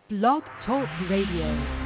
Blog Talk Radio.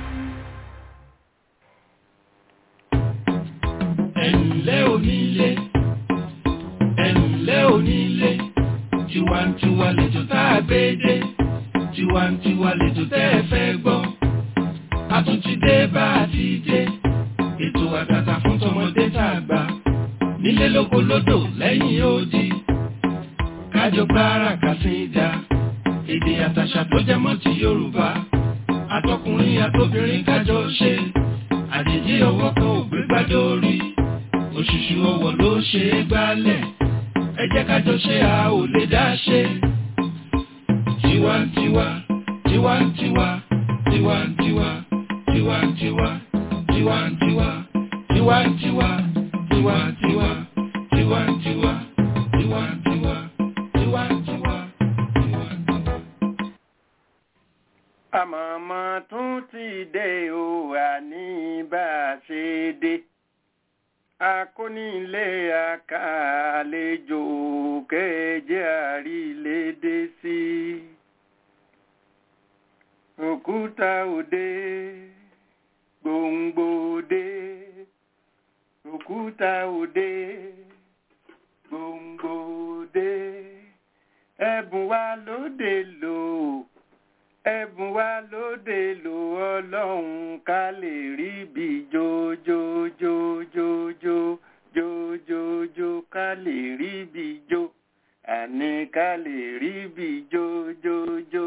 ẹ̀ǹlẹ́ onílé ẹ̀ǹlẹ́ onílé tiwantiwa lètò tá a gbé dé tiwantiwa lètò tẹ́ ẹ fẹ́ gbọ́ a tún ti dé bá a ti dé ètò àtàtà fún tọmọdé tá a gbà nílé lóko lódò lẹ́yìn odi kájọ gbára kàsíńdà èdè àtàṣà tó jẹ mọ́ ti Yorùbá àtọkùnrin àtobìnrin kájọ ṣe àjèjì ọwọ́ kan ò gbé gbádùn orí òṣùṣù ọwọ́ ló ṣe é gbálẹ̀ ẹ jẹ́ ká jọ ṣe a ò lè dá ṣe. tiwantiwa tiwantiwa tiwantiwa tiwantiwa tiwantiwa tiwantiwa tiwantiwa tiwantiwa tiwantiwa tiwantiwa tiwantiwa. àmọ̀mọ́ tún ti dé o àní bá a ṣe dé akónílé àkàlejò kéje àrílédé sí òkúta òde gbòǹgbò òde òkúta òde gbòǹgbò òde ẹ̀bùn wa lóde lò ẹ̀bùn wa lóde lò ọlọ́run ká lè rí bí jójójójójó jójójó ká lè rí bí jó àní ká lè rí bí jójójó.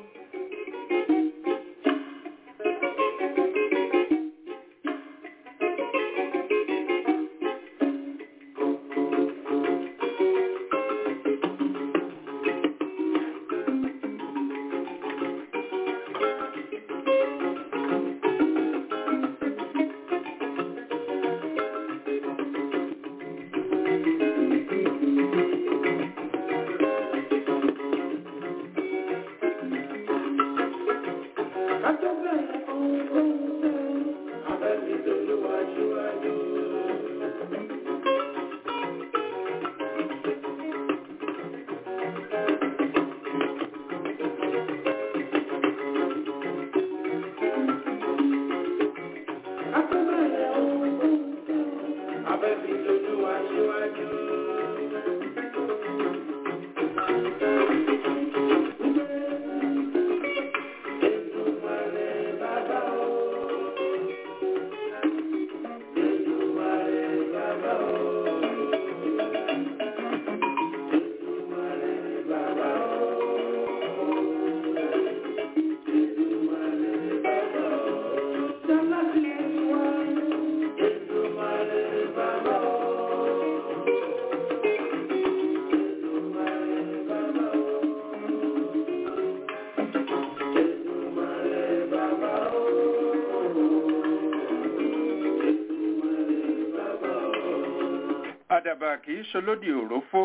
àdàbà kì í ṣolódì òrófó.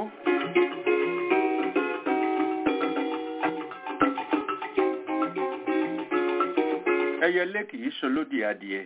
ẹyẹlé kì í ṣolódì adìẹ.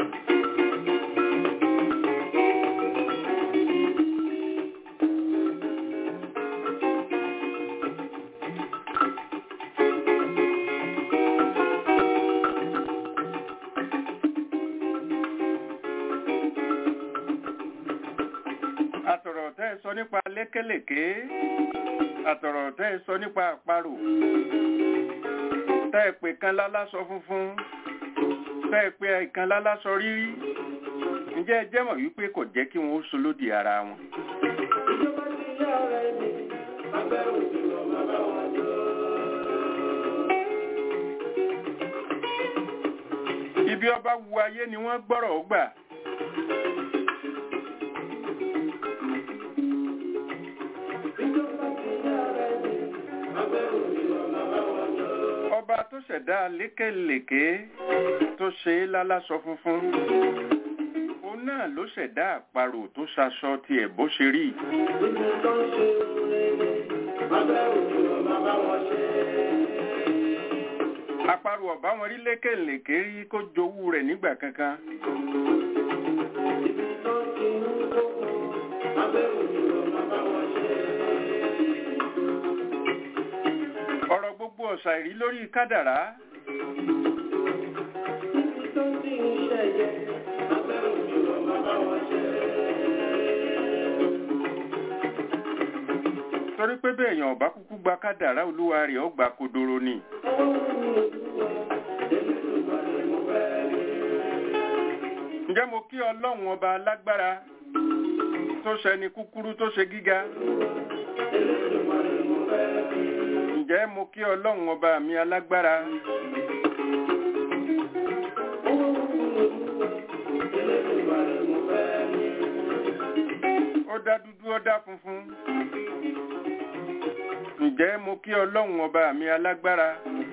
àtọ̀rọ̀ tẹ́ ẹ sọ nípa lékèlèké àtọ̀rọ̀ tẹ́ ẹ sọ nípa àparò tẹ́ ẹ pè kan lálásọ funfun tẹ́ ẹ pè kan lálásọ rírí ǹjẹ́ ẹ jẹ́ mọ̀ wípé kò jẹ́ kí wọ́n ó so lódì ara wọn. ibi ọba wu ayé ni wọ́n gbọ́rọ̀ ó gbà. ọba tó ṣẹ̀dá lékèlèké tó ṣe é lálásọ funfun òun náà ló ṣẹ̀dá àparò tó ṣaṣọ tiẹ̀ bó ṣe rí. àparò ọ̀bá wọn rí lékèlèké rí kó jowú rẹ̀ nígbà kankan. ṣàìrí lórí kádàrá tó ti ń ṣẹ̀yẹ abẹ́ òjò ọmọ báwọn ṣe. torí pé bẹ́ẹ̀ èèyàn ọ̀bá kúkú gba kádàrá olúwa rẹ̀ ó gbà kodoro ni ǹjẹ́ mo kí ọlọ́run ọba alágbára tó ṣẹni kúkúrú tó ṣe gíga ǹjẹ́ mo kí ọlọ́run ọba mi alágbára ó dá dúdú ó dá funfun ǹjẹ́ mo kí ọlọ́run ọba mi alágbára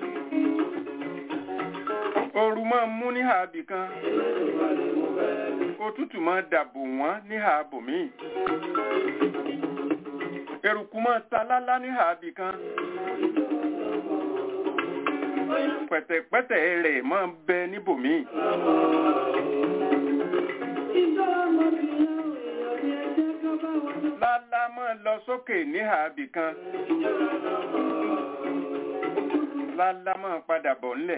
ooru máa ń mú ní ààbì kan òtútù máa dàbò wọ́n ní ààbò míì eruku máa ta lálá ní ààbì kan pẹ̀tẹ̀pẹ̀tẹ̀ rẹ̀ máa ń bẹ níbòmíì lálá máa lọ sókè ní ààbì kan lálá máa padà bọ̀ ńlẹ̀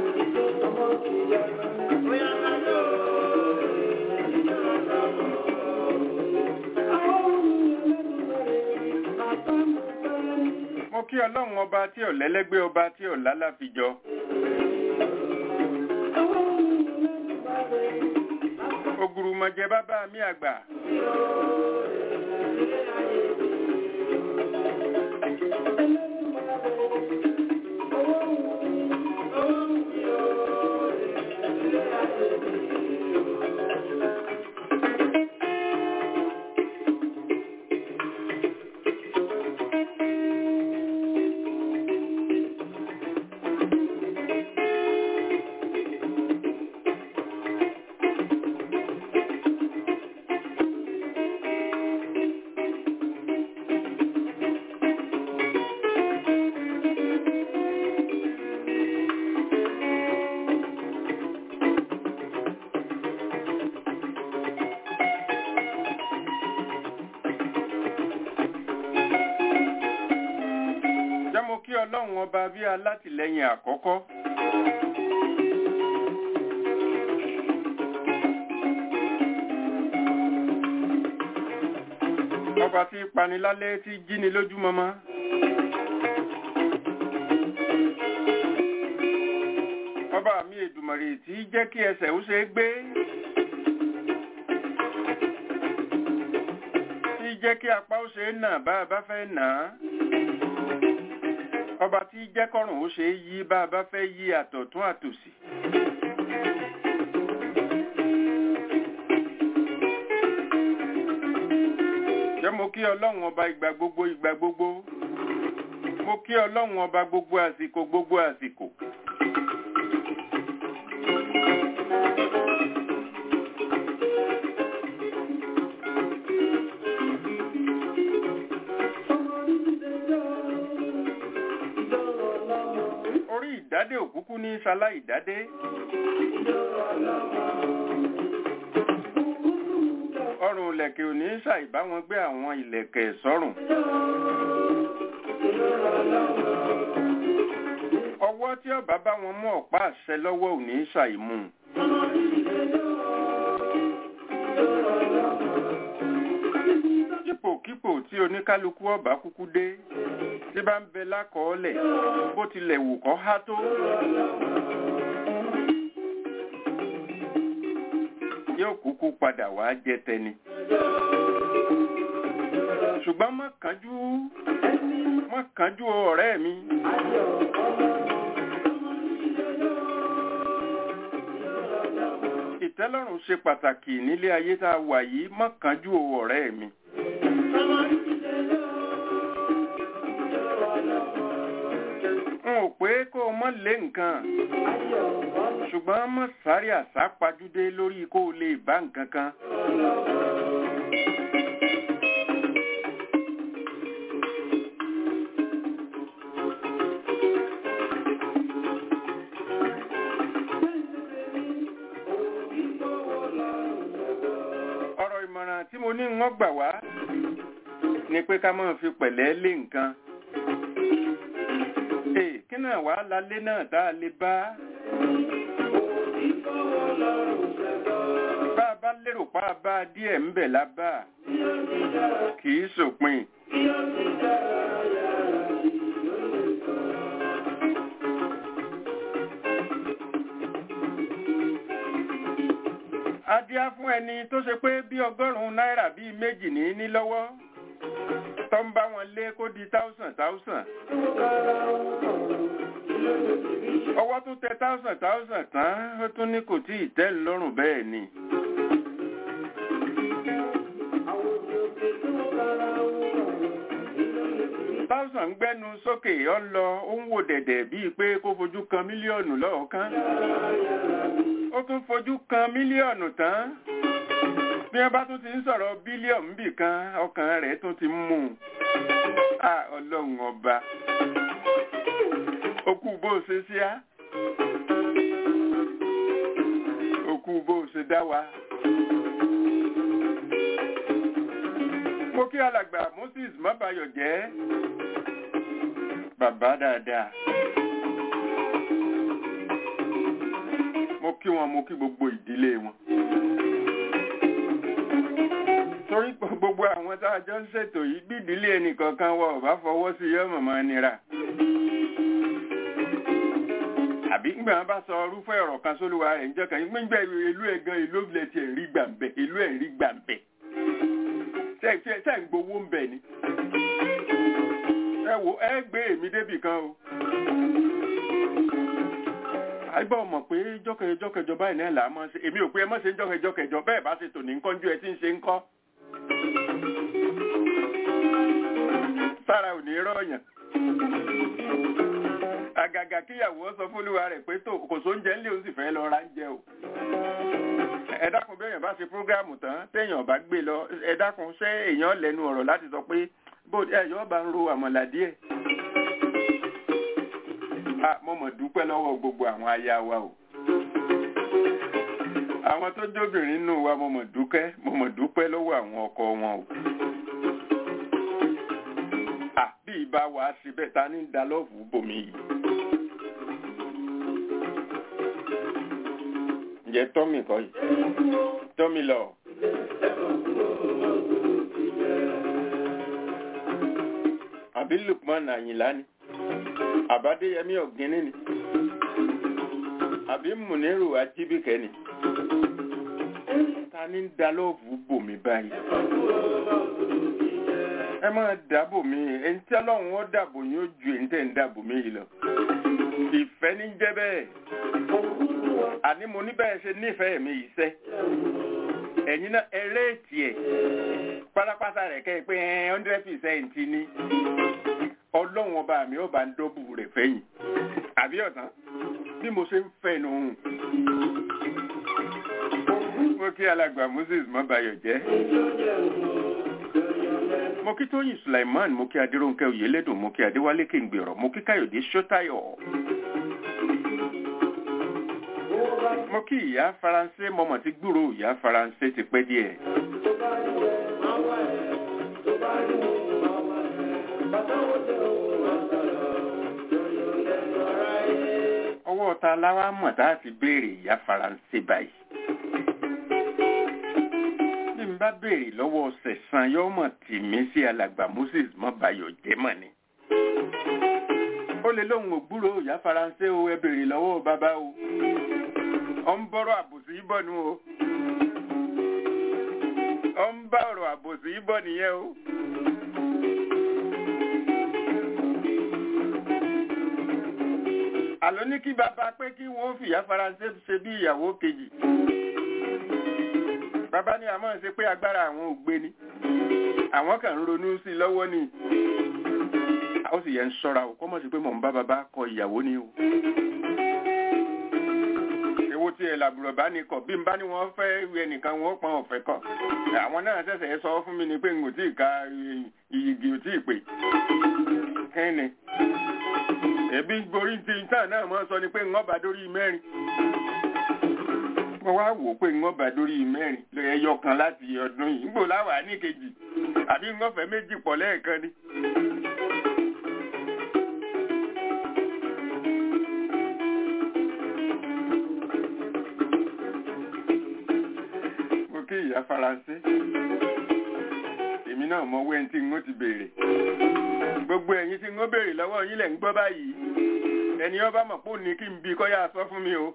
mo kí ọlọ́run ọba tí ò lẹ́lẹ́gbẹ́ ọba tí ò lálàfijọ ògùrùmọ̀jẹ bàbá mi àgbà jẹ́ mo kí ọlọ́run ọba bí alátìlẹ́yìn àkọ́kọ́ ọba tí panilálẹ́ tí jíni lójúmọmọ ọba mi èdùmọ̀rè tí jẹ́ kí ẹsẹ̀ ó ṣe é gbé tí jẹ́ kí apá ó ṣe é nà bá a bá fẹ́ nà á ọba tí jẹ́ kọ́rùn ó ṣe é yí bá a bá fẹ́ yí àtọ̀tún àtòsì. jẹ́ mo kí ọlọ́run ọba ìgbà gbogbo ìgbà gbogbo mo kí ọlọ́run ọba gbogbo àsìkò gbogbo àsìkò. orí ìdádé òkúkú ní ṣalá ìdádé. ọrùn ìlẹ̀kẹ̀ ò ní ṣàìbá wọn gbé àwọn ìlẹ̀kẹ̀ sọ́rùn. ọwọ́ tí ọba bá wọn mú ọ̀pá àṣẹ lọ́wọ́ ò ní ṣàìmú. kípòkípò tí oníkálukú ọba kúkú dé tí bá ń bẹ lákọọ́lẹ̀ bó tilẹ̀ wù kọ́ há tó. yóò kúkú padà wá jẹ tẹni. ṣùgbọ́n má kánjú má kánjú ọ̀rẹ́ mi. ìtẹ́lọ́rùn ṣe pàtàkì nílé ayé tá a wà yìí má kánjú ọ̀rẹ́ mi. n ò pé kó o mọ́ lé nǹkan ṣùgbọ́n mọ́ sáré àsápajúdé lórí kó o lè bá nǹkan kan. ọ̀rọ̀ ìmọ̀ràn tí mo ní wọ́n gbà wá ni pé ká máa fi pẹ̀lẹ́ lé nǹkan. Ee, kí kí náà wàá lálé náà tá a lè bá bá a bá lérò pa a bá a díẹ̀ ń bẹ̀ lábá kì í sòpin. adíá fún ẹni tó ṣe pé bí ọgọ́rùn-ún náírà bíi méjì ní ní lọ́wọ́ tó ń bá wọn lé kó di táùsàn táùsàn ọwọ́ tó tẹ táùsàn táùsàn tán ó tún ní kò tí ì tẹ́ ń lọ́rùn bẹ́ẹ̀ ni. táùsàn ń gbẹ́nu sókè ó ń lọ ó ń wò dẹ̀dẹ̀ bíi pé kó fojú kan mílíọ̀nù lọ́ọ̀kan ó tún fojú kan mílíọ̀nù tán bí wọ́n bá tún ti ń sọ̀rọ̀ bílíọ̀nù bì kan ọkàn rẹ̀ tún ti ń mú un à ọlọ́run ọba okú bó o ṣe sí á okú bó o ṣe dá wa. mo kí alàgbà Moses mọ́bayọ̀ jẹ́ bàbá dáadáa. mo kí wọn mo kí gbogbo ìdílé wọn. torí gbogbo àwọn tá a jọ ń ṣètò yìí bí ìdílé ẹnìkankan wọ ọba fọwọ́ sí yọ mọ̀mọ́ nira. àbí ńgbà wọn bá sọ irúfẹ́ ọ̀rọ̀ kan sólúwa rẹ̀ níjọ́ kan gbígbẹ́ ìlú ẹ̀ gan ìlú ìlẹ̀ tiẹ̀ rí gbàǹbẹ̀ ìlú ẹ̀ rí gbàǹbẹ̀. ṣé ń gbowó ń bẹ̀ ni. ẹ wo ẹ gbé èmi débì kan o àgbà mọ̀ pé jọ́kẹjọ́kẹjọ báyìí náà là á mọ̀ ṣe èmi ò pé ẹ mọ̀ ṣe ń jọ́kẹjọ́kẹjọ bẹ́ẹ̀ bá ṣe tò ní kọ́njú ẹ tí ń ṣe ń kọ́. sára ò ní rọ̀yàn. àgàgà kíyàwó sọ fúnlúwa rẹ̀ pé tó kò sóúnjẹ ńlẹ̀ ó sì fẹ́ lọ ra ń jẹ o. ẹ dákun bí èèyàn bá ṣe prógráàmù tán téèyàn bá gbé lọ ẹ dákun ṣé èèyàn lẹ́nu ọ̀rọ̀ láti sọ pé bó ẹ̀yọ́ bá ń ro àmọ̀là díẹ̀ a mo mọ̀ dúpẹ́ lọ́wọ́ gbogbo àwọn aya wa o àwọn tó jóbìnrin nù wa mo mọ̀ dúpẹ́ mo mọ̀ dúpẹ́ lọ́wọ́ àwọn ọkọ wọn o à bí ìbá wa síbẹ̀ ta ní dalọ́ọ̀fù bòmí yìí ǹjẹ́ tọ́mì kọ́ yìí tọ́mì lọ. àbí Lukman Àyìnlá ni àbádéyẹmí ọ̀gíní ni àbí múnírù ajíbíkẹ́ ni ta ní dalọ́ọ̀fù bòmí báyìí ẹ máa dáàbò mi ẹni tí ọlọ́run ó dàbò yín ó ju èyí tẹ̀ ń dàbò mí yìí lọ ìfẹ́ ní jẹ́ bẹ́ẹ̀ àní mo ní bẹ́ẹ̀ ṣe nífẹ̀ẹ́ mi yìí sẹ́ ẹ̀yin náà ẹrẹ́ẹ̀tì ẹ̀ pátápátá rẹ̀ kẹ́ ẹ pé hundred percent ní ọlọ́run ọba mi ọba ń dọ́bù rẹ̀ fẹ́yìn àbí ọ̀tán bí mo ṣe ń fẹ́ nu hùn. mo kí alàgbà Moses mọ́bayọ̀ jẹ́. mo kí tóyìn Sulaiman mo kí adéròǹkẹ́ oyèlédùn mo kí adéwálé kéǹgbèrọ̀ mo kí káyọ̀dé ṣótáyọ̀. mo kí ìyá faransé mọ́mọ́ ti gbúrò ìyá faransé ti pẹ́ díẹ̀. ọwọ́ ta láwá mọ̀ tá a fi béèrè ìyá faransé báyìí. bí n bá béèrè lọ́wọ́ sẹ̀sán yóò mọ̀ tì mí sí alàgbà Moses mọ́bayọ̀ jẹ́mọ̀ ni. ó lè lóun ò gbúrò ìyá faransé o ẹ béèrè lọ́wọ́ bàbá o. ọ ń bọ́rọ̀ àbòsí bọ̀ nù o. ọ ń bá ọ̀rọ̀ àbòsí bọ̀ nìyẹn o. àló ní kí bàbá pé kí wọ́n fìyà faransé ṣe bí ìyàwó kejì bàbá ní àmọ́ ṣe pé agbára àwọn ò gbé ni àwọn kan ń ronú sí i lọ́wọ́ ni ó sì yẹ ń ṣọ́ra o kọ́mọ̀ sí pé mò ń bá bàbá kọ ìyàwó ni o èwo tí ẹ làbùrọ̀ bá ní kọ̀ bí n bá ní wọ́n fẹ́ wí ẹnìkan wọ́n pọn ọ̀fẹ́ kọ̀ àwọn náà ṣẹ̀ṣẹ̀ sọ fún mi ni pé n ò tí ì ka iyìgì ò tí ì pè kẹ́ni ẹbí borí ti tán náà mọ́ sọ ni pé ń ọba dórí mẹ́rin mo wá wò pé ń ọba dórí mẹ́rin ẹyọ kan láti ọdún yìí nígbò láwà ní kejì àbí ń ọfẹ méjì pọ̀ lẹ́ẹ̀kan ni. bóyá faransé èmi náà mọ wẹ́n tí n ó ti béèrè gbogbo ẹ̀yin tí n ó béèrè lọ́wọ́ yín lẹ̀ ń gbọ́ báyìí ẹni ọba mọ̀ pé òní kí n bí kọ́yà sọ fún mi o.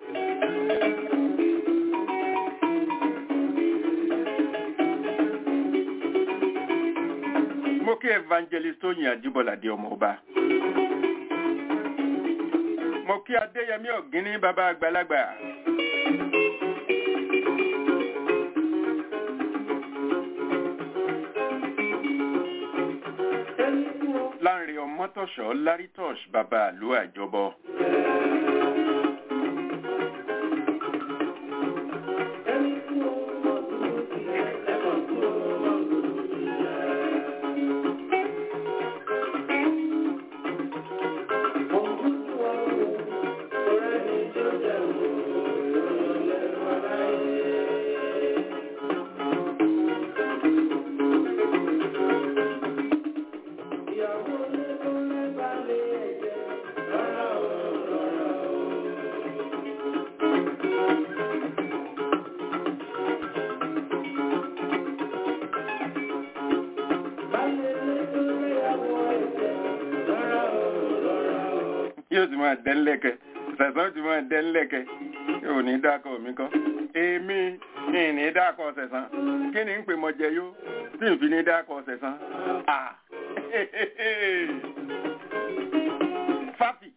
mo kí evangelist Tóyìn Àjíbọ́ládé ọmọ ọba mo kí Adéyẹmí Ọ̀gíní bàbá àgbàlagbà. Láńre Ọmọ́tọ̀ṣọ́ Lárítọ̀ṣ bàbá àlú àjọbọ. yóò ti máa dẹ́ ńlẹ́kẹ̀ sẹ̀sán ti máa dẹ́ ńlẹ́kẹ̀ yóò ní dákọ̀ mi kọ́ èmi ní ní dákọ̀ sẹ̀sán kí ni ń pè mọ jẹ yó tí n fi ní dákọ̀ sẹ̀sán à fáfì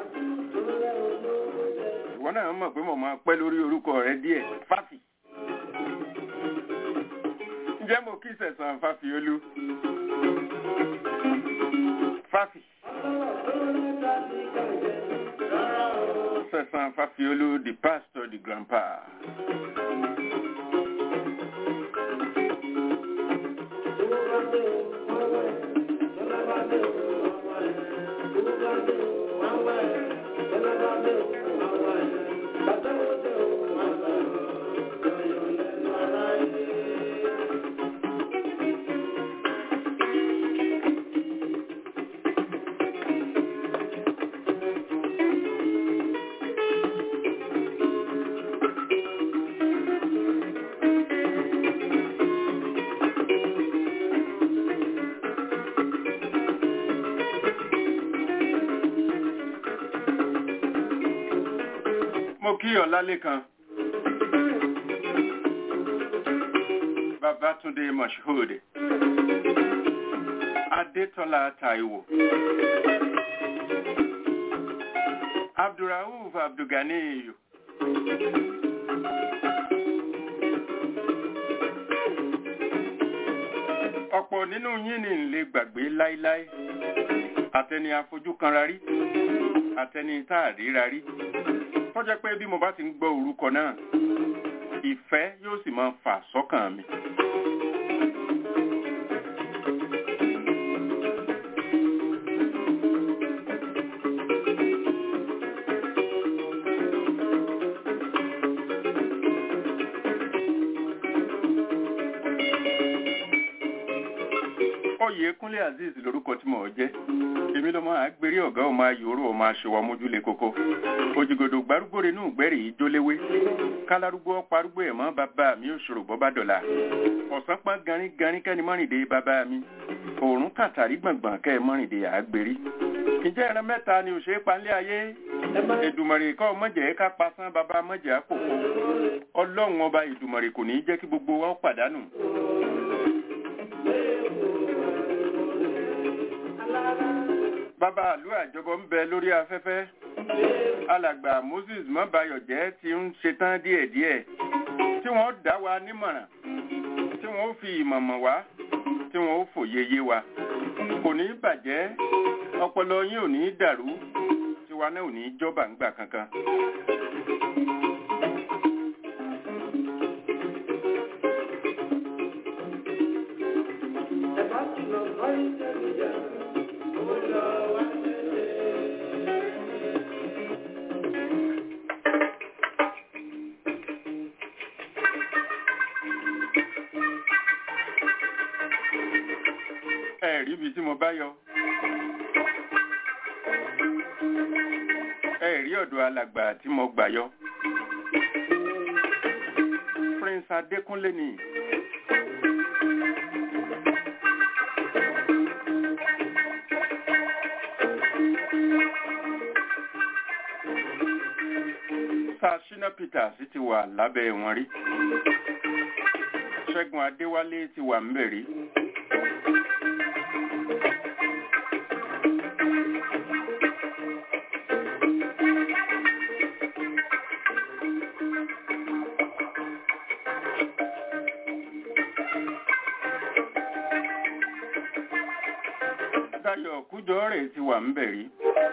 ìwọ náà mọ̀ pé mo máa pẹ́ lórí orúkọ rẹ díẹ̀ fáfì ǹjẹ́ mo kí sẹ̀sán fáfì olú fáfì. Sẹ̀sán Fáfiolú, the pastor, the grandpa. Mo kí Ọlálékan. Babátúndé Moshood. Adétọ́lá Táíwò. Abdulrauf Abdulganiyu. Ọ̀pọ̀ nínú yín ni ń lè gbàgbé láíláí. Àtẹni afojú kanra rí. Àtẹni tá a ríra rí tó jẹ́ pé bí mo bá ti ń gbọ́ orúkọ náà ìfẹ́ yóò sì máa fà sọ́kàn mi. Oyèkúnlé Azeez lorúkọ tí mò ń jẹ́ èmi ló máa gbérí ọ̀gá ọmọ ayòrò ọmọ aṣọwà mójúlé kókó òjìgòdò gbárùgbòrè nù gbẹ́rì ìjóléwé kálárúgbó parúgbó ẹ̀ mọ́ bàbá mi ò ṣòro bọ́ bá dọ̀la ọ̀sán pọ́n garin garin kẹ́ni mọ́rìndé bàbá mi òórùn kàtàrí gbọ̀ngbọ̀n kẹ́ ẹ mọ́rìndé àgbèrí ǹjẹ́ ẹran mẹ́ta ni òṣèré panlé ayé Èdùmàrè kọ́ mọ̀jẹ̀ ká pasán bàbá mọ̀jẹ̀ àpòpọ̀ ọlọ́run ọba Èdùmàrè kò ní í jẹ́ kí gbogbo wa ó pàdánù bàbá àlú àjọbọ ń bẹ lórí afẹ́fẹ́ alàgbà Moses mọ́bayọ̀jẹ́ ti ń ṣetán díẹ̀díẹ̀ tí wọ́n dá wa nímọ̀ràn tí wọ́n fi ìmọ̀mọ̀ wá tí wọ́n fòye yé wa kò ní bàjẹ́ ọpọlọ yín ò ní dàrú tiwa náà ò ní jọba ńgbà kankan. ẹ̀rí ibi tí mo bá yọ. ẹ̀rí ọ̀dọ̀ alàgbà tí mo gbà yọ. prince adékúnlé ni sashina peters ti wà lábẹ́ wọn rí ṣẹ́gun adéwálé ti wà ń bẹ̀ rí. Dayọ̀ kújọ rẹ̀ ti wà ń bẹ̀ rí.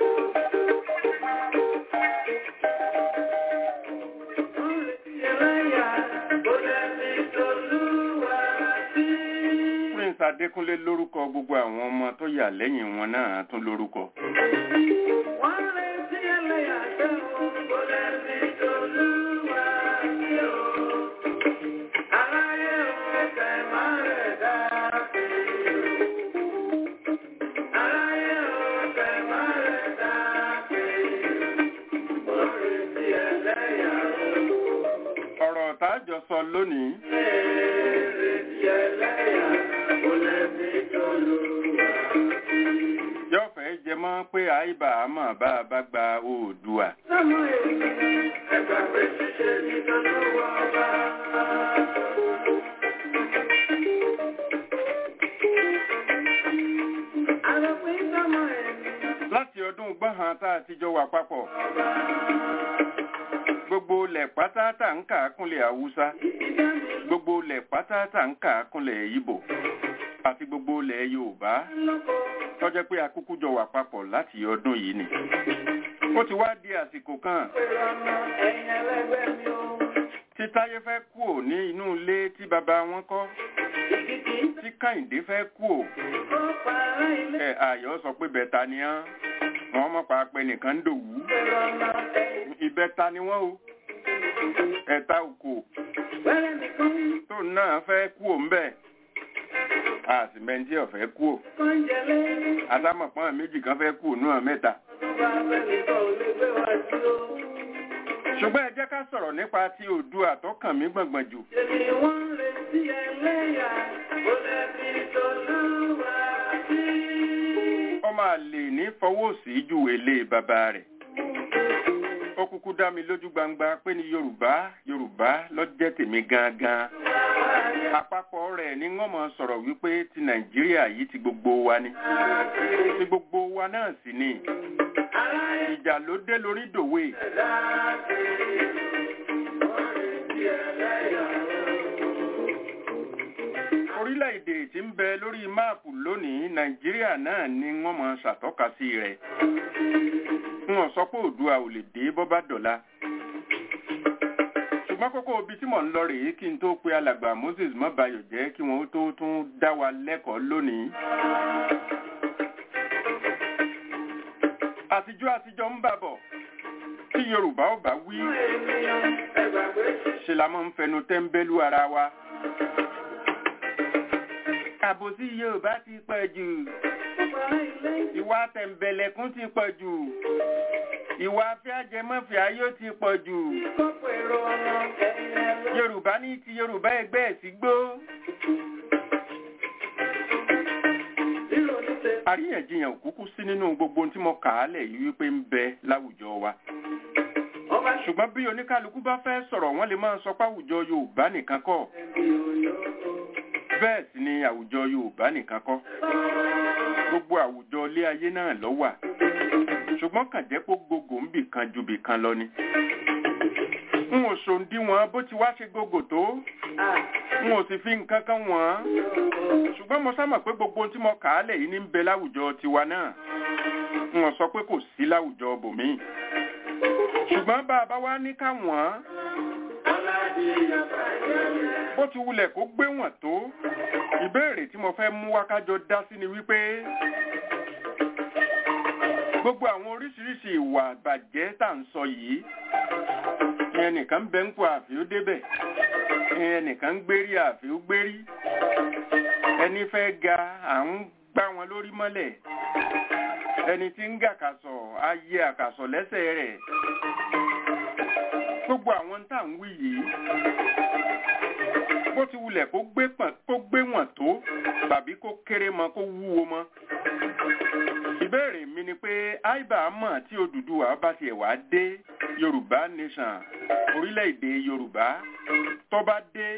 Prince Adékúnlé lórúkọ gbogbo àwọn ọmọ tó yà lẹ́yìn wọn náà tún lórúkọ. Ọ̀rọ̀ tájọ sọ lónìí. Yóò fẹ́ jẹ mọ́ pé àìbá àmọ́ bá a bá gba Oòduà. Láti ọdún gbọ́hàn tá a ti jọ wà papọ̀. Gbogbo ilẹ̀ pátá tà ń kà á kúnlẹ̀ Haúsá. Gbogbo ilẹ̀ pátá tà ń kà á kúnlẹ̀ Ìbò. Àti gbogbo ilẹ̀ Yorùbá tọ́jẹ́ pé akúkú jọ wà papọ̀ láti ọdún yìí ni. Ó ti wá di àsìkò kan tí Táyé fẹ́ kúò ní inú ilé tí bàbá wọn kọ́. Tí Kàyìndé fẹ́ kúò. Ẹ Ayọ̀ sọ pé bẹ̀ta ni án. Wọ́n mọ̀ pa pé nìkan ń dòwú. Ìbẹta ni wọ́n o. Ẹ̀ta òkò. Tó náà fẹ́ kúò ń bẹ̀. Àsìmẹ́ntì ọ̀fẹ́ kúò. Adámọ̀pọ̀n méjì kan fẹ́ kúò náà mẹ́ta. Ṣùgbọ́n ẹ jẹ́ ká sọ̀rọ̀ nípa ti Oòduà tó kàn mí gbọ̀ngbọ̀n jù. Ọmọ àlè ní fọwọ́ sí ju èlé bàbá rẹ̀. Ó kúkú dá mi lójú gbangba pé ní Yorùbá Yorùbá ló jẹ́ tèmi gangan. Àpapọ̀ rẹ̀ ni wọ́n mọ̀ sọ̀rọ̀ wípé ti Nàìjíríà yìí ti gbogbo wa ni. Ti gbogbo wa náà sì ni. Ìjà ló dé lórí dòwe. Orílẹ̀-èdè tí ń bẹ lórí máàpù lónìí Nàìjíríà náà ni wọ́n mọ̀ ṣàtọ́ka sí rẹ̀. Wọ́n sọ pé Oòduà ò lè dé bọ́ bá dọ̀la. Ṣùgbọ́n kókó ibi tí mò ń lọ rèé kí n tó pe alàgbà Moses Mọ́bayọ̀ jẹ́ kí wọ́n tó tún dá wa lẹ́kọ̀ọ́ lónìí. Àtijọ́ àtijọ́ ń bàbọ̀ tí Yorùbá ò bá wí ṣe la máa ń fẹnu tẹ́ńbẹ́lú ara wa. Àbòsí Yorùbá ti pọ̀ jù. Ìwà tẹ̀m̀bẹ̀lẹ̀kún ti pọ̀ jù. Ìwà afẹ́ajẹmọ́fẹ́ ayé ti pọ̀ jù. Yorùbá ní ti Yorùbá ẹgbẹ́ ẹ̀ sí gbó. Àríyànjiyàn òkúkú sí nínú gbogbo tí mo kà á lẹ̀ yìí wípé ń bẹ láwùjọ wa. Ṣùgbọ́n bí oníkálukú bá fẹ́ sọ̀rọ̀ wọ́n lè máa sọ pé àwùjọ Yorùbá nìkan kọ́. Bẹ́ẹ̀ sì ni àwùjọ Yorùbá nìkan kọ́. Gbogbo àwùjọ ilé ayé náà ló wà. Ṣùgbọ́n kàn jẹ́ pé gbogbo ń bì kan ju bì kan lọ ni. N ò ṣòǹdíwọ̀n bó ti wá ṣe gbogbo tó. N ò sì fi nǹkan kan wọ̀n. Ṣùgbọ́n mo sá mọ̀ pé gbogbo tí mo kà á lẹ̀ yìí ní ń bẹ láwùjọ tiwa náà. N ò sọ pé kò sí láwùjọ bòmíì. Ṣùgbọ́n bá a bá wá ní ká wọ̀n bó ti wulẹ̀ kó gbé wọ̀n tó ìbéèrè tí mo fẹ́ mú wákájọ dá sí ni wípé gbogbo àwọn oríṣiríṣi ìwà àbàjẹ́ tá à ń sọ yìí ìyẹn nìkan ń bẹ ń kó àfi ó débẹ̀ ìyẹn nìkan ń gbérí àfi ó gbérí ẹni fẹ́ ga à ń gbá wọn lórí mọ́lẹ̀ ẹni tí ń gàkàsọ̀ á yẹ àkàsọ̀ lẹ́sẹ̀ rẹ̀ gbogbo àwọn tá à ń wí yìí ti wulẹ̀ kó gbé pọ̀n kó gbé wọ̀n tó tàbí kó kéré mọ́ kó wúwo mọ́. ìbéèrè mi ni pé àìbá mọ̀ tí Odùduwà bá tiẹ̀ wá dé Yorùbá nation orílẹ̀-èdè Yorùbá tó bá dé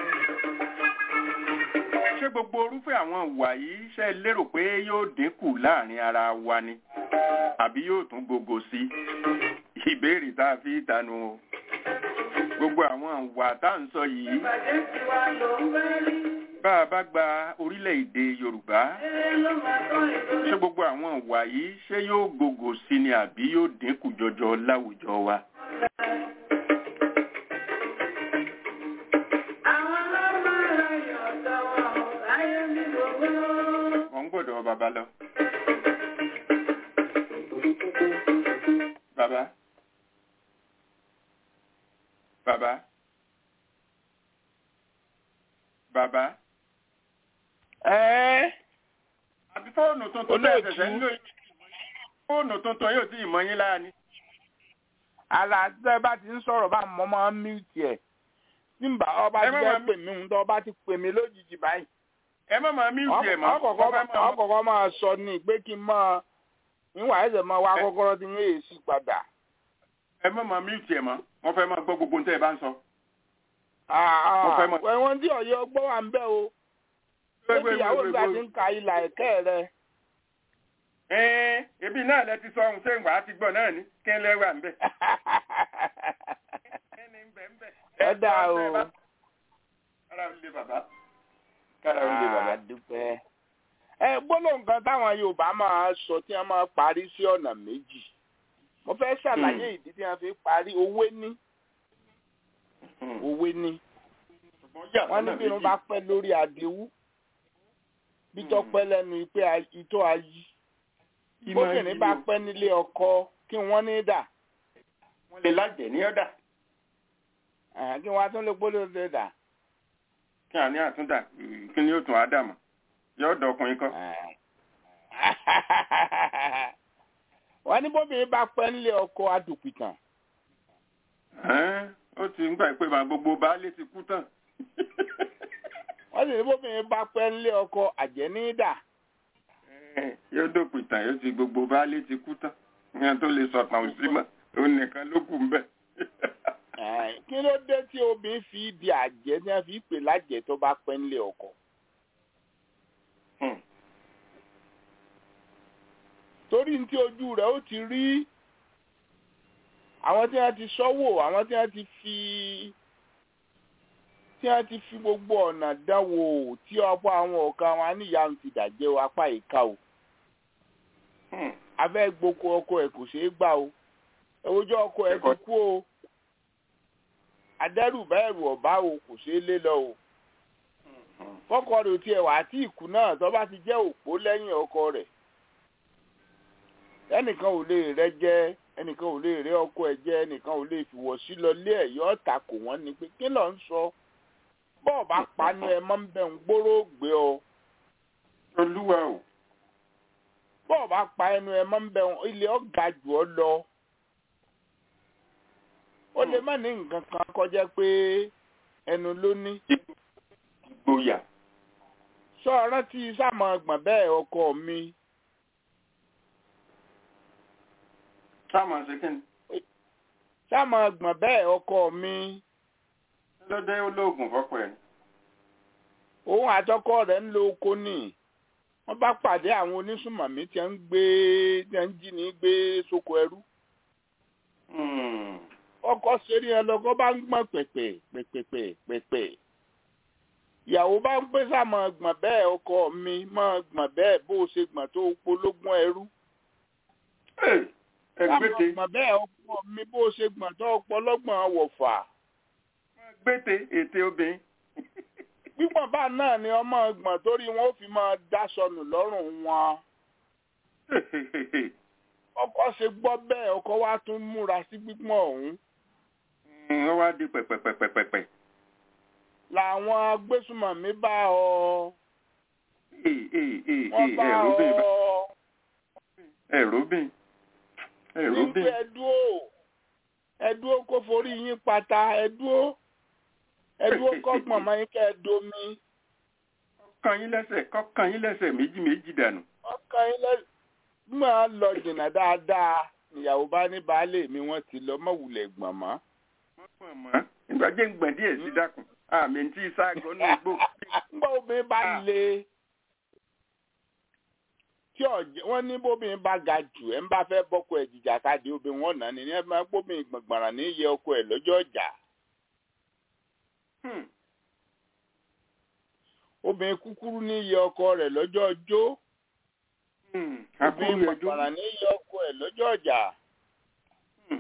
ṣé gbogbo orúfẹ́ àwọn ìwà yìí ṣe lérò pé yóò dínkù láàrin ara wa ni àbí yóò tún gbogbo sí ìbéèrè tá a fi tanu o gbogbo àwọn ìwà tá à ń sọ yìí Ìbàjẹ́ ti wá ló ń fẹ́ rí. bá a bá gba orílẹ̀-èdè Yorùbá Eré ló máa tán ètò ṣé gbogbo àwọn ìwà yìí ṣé yóò gbogbo sí ni àbí yóò dínkù jọjọ láwùjọ wa. Àwọn ọlọ́mọ rẹ̀ yọ̀ tọwọ́ ayé mi gbogbo. mo ń gbọ́dọ̀ bàbá lọ. bàbá bàbá bàbá ẹ́ẹ́ àbí fóònù tuntun tẹ́ ẹ Olóòtú. ṣẹ̀ṣẹ̀ ń lò yìí fóònù tuntun yóò tí ì mọ yín lára ni. àlà tẹ́ bá ti ń sọ̀rọ̀ bá mọ́ máa ń mute ẹ̀ tí ń bá ọba Ẹ ti má fẹ́ máa pè mí ń tọ́ ọba ti pè mí lójijì báyìí. ẹ má máa míùtì ẹ̀ mọ́ ọkọ̀ọ̀kọ̀ wọ́n fẹ́ máa- ọkọ̀ọ̀kọ̀ máa sọ ní pé kí n máa níwà ẹ̀sẹ̀ máa wá Ẹ- kọ́kọ́rọ́ tí ń yé èsì padà. ẹ má máa míùtì ẹ̀ mọ́ wọ́n fẹ́ máa gbọ́ gbogbo ohun tẹ́ ẹ bá ń sọ. Mo fẹ́ mọ̀- ẹ̀wọ̀n tí ọ̀yọ́ gbọ́ wà ń bẹ̀ o. ó ti ìyàwó ìgbà tí ń ka ìlà ẹ̀kẹ́ rẹ̀. Ẹ́ẹ́, ebi náà lẹ ti sọ ohun ṣé ìwà ti gbọ́ náà ni kí n lẹ́wà ń bẹ̀. Ẹni ń bẹ̀ ń bẹ̀. ẹ dá o. Kára ń lé bàbá. Kára ń lé bàbá. dúpẹ́. ẹ gbólóhùn kan táwọn Yorùbá máa sọ tí wọ́n máa parí sí ọ̀nà méjì. mo fẹ́ ṣàlàyé ìdí tí wọ́n fi parí owó ní owó ní. Ṣùgbọ́n yà wọ́n ní bí wọ́n bá pẹ́ lórí àdéhù bí tó pẹ́ lẹ́nu pé itó ayí. bóbìnrin bá pẹ́ nílé ọkọ kí wọ́n ní dà. Wọ́n lè lájẹ̀ ní ọ̀dà. Àhán, kí wọ́n á tún lè gbólóhùn lè dà. Kí àní àtúndà kí ni ó tún Ádámù? Yóò dọkùnrin kọ́. wọ́n ní bóbìnrin bá pẹ́ nílé ọkọ adùpìtàn. Ẹ́ẹ́, Ó ti ń gbà pé màá gbogbo baálé ti kú tán. wọ́n sì ní bóbìnrin bá pẹ́ nílé ọkọ àjẹ́nídà. Ẹ́ẹ́, Yóò dòpin tán yóò ti gbogbo baálé ti kú tán. Ìyẹn tó lè sọ̀tàn òsì mọ́. Òun nìkan ló kù ń bẹ̀. kí ló dé tí obìnrin fi di àjẹ́ tí wọ́n fi pè lájẹ́ tó bá pẹ́ nílé ọkọ. Hmm. torí ní tí ojú rẹ̀ ó ti rí àwọn tí wọ́n ti sọ́wọ́ àwọn tí wọ́n ti fi tí wọ́n ti fi gbogbo ọ̀nà dánwò tí ọ̀pọ̀ àwọn ọ̀ka wọn aníyanu ti dàjẹ́ o apá ìka o Hmm. abẹ́ gboko ọkọ ẹ̀ kò ṣeé gbà o ewújọ́ ọkọ ẹ̀ ti kú o adẹ́rùbá ẹ̀rù ọ̀bá o kò ṣeé lé lọ o fọ́kọ rẹ̀ ò tiẹ̀ wá tí ìkú náà tó bá ti jẹ́ òpó lẹ́yìn ọkọ rẹ̀ ẹnìkan ò lè rẹ jẹ ẹnìkan ò lè rẹ ọkọ ẹ̀ jẹ ẹnìkan ò lè fìwọ̀ sí lọ lé ẹ̀ yọ ọ̀tà kò wọ́n ni pé kí ló ń sọ bọ́ọ̀ bá panu ẹ mọ́ ń bẹ̀ ń gbóró gbé ọ Olúwa o. bọ́ọ̀ bá pa ẹnu ẹ mọ́ ń bẹ̀ ń ilé ọ̀gá jù ọ lọ ó lè má ní nǹkan kan kọjá pé ẹnu ló ní Ìgboyà. sọ rántí sáàmù ọgbọ̀n bẹ́ẹ̀ ọkọ mi Sáàmù ṣe kí ni? sáàmù ọgbọ̀n bẹ́ẹ̀ ọkọ mi Lọ́dẹ olóògùn fọ́pọ̀ ẹ̀. òun àtọkọ rẹ̀ ń lo oko ní wọ́n bá pàdé àwọn onísùmọ̀mí tí wọ́n ń gbé tí wọ́n ń jí ní gbé sóko ẹrú Hmm. ọkọ ṣeré ẹ lọkọ bá ń gbọ̀n pẹ̀pẹ̀ pẹ̀pẹ̀ pẹ̀pẹ̀ ìyàwó bá ń pè sáàmù ọgbọ̀n bẹ́ẹ̀ ọkọ mi mọ́ gbọ̀n bẹ́ẹ̀ bó o ṣe gbọ̀n tó pológún ẹrú Ẹ sáàmù gbété. ọgbọ̀n bẹ́ẹ̀ ọkọ mi bó o ṣe gbọ̀n tó pọlọ́gbọ̀n wọ̀fà Gbété ètè obìnrin. gbígbọ̀n bá náà ni ọmọ ọgbọ̀n torí wọn ó fi máa dá sọnù lọ́rùn wọn. ọkọ ṣe gbọ́ bẹ́ẹ̀ ọkọ wa tún múra sí gbígbọ̀n ọ̀hún Wọ́n wá di pẹ̀pẹ̀pẹ̀pẹ̀pẹ̀. làwọn agbésùmọ̀mí bá ọ Ee ee ee wọ́n ee bá ẹ̀rọ ọ bìn bá. Ẹ̀rọ bìn. Ẹ̀rọ nígbà bìn. ẹdúró ẹdúró kó forí yín pata ẹdúró ẹdúró kọ́gbọ̀n máa ń kẹ́ ẹ domi kọ́kàn yín lẹ́sẹ̀ kọ́kàn yín lẹ́sẹ̀ méjì méjì dànù. ọkàn yín lẹ́sẹ̀ máa lọ jìnnà dáadáa ìyàwó bá ní baálé mi wọ́n ti lọ mọ̀wùlẹ̀ gbọ̀n mọ́. wọ́n pọ̀ mọ́ ìgbà jẹ́ ń gbọ̀n díẹ̀ sí dákun àmì tí sáàgọ́ ní igbó. ńgbà obìnrin bá le tí ọ̀jẹ̀ wọ́n ní bóbìnrin bá ga jù ẹ̀ ń bá fẹ́ bọ́kọ ẹ̀ jìjà káàdì obìnrin wọn nà ní ẹ̀ máa gbóbìnrin gbọ̀ngbọ̀nràn ní iye ọkọ ẹ̀ lọ́jọ́ ọjà Hmm. obìnrin kúkúrú ní iye ọkọ rẹ̀ lọ́jọ́ ọjọ́ Hmm. obìnrin àkúrú ẹjọ́. gbọ̀ngbọ̀nràn ní iye ọkọ ẹ̀ lọ́jọ́ ọjà Hmm.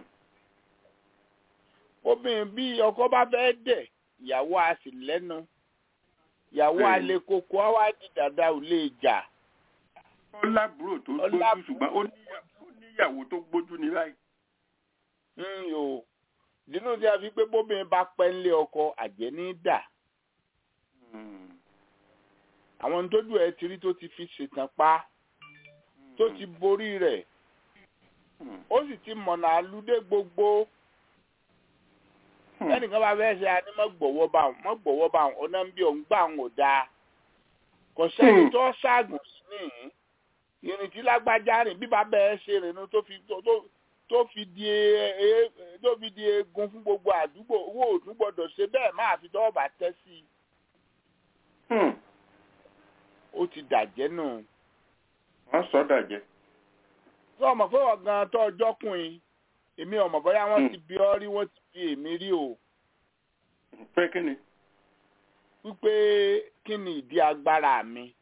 obìnrin bí ọkọ bá fẹ́ dẹ̀ ìyàwó a sì lẹ́nu ìyàwó Bẹ́ẹ̀ni. alẹ́ koko á wá di dàda ò lè jà ó lábúrò tó Ó gbójú lábúrò. ṣùgbọ́n ó níyà- ó níyàwó tó gbójú ní báyìí. ń o nínú tí a fi pé bóbìnrin bá pẹ́ ńlé ọkọ àjẹ́ ní dà Hmm. àwọn tójú ẹ ti rí tó ti fi ṣètàn pa tó ti borí rẹ̀ Hmm. ó sì ti mọ̀nà àlùdé gbogbo Hmm. ẹnìkan bá fẹ́ ṣe àní mọ́ gbọ̀wọ́ bá wọn mọ́ gbọ̀wọ́ bá wọn ọ̀nà ń bí òun gbà wọn ò dáa kò sẹ́ni Hmm. tó ṣaagùn sí nìyí ìrìn tí lágbájá rìn bí bàbá ẹ ṣe rìn nu tó fi tó tó- tó fi di e- e- tó fi di eegun fún gbogbo àdúgbò owó òtún gbọdọ̀ ṣe bẹ́ẹ̀ máa fi tọ́wọ́ bá tẹ́ sí i Hmm. ó ti dàjẹ́ nù. wọ́n sọ dàjẹ́. tó ọmọ pé ọ̀gán tó ọjọ́ kùn-ín èmi ọmọ bóyá wọ́n Hmm. ti bí ọ rí wọ́n ti bí èmi rí o pé kí ni. wípé kí ni ìdí agbára mi.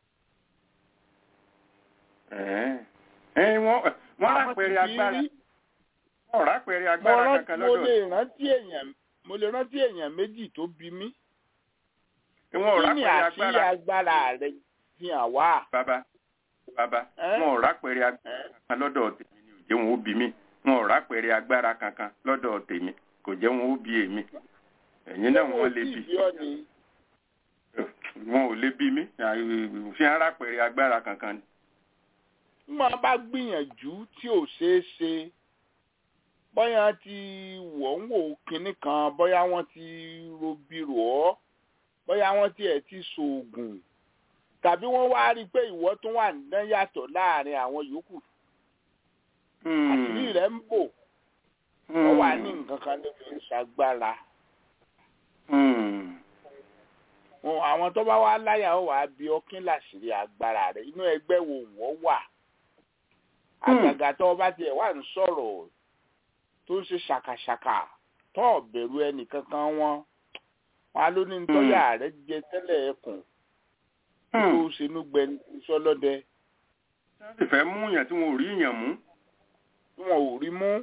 Ẹ̀ẹ́. Ẹ̀, wọ́n wọ́n Àwọn rápẹ̀rẹ̀ ti bí agbára rí. wọ́n rápẹ̀rẹ̀ mo agbára rántí kankan mo lọ́dọ̀ lè rántí èèyàn mo lè rántí èèyàn méjì tó bí mí. wọn ò kí ni rápẹ̀rẹ̀ àṣírí agbára agbára rẹ fi hàn wá. bàbá bàbá Ẹ́? wọn ò rápẹ̀rẹ̀ agbára Ẹ́? kankan lọ́dọ̀ tèmi ni ò jẹ́ wọn ó bí mi wọn ò rápẹ̀rẹ̀ agbára kankan lọ́dọ̀ tèmi kò jẹ́ wọn ó bí èmi ẹ̀yin náà Ṣé wọ́n lè tí bí ìbí ọ ni wọn ò lè bí mi fi hàn rápẹ̀rẹ̀ agbára kankan ni. bí wọ́n bá gbìyànjú tí ò ṣeé ṣe bóyá ti wọ̀ ń wò kinní kan bóyá wọ́n ti robi rò ọ́ bóyá wọ́n tiẹ̀ ti ṣoògùn tàbí wọ́n wá rí i pé ìwọ tún wà ní yàtọ̀ láàrin àwọn yòókù àṣírí rẹ̀ ń bò wọ́n wà ní nǹkan kan ló fi ń ṣàgbára Hmm. Wọn- àwọn tó bá wá láyà ó wàá bí ọkín láṣìírí agbára rẹ̀ inú ẹgbẹ́ wo wọ́n wà Hmm. àgàgà tó bá tiẹ̀ wà ń sọ̀rọ̀ tó ń ṣe ṣàkàṣàkà tó bẹ̀rù ẹnìkankan wọn wọn á ló ní tọ́yà rẹ̀ jẹ tẹ́lẹ̀ ẹkùn tó Hmm. ṣenú gbẹ sọlọ́dẹ wọ́n sì fẹ́ mú yàn tí wọn ò rí yàn mú. tí wọn ò rí mú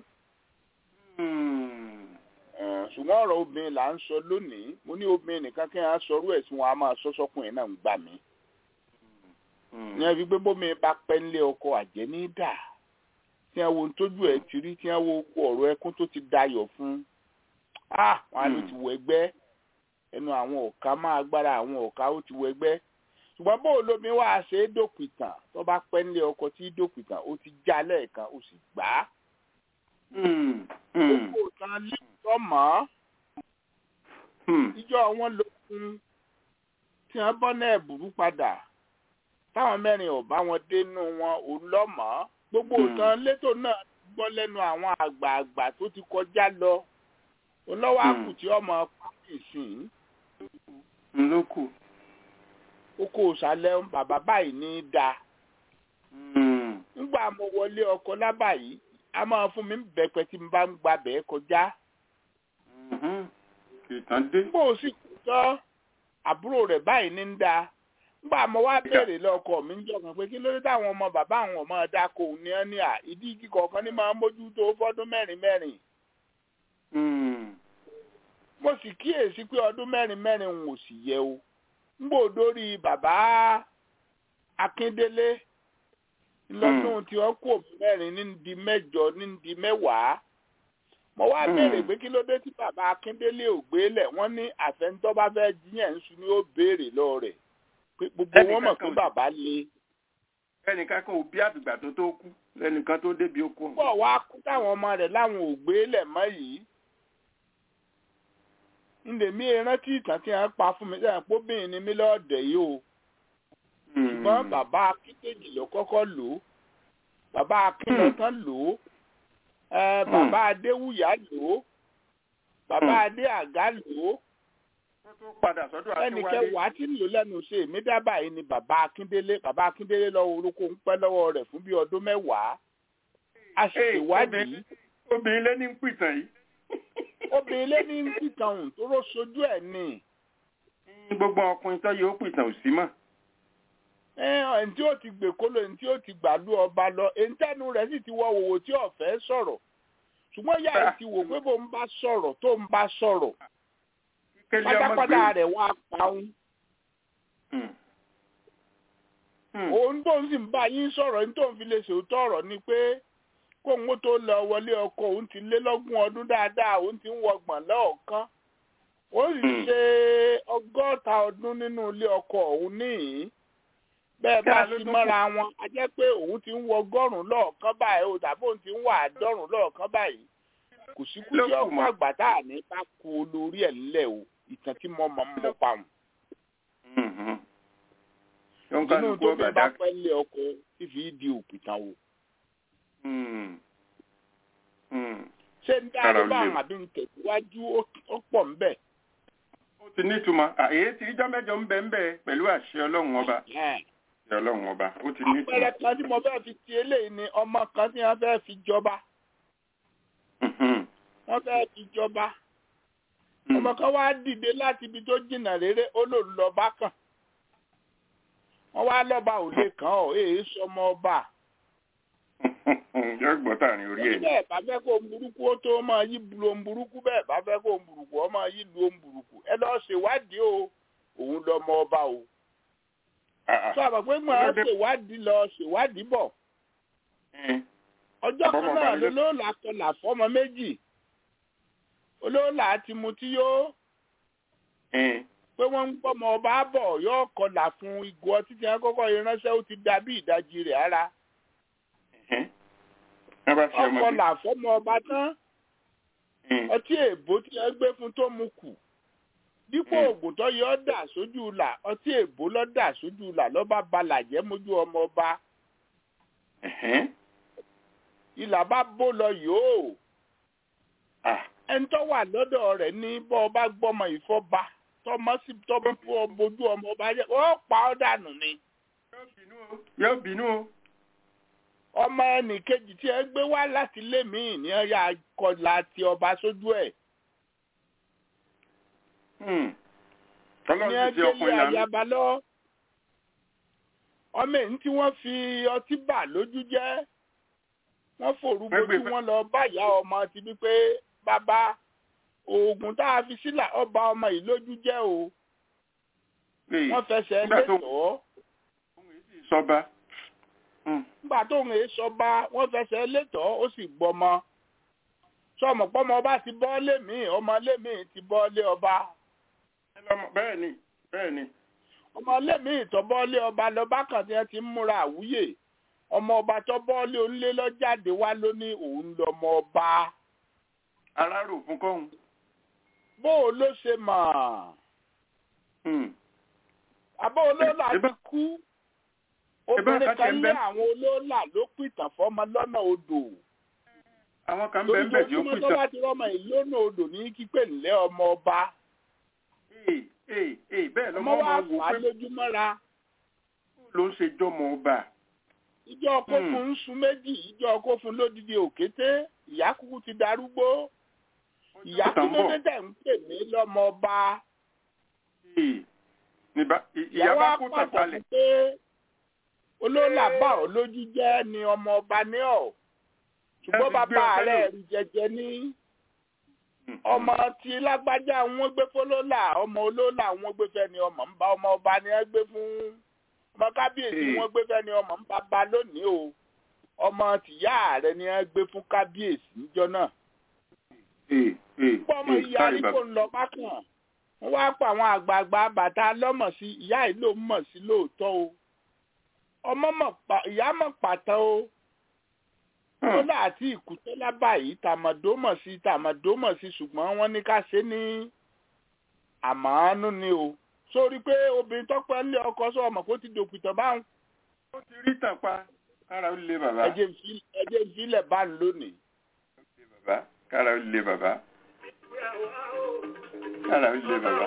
Hmm. Eh, ṣùgbọ́n ọ̀rọ̀ obìnrin là ń sọ lónìí mo ní obìnrin nìkan kí wọ́n á sọrú ẹ̀ tí wọ́n á máa sọ sọ́kùnrin náà ń gbà mí. Hmm. ní ẹbí pé bómi bá pẹ́ nílé ọkọ àjẹ́ ní dà tí wọ́n wo ohun tójú ẹ̀ ti rí tí wọ́n wo oko ọ̀rọ̀ ẹkún tó ti dayọ̀ fún ah wọn á ló ti wọ ẹgbẹ́ ẹnu àwọn ọ̀ka máa agbára àwọn ọ̀ka ó ti wọ ẹgbẹ́ ṣùgbọ́n bó lómi wá ṣe é dòpìtàn tó bá pẹ́ nílé ọkọ tí dòpìtàn ó ti já lẹ́ẹ̀kan ó sì gbà á Hmm. Hmm. gbogbo kan lẹ́tọ̀ mọ́ Hmm. ìjọ wọn lókun tí wọ́n bọ́ náà burú padà táwọn mẹ́rin ò bá wọn dénú wọn òun lọ́mọ́ gbogbo Hmm. ìtàn létò náà gbọ́ lẹ́nu àwọn àgbààgbà tó ti kọjá lọ olówó Hmm. àkù tí ọmọ pàtì sìn ló kù. oko òsàlẹ̀ bàbá báyìí ní í da Hmm. nígbà mo wọlé ọkọ lábàyí a máa fún mi bẹ̀pẹ̀ tí mo bá ń gba bẹ́ẹ̀ kọjá Mhm. ìtàn dé. nígbà ó sì kú tán àbúrò rẹ̀ báyìí ní í da nígbà mo wá béèrè lọ́kọ mi ń jọkàn pé kí ló dé táwọn ọmọ bàbá àwọn ọmọ dáko ní ẹ ní à ìdí igi kọ̀ọ̀kan ní máa ń mójútó fọ́dún mẹ́rin mẹ́rin Hmm. mo sì kíyèsí pé ọdún mẹ́rin mẹ́rin ń ò sì yẹ o ngbò dórí bàbá Akíndélé lọ́dún tí wọ́n kó mẹ́rin ní di mẹ́jọ ní di mẹ́wàá mo wá Hmm. béèrè pé kí ló dé tí bàbá Akíndélé ò gbélẹ̀ wọ́n ní àfẹnutọ́ bá fẹ́ jíyàn ń sun ni ó béèrè lọ rẹ̀ pé gbogbo Ẹnìkan wọn mọ̀ kan pé ò- bàbá le ẹnìkan kan ò bí àdùgbà tó tó kú lẹ́nìkan tó débi ó kú. pọ̀ wá kú táwọn ọmọ rẹ̀ láwọn ò gbélẹ̀ mọ́ yìí ndèmí rántí ìtàn tí wọ́n pa fún mi sẹ́yìn póbìnrin ni mí lọ́ọ̀dẹ̀ yìí o ṣùgbọ́n bàbá akíndèjì ló kọ́kọ́ lò ó bàbá akínlọ́tàn lò ó ẹ, bàbá adéwùyá lò ó bàbá adé àgá lò ó Kó tó padà sọ́dọ̀ ẹnì Akínwálé. kẹwàá tí ń lò lẹ́nu ṣe èmi dábàá yìí ni bàbá akíndélé bàbá akíndélé lọ́wọ́ orúkọ ń pẹ́ lọ́wọ́ rẹ̀ fún bíi ọdún mẹ́wàá a sì Hey, ṣèwádìí obìnrin- obìnrin lé ní ń pìtàn yìí. obìnrin lé ní pìtàn ọ̀hún tó ró sojú ẹ̀ ni gbogbo ọkùnrin tó yóò pìtàn ò sí mọ́. ẹni tí ó ti gbè kóló ẹni tí ó ti gbàlú ọba lọ ẹni tẹnu rẹ̀ sì ti wọ òwò tí ọ̀fẹ́ sọ̀rọ̀ ṣùgbọ́n yà á ti wò pé bó ń bá sọ̀rọ̀ tó ń bá sọ̀rọ̀ Kélé ọmọ pátápátá gbé. rẹ̀ wá paun Hmm. Hmm. òun tó ń sì ń bá yín sọ̀rọ̀ ní tó ń fi lè ṣòótọ́ ọ̀rọ̀ ni pé kóun ó tó lọ wọlé ọkọ òun ti lé lọ́gùn ọdún dáadáa òun ti ń wọgbọ̀n lọ́ọ̀kan ó sì Hmm. ṣe ọgọ́ta ọdún nínú ilé ọkọ òun níhìn bẹ́ẹ̀ bá Kí a ló sì tó mọ́ra wọn a jẹ́ pé òun ti ń wọ ọgọ́rùn-ún lọ́ọ̀kan báyìí o tàbí òun ti ń wà àádọ́rùn-ún lọ́ọ̀kan báyìí kò sí kú Ló tí kù ọkọ mọ́. àgbà tá à ní bá kú olórí ẹ̀ ńlẹ̀ o ìtàn tí mo mọ̀ mọ́ pa wọn. Hmm, hmm. Yóò inú kálukú tó ọba bí bá dá. pẹ́ lé ọkọ fífi di òpìtàn wò. Hmm. Hmm. ṣé ń dá Kára ló ó bá lè. àwọn àbí ń tẹ̀síwájú ó- ó pọ̀ ń bẹ̀. Ó ti nítumọ̀. Àyè tí ìjọ mẹ́jọ ń bẹ ń bẹ pẹ̀lú àṣẹ Ọlọ́run ọba. Àṣẹ Ọlọ́run ọba. Ó ti nítumọ̀. àpẹẹrẹ kan tí mo fẹ́ fi ti eléyìí ni ọmọ kan tí wọ́n fẹ́ fi jọba Hmm. wọ́n fẹ́ fi jọba Hmm. ọmọ kan wá dìde láti ibi tó jìnnà réré ó lò ń lọ bá kàn wọ́n wá lọ́ba ò lè kàn ọ́ èé sọmọ ọba Yóò gbọ́ tààrin orí ẹ̀. bẹ́ẹ̀ bá fẹ́ kó ń burúkú ó tó máa yí lu ohun burúkú bẹ́ẹ̀ bá fẹ́ kó ń burúkú ó máa yí lu ohun burúkú ẹ lọ́ọ́ ṣèwádìí o òun lọmọ ọba o Ah, ah. sọ àbọ̀ pé mo á ṣèwádìí lọ ṣèwádìí bọ̀ Hmm. ọjọ́ kan Àbọ̀mọ̀ náà balẹ̀. lolóòlà kọlà fọ́mọ méjì olóòlà ti mutí yó Hmm. pé wọ́n ń gbọ́mọ ọba bọ̀ yóò kọlà fún ìgò ọtí tí wọ́n kọ́kọ́ yẹn ránṣẹ́ ó ti da bí ìdajì rẹ̀ ara Hmm. Wọ́n bá ṣe ọmọdé. ọkọlà fọ́mọ ọba tán Hmm. ọtí èbó tí wọ́n gbé fún tó mu kù dípò Mm. oògùn tó yọ ọ́ dà sójú là ọtí èbó lọ́ dà sójú là lọ́ba balàjẹ́ mójú ọmọ ọba Hmm. ìlà bá bó lọ yòó Ah. ẹni tó wà lọ́dọ̀ rẹ̀ ní bọ́ ọba gbọ́mọ ìfọ́ba tọmọ sí tọmọ bojú ọmọ ọba jẹ́ ó pa ọ́ dànù ni Yóò bínú o. Yóò bínú o. ọmọ ẹnì kejì tí ẹ gbé wá láti ilé míì ní ọyà kọlà ti ọba sójú ẹ̀ Hmm. ní Ọlọ́run ti ti ẹgbẹ́lé ọkùnrin lánàá. ayaba lọ ọmọ èyí tí wọ́n fi ọtí bà lójú jẹ́ wọ́n fòrú Wọ́n gbé bojú fẹ́- wọn lọ báyà ọmọ ti bí pé bàbá oògùn tá a fi sílà ọba ọmọ yìí lójú jẹ́ o Ee, wọ́n fẹsẹ̀ nígbà tó- létòó Sọba. Hmm. nígbà tó ń sọba wọ́n fẹsẹ̀ létòó ó sì gbọmọ sọmọ pọmọ ọba ti bọ́ lémi ọmọ lémi ti bọ́ lé ọba Ẹ lọ́mọ- Bẹ́ẹ̀ ni. Bẹ́ẹ̀ ni. ọmọ lémi ìtọ́bọ́lé ọba lọ́ba kan tí wọ́n ti ń múra àwúyè ọmọ ọba tọ́bọ́lé onílé lọ́jáde wá ló ní òun lọ́mọ ọba Arárò fún kọ́hún. bó o ló ṣe mọ̀ Hmm. àbó olóòlà Ẹ- ẹ ti bá- kú ẹ bá obìnrin ká kan tiẹ̀ ń lé bẹ́- àwọn olóòlà ló pìtàn fọ́mọ lọ́nà odò Àwọn kan bẹ́ẹ̀ bẹ́ẹ̀ tí ó lójoojúmọ́ tó pìtàn. bá ti rọ́mọ ìlú lọ́nà odò ní kípé ńlẹ́ ọmọ ọba Ee, ee, ee, bẹ́ẹ̀ ọmọ lọ́mọ wa máa wò fà á pé lójúmọ́ra ló ń ṣe jọmọ ọba. ìjọ kófun ń sun méjì ìjọ kófun lódìdí òkété ìyá kúkú ti darúgbó ìyá Ọjọ́ kí kan ló bọ̀. dé tẹ̀ ń pè mí lọ́mọ ọba Ee, níbà ì- ìyá ìyá bá wa kó pàtàkì tàpalẹ̀. pé olóòlà bá ọ lójú jẹ́ ni ọmọ ọba ní ọ̀ ṣùgbọ́n Ẹ ti gbé bàbá ọ̀fẹ́ rẹ̀ lò. rí jẹjẹ ní ọmọ tí lágbájá wọn gbé fọlọ́là ọmọ olóòlà wọn gbé fẹ́ ni ọmọ ń bá ọmọ ọba ni ẹ gbé fún ọmọ kábíyèsí Ee. wọn gbé fẹ́ ni ọmọ ń bá ba lónìí o ọmọ tìyá rẹ̀ ni ẹ gbé fún kábíyèsí níjọ́ náà Ee, ee, pọ́ ọmọ ee, ìyá sorry, rí bàbá. kò ń lọ bákan wọ́n wá pa àwọn àgbààgbà bàtà lọ́mọ̀ sí ìyá yìí ló mọ̀ sí lóòótọ́ o ọmọ mọ̀ pa ìyá mọ̀ pàtó o Hmm. kódà àti ìkútọ́lá báyìí tàmọ̀dó mọ̀ sí tàmọ̀dó mọ̀ sí ṣùgbọ́n wọ́n ní ká ṣe ní àmọ́ánú ni o sórí pé obìnrin tọ́pẹ́ lé ọkọ sọ ọmọ kó ti dòkìtàn báwọn ó ti rí tàn pa kára ó lé bàbá ẹjẹ ìfi- ẹjẹ ìfilẹ̀ bá ń lónìí. bàbá kára ó lé bàbá kára ó lé bàbá.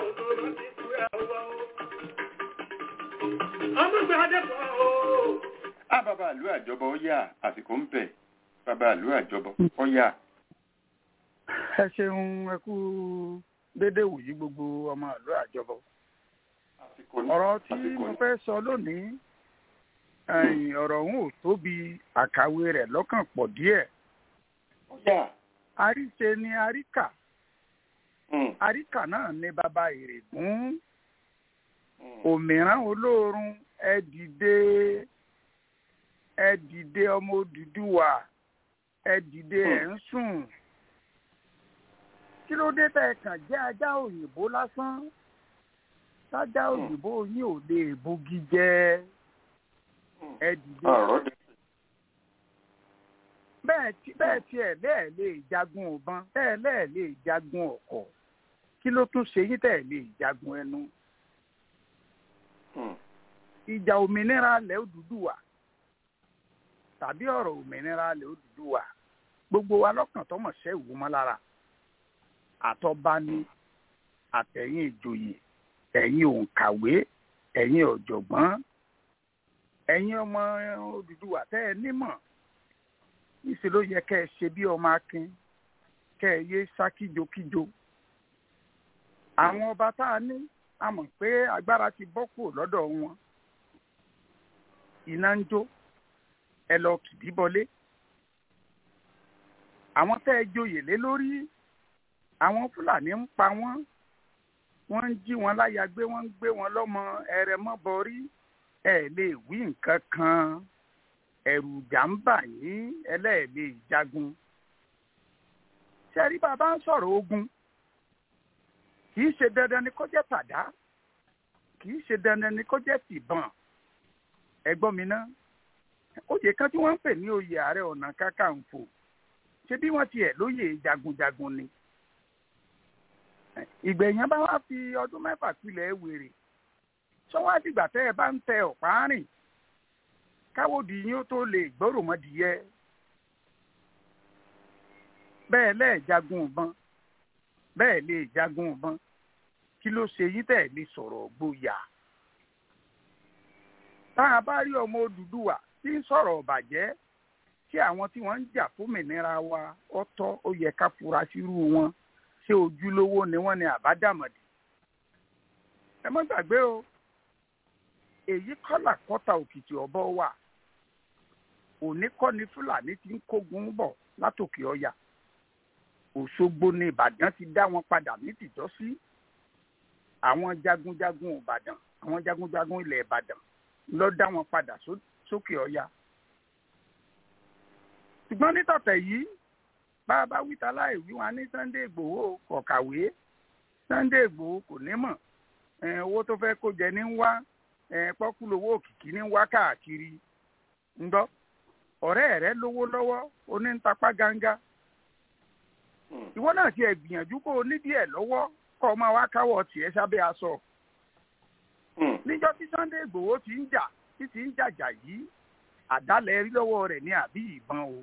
á bàbá àlú àjọbọ ó yà àsìkò ń bẹ bàbá àlú àjọbọ ó yà. ẹ ṣeun ẹ kú dédé wòyí gbogbo ọmọ ìlú àjọbọ àsìkò ní ọ̀rọ̀ tí àsìkò mo ní. fẹ́ sọ lónìí ẹ̀yìn ọ̀rọ̀ ọ̀hún ò tóbi àkàwé rẹ̀ lọ́kàn pọ̀ díẹ̀ ó yà. àríṣe ni àríkà Mm, àríkà náà ní bàbá ìrègùn mm. òmíràn olóorun ẹ dìde ẹ dìde ọmọ Odùduwà ẹ dìde ẹ ń sùn kí ló dé tẹ́ kàn jẹ́ ajá òyìnbó lásán tájá òyìnbó yín ò lè bogi jẹ ẹ dìde ọ̀rọ̀ dẹ. bẹ́ẹ̀ tí bẹ́ẹ̀ tiẹ̀ lẹ́ẹ̀ lè jagun ọ̀bọ̀n bẹ́ẹ̀ lẹ́ẹ̀ lè jagun ọ̀kọ̀ kí ló tún ṣe yín tẹ̀ lè jagun ẹnu Mm, ìjà òmìnira ilẹ̀ Odùduwà tàbí ọ̀rọ̀ òmìnira ilẹ̀ Odùduwà gbogbo wa lọ́kàn tọmọ̀ ṣẹ́ ìwò mọ́ lára àtọba ni àtẹ̀yìn ìjòyè ẹ̀yin òǹkàwé ẹ̀yin ọ̀jọ̀gbọ́n ẹ̀yin ọmọ Odùduwà tẹ́ ẹ nímọ̀ níṣẹ́ ló yẹ kẹ́ ẹ ṣe bí ọmọ akin kẹ́ ẹ yé sá kíjokíjo àwọn ọba tá a ní a mọ̀ pé agbára ti bọ́ kúrò lọ́dọ̀ wọn iná ń jó ẹ lọ kìdí bọlé àwọn tẹ́ ẹ joyè lé lórí àwọn fúlàní ń pa wọ́n wọ́n ń jí wọn láya gbé wọ́n ń gbé wọn lọ́mọ ẹrẹ mọ́ bọrí ẹ lè wí nǹkan kan ẹ̀rù ìjà ń bà yín ẹlẹ́ẹ̀lẹ́ ìjagun ṣẹ́rí bàbá ń sọ̀rọ̀ ogun kì í ṣe dandan ni kó jẹ́ tàdá kì í ṣe dandan ni kó jẹ́ tìbọn ẹ̀gbọ́n mi ná oyè kan tí wọ́n ń pè ní oyè ààrẹ ọ̀nà kakanfò ṣé bí wọ́n tiẹ̀ lóyè jagunjagun ni ìgbẹ̀yìn bá wá fi ọdún mẹ́fà pilẹ̀ wèrè sọ́wọ́ àdìgbà tẹ́ ẹ bá ń tẹ ọ̀pá rìn káwọ́dì yín ó tó lè gbọ́rò mọ́dìyẹ bẹ́ẹ̀ lẹ́ẹ̀ jagun ìbọn bẹ́ẹ̀ lè jagun ìbọn kí ló ṣe yín tẹ̀ lè sọ̀rọ̀ gboyà. tá a bá rí ọmọ Odùduwà tí ń sọ̀rọ̀ ọ̀bàjẹ́ tí àwọn tí wọ́n ń jà fómìnira wa ọ̀tọ̀ ó yẹ ká fura sírú wọn ṣé ojúlówó ni wọ́n ní àbádàmọ̀dì. ẹ má gbàgbé o èyí kọ́là kọ́ta òkìtì ọ̀bọ wà òní kọ́ ni Fúlàní ti ń kógun bọ̀ látòkè ọ̀yà Òṣogbo ni Ìbàdàn ti dá wọn padà ní tìjọ́sí àwọn jagunjagun Ìbàdàn àwọn jagunjagun ilẹ̀ Ìbàdàn ló dá wọn padà sókè ọ̀yà. ṣùgbọ́n nítọ̀tẹ̀ yìí bá a bá wíta láì wí wọn ní Sunday Ìgbòho kọ̀kàwé Sunday Ìgbòho kò ní mọ̀ owó tó fẹ́ kó jẹ ní wá pọ́kúlówó òkìkí ní wá káàkiri ń gbọ́ ọ̀rẹ́ rẹ lówó lọ́wọ́ onítapá gánga ìwọ náà ti ẹ̀ gbìyànjú kó o nídìí ẹ̀ lọ́wọ́ kọ́ ọ máa wá káwọ́ tiẹ̀ sábẹ́ aṣọ. níjọ́ tí Sunday Ìgbòho ti ń jà tí ti ń jàjà yìí àdálẹ̀ rí lọ́wọ́ rẹ̀ ní àbí ìbọn o.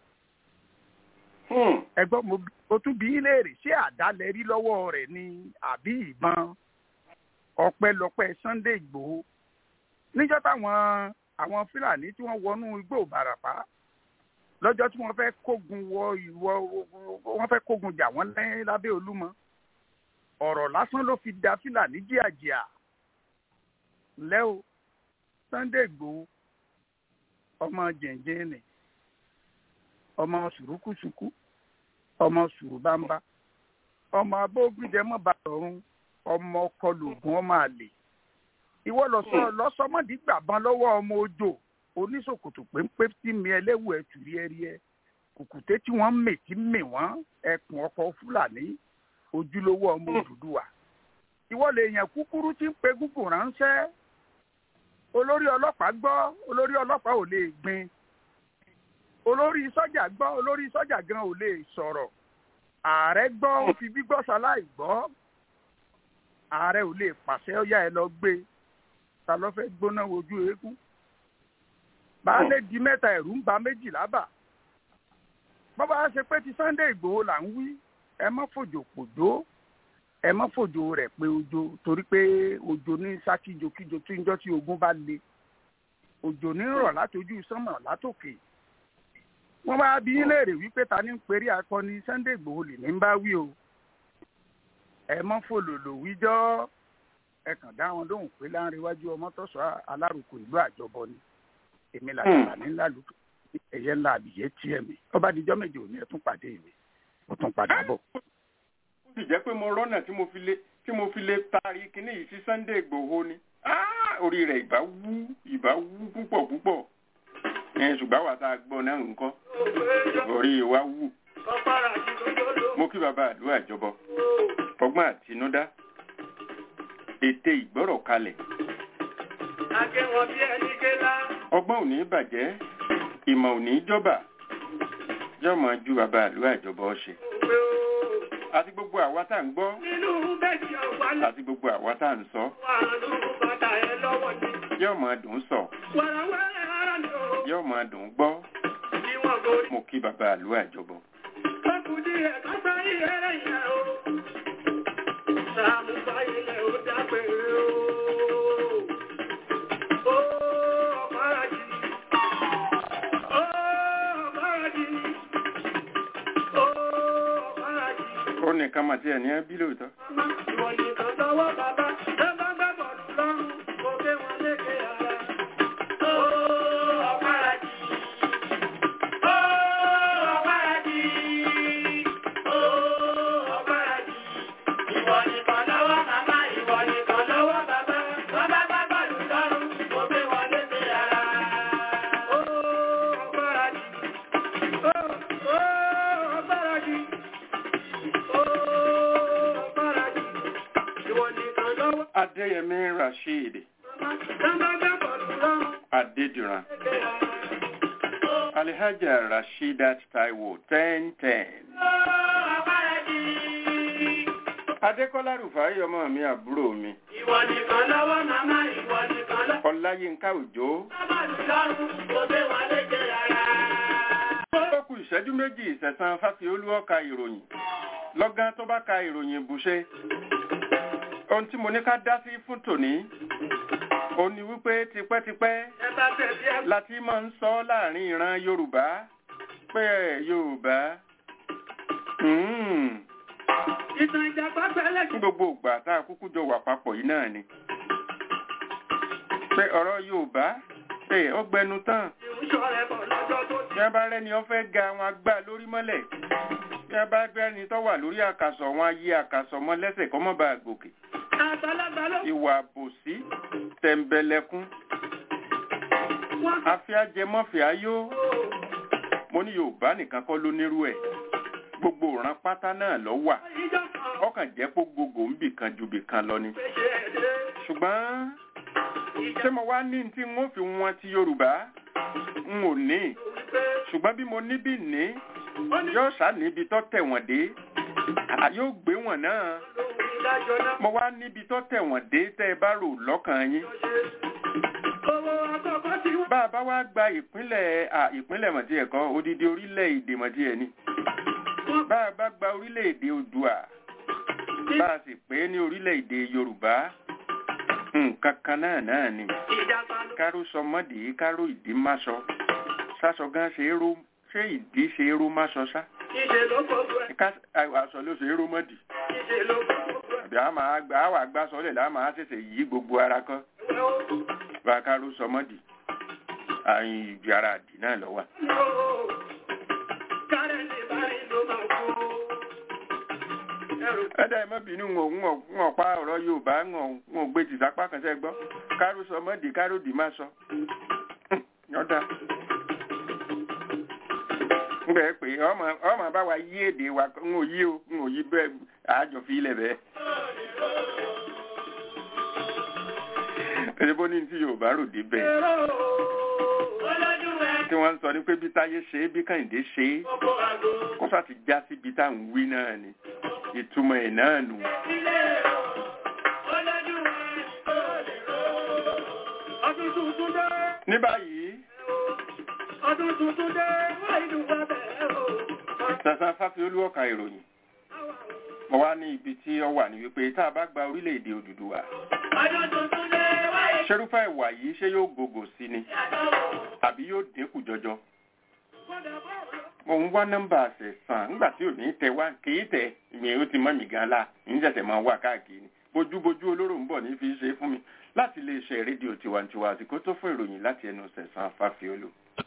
ẹgbọ́n mo tún bí léèrè ṣé àdálẹ̀ rí lọ́wọ́ rẹ̀ ní àbí ìbọn ọpẹ́lọpẹ́ Sunday Ìgbòho níjọ́ táwọn àwọn Fúlàní tí wọ́n wọnú igbó Ìbàràpá lọ́jọ́ tí wọ́n fẹ́ kógun wọ ìwọ wọ́n fẹ́ kógun jà wọ́n lẹ́yìn lábẹ́ Olúmọ ọ̀rọ̀ lásán ló fi da Fúlàní jíàjíà ńlẹ́ o Sunday Ìgbòho ọmọ jẹ̀ǹjẹ̀ nì ọmọ sùrùkùsùkù ọmọ sùrùbámbá ọmọ abógbìdẹ́mọ́ bàtọ̀run ọmọ ọkọlùgùn ọmọ àlè ìwọ lọ́sọmọdé gbàbọn lọ́wọ́ ọmọ ojò oníṣòkòtò péńpé tí mi ẹlẹ́wù ẹ̀ tù rí ẹrí ẹ kùkùté tí wọ́n mè tí mè wọ́n ẹkùn ọkọ̀ fúlàní ojúlówó ọmọ Odùduwà ìwọ lè yàn kúkúrú tí ń pe gúgùn ránṣẹ́ olórí ọlọ́pàá gbọ́ olórí ọlọ́pàá ò lè gbin olórí sọ́jà gbọ́ olórí sọ́jà gan ò lè sọ̀rọ̀ ààrẹ gbọ́ ó fi gbígbọ́ ṣaláì gbọ́ ààrẹ ò lè pàṣẹ ọyá ẹ lọ gbé ta ló fẹ́ gbóná wojú eégún baálé di mẹ́ta ẹ̀rù ń ba méjìlá bà bọ́bá ṣe pé ti Sunday Ìgbòho là ń wí ẹ má fòjò pòjó ẹ má fòjò rẹ̀ pé ojo torí pé ojo ní sákìjokíjo tí ń jọ́ tí ogun bá le òjò ní rọ̀ látojú sánmọ̀ látòkè wọ́n bá bí yín léèrè wípé ta ní ń perí akọni Sunday Ìgbòho lè ní ń bá wí o ẹ mọ́ fòlòlò wíjọ́ ẹ kàn dá wọn lóhùn pé láńrewájú ọmọ tọ́sọ̀ alárùkù ìlú àjọbọ ni èmi làjàlá ní ńlá lùkù ẹ̀yẹ ńlá àbíyẹ tiẹ̀ mi ọba àdìjọ́ méje òní ẹ̀ tún pàdé mi mo tún padà bọ̀. ó sì jẹ́ pé mo rọ́nà tí mo fi lè tí mo fi lè taari kíní yìí sí Sunday Ìgbòho ni Ah, orí rẹ̀ ìbá wú ìbá wú púpọ̀ púpọ̀ ẹ̀ ṣùgbọ́n wà tá a gbọ́ náà nǹkan orí wa wú mo kí bàbá àdúrà ìjọbọ ọgbọ́n àtinúdá ète ìgbọ́rọ̀ kalẹ̀ ọgbọ́n ò ní bàjẹ́ ìmọ̀ ò ní jọba yọmọ ju bàbá àdúrà ìjọbọ ṣe àti gbogbo àwa tá à ń gbọ́ àti gbogbo àwa tá à ń sọ yọmọ dùn sọ yọmọ dùn gbọ́ mo kí bàbá àdúrà ìjọbọ. ó nìkan mà tí ẹ̀ ní ẹ́ bí lóòótọ́. Adéyẹmí Rasheed Adédìran Alihaja Rasheedat Taiwo ten ten. Adékọ́lá Rufai ọmọ mi àbúrò mi. Ìwọ nìkan lọ́wọ́ màmá ìwọ nìkan lọ́wọ́. Ọláyínká Òjó. Bàbá mi lọ́rùn kò gbé wọn léje rárá. Ó kù ìṣẹ́jú méjì ìṣẹ̀san Fáfiolú ọ̀ka ìròyìn. Lọ́gán tó bá ka ìròyìn ìbùṣe. Ohun tí mo ní ká dá sí fún tòní. Ó ní wípé tipẹ́tipẹ́ Ẹ bá tẹ̀sí ẹ. láti máa ń sọ láàrin ìran Yorùbá pé ẹ̀ Yorùbá. Mm. Ìtàn ìjàpá pẹ́lẹ́ ní gbogbo ìgbà tá a kúkú jọ wà papọ̀ yìí náà ni. pé ọ̀rọ̀ Yorùbá pé ó gbẹnu tán kí ń sọ rẹ̀ bọ̀ lọ́jọ́ tó ti. bí wọ́n bá rẹ́ni wọ́n fẹ́ ga wọn agbá lórí mọ́lẹ̀ bí wọ́n bá rẹ́ni tó wà lórí àkàsọ̀ wọn ayé àkàsọ̀ mọ́ lẹ́sẹ̀ kọ́ mọ́ bá a gòkè. Àgbàlagbà ló ìwà àbòsí tẹ̀m̀bẹ̀lẹ̀kún wọ́n afẹ́ajẹmọ́fẹ́ ayó mo ní Yorùbá nìkan kọ́ ló nírú ẹ̀ gbogbo ìran pátá náà ló wà ìjọ kan ọkàn jẹ́ pé gbogbo ń bì kan ju bì kan lọ ni. fèsì ẹ̀dẹ́. ṣùgbọ́n ṣé mo wá ní tí n ó fi wọn ti Yorùbá n ò ní Wípé ṣùgbọ́n bí mo níbí ní ó ní yóò ṣá níbi tó tẹ̀ wọ́n dé à yóò gbé wọn náà lóhun ìdájọ́ náà mo wá níbi tó tẹ̀ wọ́n dé tẹ́ ẹ bá rò lọ́kàn yín ṣe. Owó àkọ́kọ́ tí wọ́n bá a bá wá gba ìpínlẹ̀ à ìpínlẹ̀ mọ̀tí ẹ̀kọ́ odidi orílẹ̀-èdè mọ̀tí ẹ̀ ni bá a bá gba orílẹ̀-èdè Oòduà bá a sì pé ní orílẹ̀-èdè Yorùbá nǹkan kan náà náà ni ìjàpá ló káró sọmọdé káró ìdí máṣọ sásọ gan ṣe é ró ṣé ìdí ṣe é ró máṣọ ṣá ìṣe ló gbogbo ẹ̀. ká aṣọ ló ṣe é ró mọ́dì Ìṣe ló gbogbo ẹ̀. àbí a máa gbà á wà gbà sọlẹ̀ láà máa ṣẹ̀ṣẹ̀ yí gbogbo ara kan bá káró sọmọdì àyìn ìjì ara àdì náà lọ wà. Kárẹ̀ ní báyìí ló máa kú. Ẹrù ẹ̀dá ẹ̀ mọ́bìnú ń ò ń ò pa ọ̀rọ̀ Yorùbá ń ò ń ò gbé tìsápá kan sẹ́ gbọ́ káró sọmọdì káró dì má sọ. yọ̀dà ń bẹ̀ pé ọmọ ọmọ bá wa yí èdè wa ń ò yí o ń ò yí bẹ́ẹ̀ àjọ fi ilẹ̀ bẹ́ẹ̀. ẹni bó ní tí Yorùbá rò dé bẹ́ẹ̀ olójú ẹ̀ tí wọ́n ń sọ ní pé bí táyé ṣe é bí Kàyìndé ṣe é gbogbo àgbo. kó sá ti já síbi tá à ń wí náà ni ìtumọ̀ ẹ̀ náà nù. Ilé tuntun dé. ní báyìí Ọdún tuntun dé. Wọ́n ìlú wa bẹ̀rẹ̀ o. sàṣà fáfiolú ọ̀ka ìròyìn mo wá ní ibi tí ó wà ní wípé tá a bá gba orílẹ̀-èdè Odùduwà Ọdún tuntun dé. Wọ́n ìlú ṣerúfẹ́ ìwà yìí ṣé yóò gògò sí ni àbí yóò dínkù jọjọ mo ń wá nọ́mbà àṣẹ̀sán nígbà tí ò ní tẹ wá kì í tẹ ìyẹn ó ti mọ́ mi gan la ní ṣẹ̀ṣẹ̀ máa wà káàkiri bójúbójú olóró ń bọ̀ ní fi ṣe fún mi láti lè ṣe rédíò tiwantiwa àsìkò tó fún ìròyìn láti ẹnu ṣẹ̀sán fáfiolú.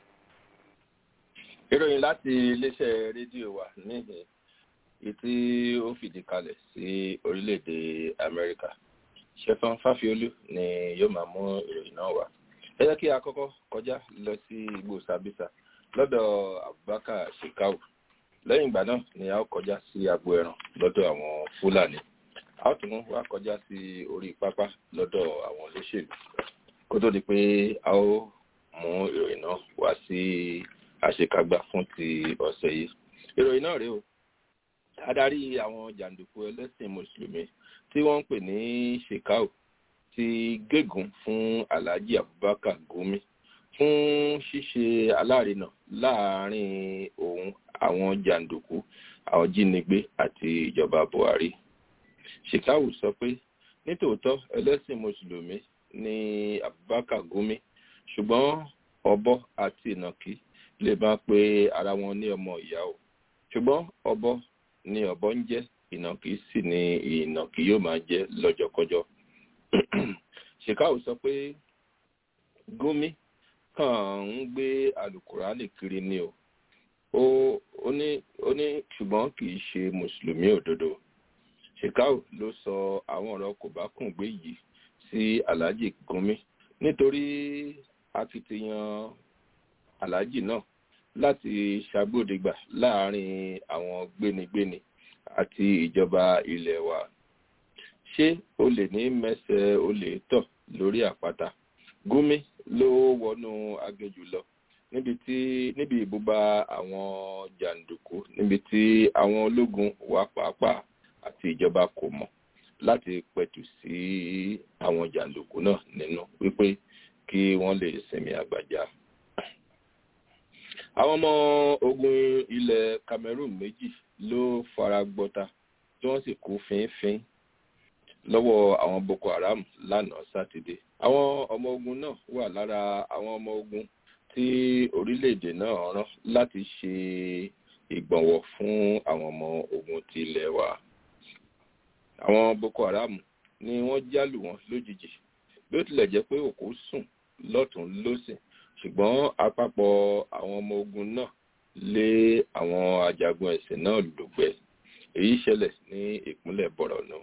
ìròyìn láti iléeṣẹ́ rédíò wa níhìn èyí tí ó fìdí kalẹ̀ sí orílẹ̀-èdè amẹ́ríkà ṣẹ̀fọ́n fáfiolú ni yóò máa mú ìròyìn náà wá ẹ jẹ́ kí a kọ́kọ́ kọjá lọ sí igbó sàbísà lọ́dọ̀ abubakar shekau lẹ́yìn ìgbà náà ni a ó kọjá sí agbo ẹran lọ́dọ̀ àwọn fúlàní a ó tún wá kọjá sí orí pápá lọ́dọ̀ àwọn olóṣèlú kó tó di pé a ó mú ìròyìn náà wá sí àṣekágbá fún ti ọ̀sẹ̀ yìí ìròyìn náà rèé o adarí àwọn jàǹdùkú ẹlẹ́sìn mùsùlùmí tí wọ́n ń pè ní shekau ti gégùn fún alhaji abubakar gumi fún ṣíṣe alárinà láàrin òun àwọn jàǹdùkú àwọn jínigbé àti ìjọba buhari shekau sọ pé nítòótọ́ ẹlẹ́sìn mùsùlùmí ní abubakar gumi ṣùgbọ́n ọ̀bọ àti ìnàkí lè máa pe ara wọn ní ọmọ ìyá o ṣùgbọ́n ọ̀bọ ni ọ̀bọ ń jẹ́ ìnàkí sì ni ìnàkí yóò máa jẹ́ lọ́jọ́kọjọ́ shekau sọ pé gumi kàn ń gbé alukurani kiri ni o ó ó ní ó ní ṣùgbọ́n kì í ṣe mùsùlùmí òdodo shekau ló sọ àwọn ọ̀rọ̀ kò bá kùn gbé yìí sí alhaji gumi nítorí akitiyan alhaji náà láti ṣàgbọ́dẹ̀gbà láàrin àwọn gbénigbéni àti ìjọba ilẹ̀ wa ṣé o lè ní mẹsẹ̀ o lè tọ̀ lórí àpáta gúnmi ló wọnú aginjù lọ níbi tí níbi ìbúba àwọn jàǹdùkú níbi tí àwọn ológun wà pàápàá àti ìjọba kò mọ̀ láti pẹ̀tù sí àwọn jàǹdùkú náà nínú wípé kí wọ́n lè sinmi àgbàjá àwọn ọmọ ogun ilẹ̀ cameroon méjì ló fara gbọta tí wọ́n sì kú fínfín lọ́wọ́ àwọn boko haram lánàá sátidé àwọn ọmọ ogun náà wà lára àwọn ọmọ ogun tí orílẹ̀-èdè náà rán láti ṣe ìgbọ̀nwọ́ fún àwọn ọmọ ogun ti ilẹ̀ wa àwọn boko haram ni wọ́n jálù wọn lójijì bí ó tilẹ̀ jẹ́ pé òkú sùn lọ́tún lọ́sìn ṣùgbọ́n àpapọ̀ àwọn ọmọ ogun náà lé àwọn ajagun ẹ̀sìn náà lùgbẹ́ èyí ṣẹlẹ̀ ní ìpínlẹ̀ bọ̀rọ̀nù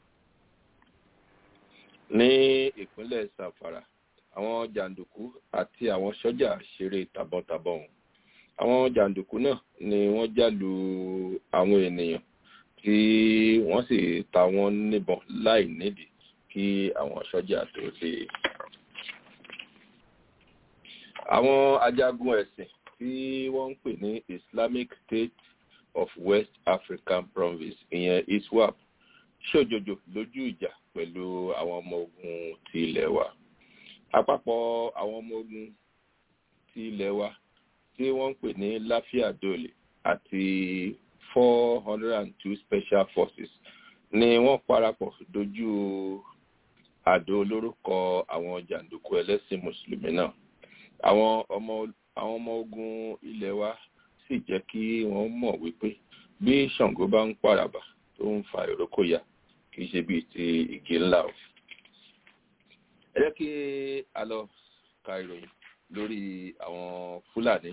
ní ìpínlẹ̀ sàfàrà àwọn jàǹdùkú àti àwọn sọ́jà ṣeré tàbọ̀ntàbọ̀n àwọn jàǹdùkú náà ni wọ́n jálu àwọn ènìyàn tí wọ́n sì ta wọ́n níbọn láì nídìí kí àwọn sọ́jà tó dé àwọn ajagun ẹ̀sìn tí wọ́n ń pè ní islamic state of west african province ìyẹn iswap ṣòjòjò lójú ìjà pẹ̀lú àwọn ọmọ ogun ti ilẹ̀ wa àpapọ̀ àwọn ọmọ ogun ti ilẹ̀ wa tí wọ́n ń pè ní láfíà dole àti four hundred and two special forces ni wọ́n parapọ̀ dojú àdó olóró kọ àwọn jàǹdùkú ẹlẹ́sìn mùsùlùmí náà àwọn ọmọ àwọn ọmọ ogun ilẹ̀ wa sì jẹ́ kí wọ́n mọ̀ wípé bí ṣàngó bá ń pàràbà tó ń fa ìrókò ya kì í ṣe bíi ti igi ńlá o. ẹ jẹ́ kí a lọ ka ìròyìn lórí àwọn fúlàní.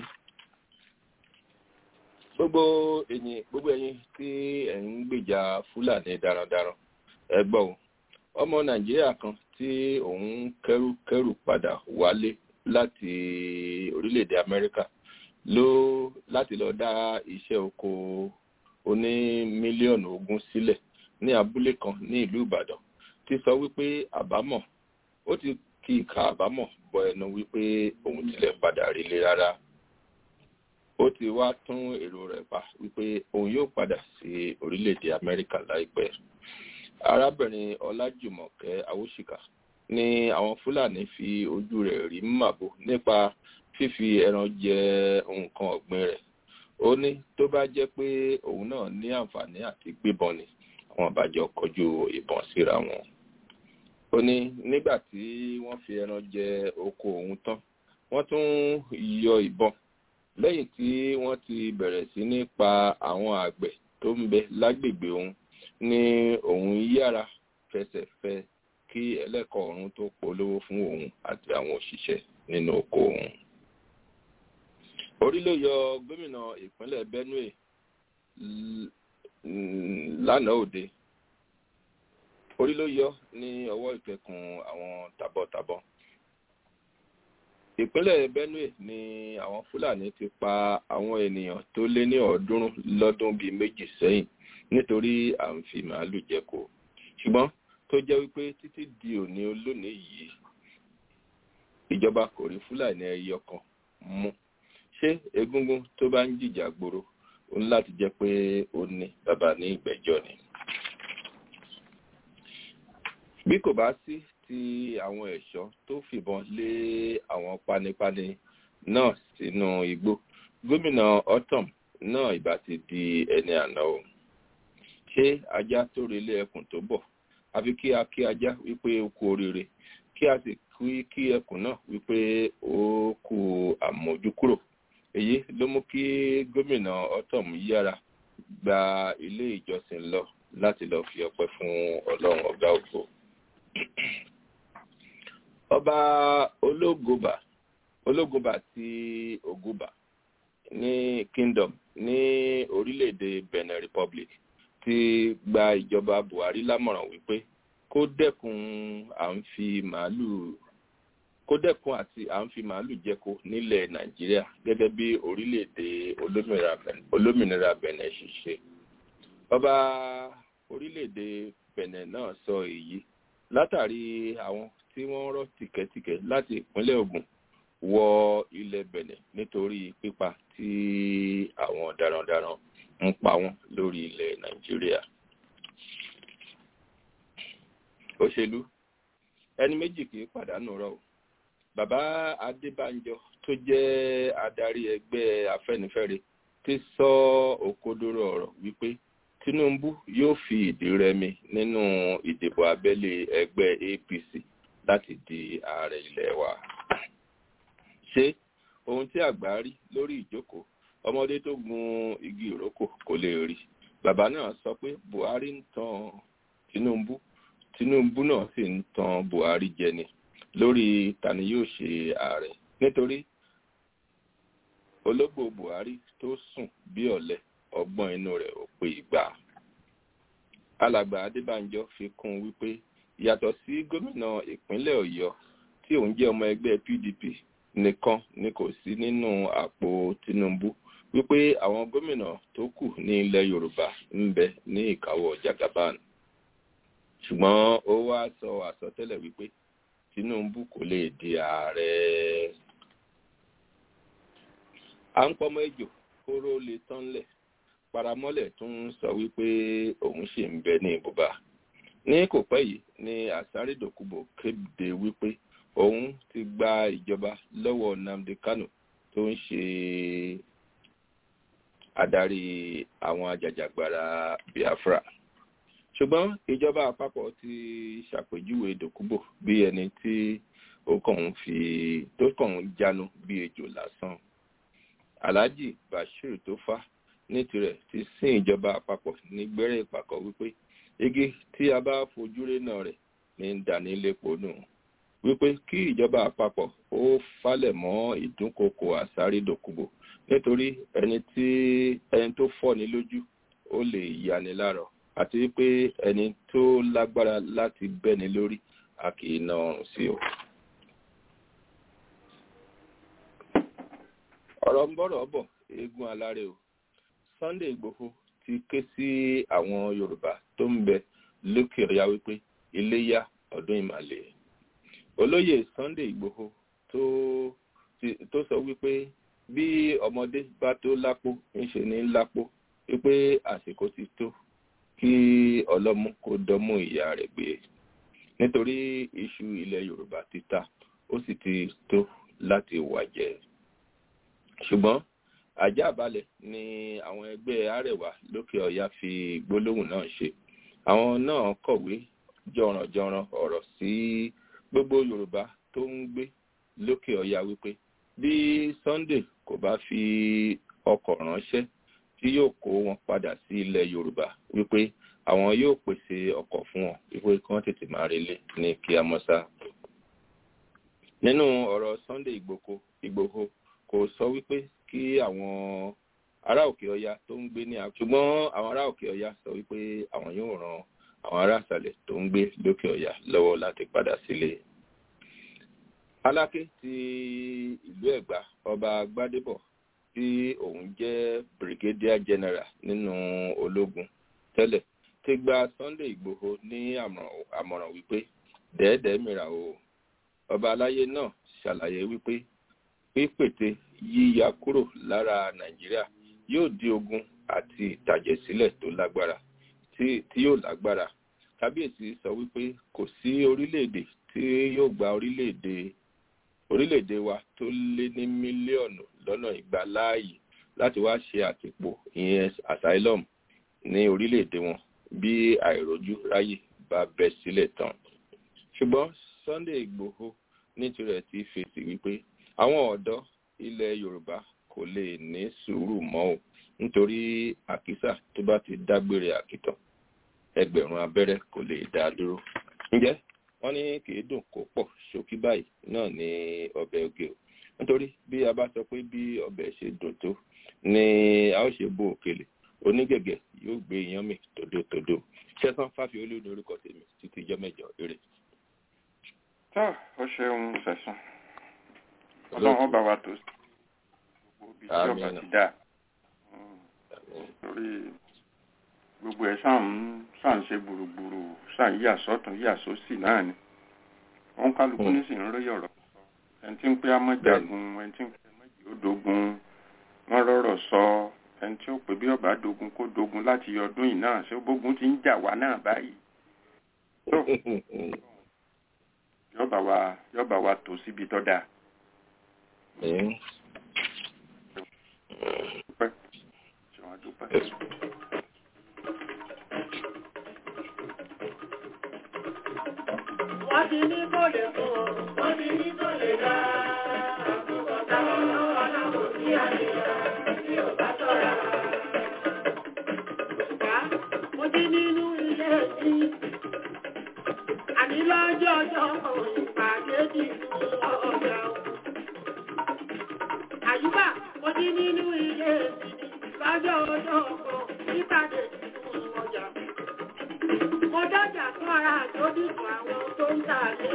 gbogbo ẹ̀yin gbogbo ẹ̀yin tí ẹ̀ ń gbèjà fúlàní darandaran ẹ gbọ́ o ọmọ nàìjíríà kan tí òun kẹ́rù kẹ́rù padà wálé láti orílẹ̀-èdè amẹ́ríkà ló láti lọ dá iṣẹ́ oko oní mílíọ̀nù ogún sílẹ̀ ní abúlé kan ní ìlú ìbàdàn ti sọ wípé àbámọ̀ ó ti kí ìka àbámọ̀ bọ ẹnu wípé òun tilẹ̀ padà rílé rárá ó ti wá tún èrò rẹ̀ pa wípé òun yóò padà sí orílẹ̀-èdè amẹ́ríkà láìpẹ́ arábìnrin ọlájùmọ̀kẹ́ awóṣìkà ni àwọn fúlàní fi ojú rẹ̀ rí màbo nípa fífi ẹran jẹ nǹkan ọ̀gbìn rẹ̀ ó ní tó bá jẹ́ pé òun náà ní àǹfààní àti gbébọn ni àwọn àbájọ kọjú ìbọn síra wọn ó ní nígbà tí wọ́n fi ẹran jẹ oko òun tán wọ́n tún yọ ìbọn lẹ́yìn tí wọ́n ti bẹ̀rẹ̀ sí ní pa àwọn àgbẹ̀ tó ń bẹ lágbègbè òun ní òun yára fẹsẹ̀ fẹ kí ẹlẹ́kọ̀ọ́ ọ̀run tó polówó fún òun àti àwọn òṣìṣẹ́ nínú oko òun. orí ló yọ gómìnà ìpínlẹ̀ benue lánàá òde orí ló yọ ní ọwọ́ ìkẹkùn àwọn tàbọ̀tàbọ̀ ìpínlẹ̀ benue ni àwọn fúlàní ti pa àwọn ènìyàn tó lé ní ọ̀ọ́dúnrún lọ́dún bíi méjì sẹ́yìn nítorí à ń fi màálù jẹko ṣùgbọ́n tó jẹ́ wípé títí di òní olónìí yìí ìjọba kò rí fúlàní ẹyọ kan mú ṣé egungun tó bá ń jìjà gbòòrò ó ní láti jẹ́ pé ó ní bàbá ní ìgbẹ́jọ́ ni. bí kò bá sí ti àwọn ẹ̀ṣọ́ tó fìbọn lé àwọn panipani náà sínú igbó gómìnà otom náà ìbá ti di ẹni àná o ṣé ajá tó relé ẹkùn tó bọ̀ àfi kí a kí ajá wípé ó kú oríire kí a sì kí kí ẹkùn náà wípé ó kú àmójúkúrò èyí ló mú kí gómìnà otom yára gba ilé ìjọsìn lọ láti lọ fi ọpẹ fún ọlọrun ọgá ògbó ọba ológoba ológoba ti oguba ní kingdom ní orílẹ̀-èdè benin republic ti gba ìjọba buhari lámọ̀ràn wípé kó dẹ́kun à ń fi màálù kó dẹ́kun àti à ń fi màálù jẹko nílẹ̀ nàìjíríà gẹ́gẹ́ bí orílẹ̀-èdè olómìnira benin ṣe ṣe ọba orílẹ̀-èdè benin náà sọ èyí látàrí àwọn tí wọ́n rọ́ tìkẹ́tìkẹ́ láti ìpínlẹ̀ ogun wọ ilẹ̀ benin nítorí pípa tí àwọn darandaran ń pa wọ́n lórí ilẹ̀ nàìjíríà. òṣèlú ẹni méjì kì í pàdánù rọ o bàbá adébánjọ tó jẹ́ adarí ẹgbẹ́ afẹ́nifẹ́re ti sọ òkodoro ọ̀rọ̀ wípé tinubu yóò fi ìdí rẹmi nínú ìdìbò abẹ́lé ẹgbẹ́ apc láti di ààrẹ ilẹ̀ wa. ṣé ohun tí àgbà rí lórí ìjókòó ọmọdé tó gun igi ìrókò kò lè rí bàbá náà sọ pé buhari ń tan tinubu tinubu náà sì ń tan buhari jẹ ni lórí tani yóò ṣe ààrẹ nítorí ológbò buhari tó sùn bí ọ̀lẹ́ ọgbọ́n inú rẹ̀ ò pé ìgbà. alàgbà adébánjọ fi kún un wípé yàtọ̀ sí gómìnà ìpínlẹ̀ ọ̀yọ́ tí òun jẹ́ ọmọ ẹgbẹ́ pdp nìkan ni kò sí nínú àpò tinubu wípé àwọn gómìnà tó kù ní ilẹ̀ yorùbá ń bẹ ní ìkáwọ́ jagaban ṣùgbọ́n ó wá sọ àsọtẹ́lẹ̀ wípé tinubu kò lè di ààrẹ à ń pọmọ ejò kóró lè tán lẹ̀ paramọ́lẹ̀ tún ń sọ wípé òun ṣì ń bẹ ní ibùba ní kò pẹ́ yìí ni àsárédòkúbò kéde wípé òun ti gba ìjọba lọ́wọ́ nnamdi kano tó ń ṣe adarí àwọn ajàjàgbara biafra ṣùgbọ́n ìjọba àpapọ̀ ti ṣàpèjúwe dòkúbò bí ẹni tí ó kàn ń fi tó kàn ń jánu bí ejò lásán alhaji bashir tó fà ní tirẹ̀ ti sin ìjọba àpapọ̀ ní gbẹ́rẹ́ ìpàkọ́ wípé igi tí a bá fojú rénà rẹ̀ ní dání lépo nù wípé kí ìjọba àpapọ̀ ó falẹ̀ mọ́ ìdúnkokò àsárídòkúbò nítorí ẹni tí ẹni tó fọ́ni lójú ó lè yani lárọ̀ àti wípé ẹni tó lágbára láti bẹ́ni lórí a kì í na ọrùn sí o. ọ̀rọ̀ ń bọ̀rọ̀ bọ̀ eégún alárè o sunday igbòho ti ké sí àwọn yorùbá tó ń bẹ lókè ọ̀yá wípé iléyà ọdún ìmàlẹ̀ olóyè sunday igbòho tó tó sọ wípé bí ọmọdé bá tó lápò ńṣe ní lápò wípé àsìkò ti tó kí ọlọ́mú kó dánmú ìyá rẹ̀ gbé nítorí iṣu ilẹ̀ yorùbá ti ta ó sì ti tó láti wàjẹ́ ṣùgbọ́n àjàbalẹ̀ ni àwọn ẹgbẹ́ arẹwà lókè ọ̀yà fi gbólóhùn náà ṣe àwọn náà kọ̀wé jọ̀rànjọ̀ràn ọ̀rọ̀ sí gbogbo yorùbá tó ń gbé lókè ọ̀yà wípé bí sunday kò bá fi ọkọ̀ ránṣẹ́ tí yóò kó wọn padà sí ilẹ̀ yorùbá wípé àwọn yóò pèsè ọkọ̀ fún wọn wípé kí wọ́n tètè máa relé ní kíámọ́sá. nínú ọ̀rọ̀ sunday ìgbòho ìgbòho kò sọ wípé kí àwọn ará òkè ọya tó ń gbé ní àkókò ṣùgbọ́n àwọn ará òkè ọya sọ wípé àwọn yóò ran àwọn ará àṣàlẹ̀ tó ń gbé lókè ọya lọ́wọ́ láti padà sílé. aláké ti ìlú ẹ̀gbá ọba gbádébọ̀ tí òun jẹ́ brigadier general nínú ológun tẹ́lẹ̀ ti gba sunday igbòho ní àmọ̀ràn wípé dẹ́ẹ̀dẹ́ mìíràn o ọba aláyé náà ṣàlàyé wípé pípète yíya kúrò lára nàìjíríà yóò di ogun àti ìtàjẹ̀sílẹ̀ tó lágbára tí yóò lágbára kábíyèsí sọ wípé kò sí orílẹ̀-èdè tí yóò gba orílẹ̀-èdè orílẹ̀-èdè wa tó lé ní mílíọ̀nù lọ́nà ìgbà láàyè láti wá ṣe àtìpó ìyẹn asylum ní orílẹ̀-èdè wọn bí àìrójú ráyè bá bẹ́ sílẹ̀ tán ṣùgbọ́n sunday igbòho ní tirẹ̀ ti fèsì wípé àwọn ọ̀dọ́ ilẹ̀ yorùbá kò lè ní sùúrù mọ́ o nítorí àkísà tó bá ti dágbére àkìtàn ẹgbẹ̀rún abẹ́rẹ́ kò lè dá a dúró ǹjẹ́ wọ́n ní kìí dùn kó pọ̀ ṣókí báyìí náà ní ọbẹ̀ oge o nítorí bí a bá sọ pé bí ọbẹ̀ ṣe dùn tó ni a ó ṣe bó òkèlè onígẹ̀gẹ̀ yóò gbé iyán mi tòdótòdó ṣẹ́sán fáfiolú ní orúkọ tèmi títí jẹ́ mẹ́jọ eré. tó o ṣeun fẹ̀sùn ọlọ́run ọba wa tó gbogbo ibi tí ọba ti dà torí gbogbo ẹ̀ sàn ń sàn ṣe gbùrùgbùrù sàn yíyà sọ́tún yíyà sósì náà ni wọn kálukú ní sì ń rí ọ̀rọ̀ sọ ẹni tí ń pé amọ́jagun ẹni tí ń pé méjì ó dogun wọ́n rọ̀rọ̀ sọ ẹni tí ó pè bí ọba dogun kó dogun láti ọdún yìí náà ṣé gbógun ti ń jà wá náà báyìí tó yọba wa yọba wa tó síbi tó dáa. dúpẹ́ ṣé wọ́n dúpẹ́. wọ́n ti ní kò lè fún ọ wọ́n ti ní kò lè dá àkókò táwọn lọ́wọ́ láwọn sí àríyá tí ò bá tọ́ra. Ṣùgbá mo ti nínú ilé sí àní lọ́jọ́ ọjọ́ ìpàdé ti fún ọjà o. Àyùbá mo ti nínú ilé sí lọ́jọ́ ọjọ́ ìpàdé ti fún ọjà mo dájà fún ara àjọdìbò àwọn tó ń tà lé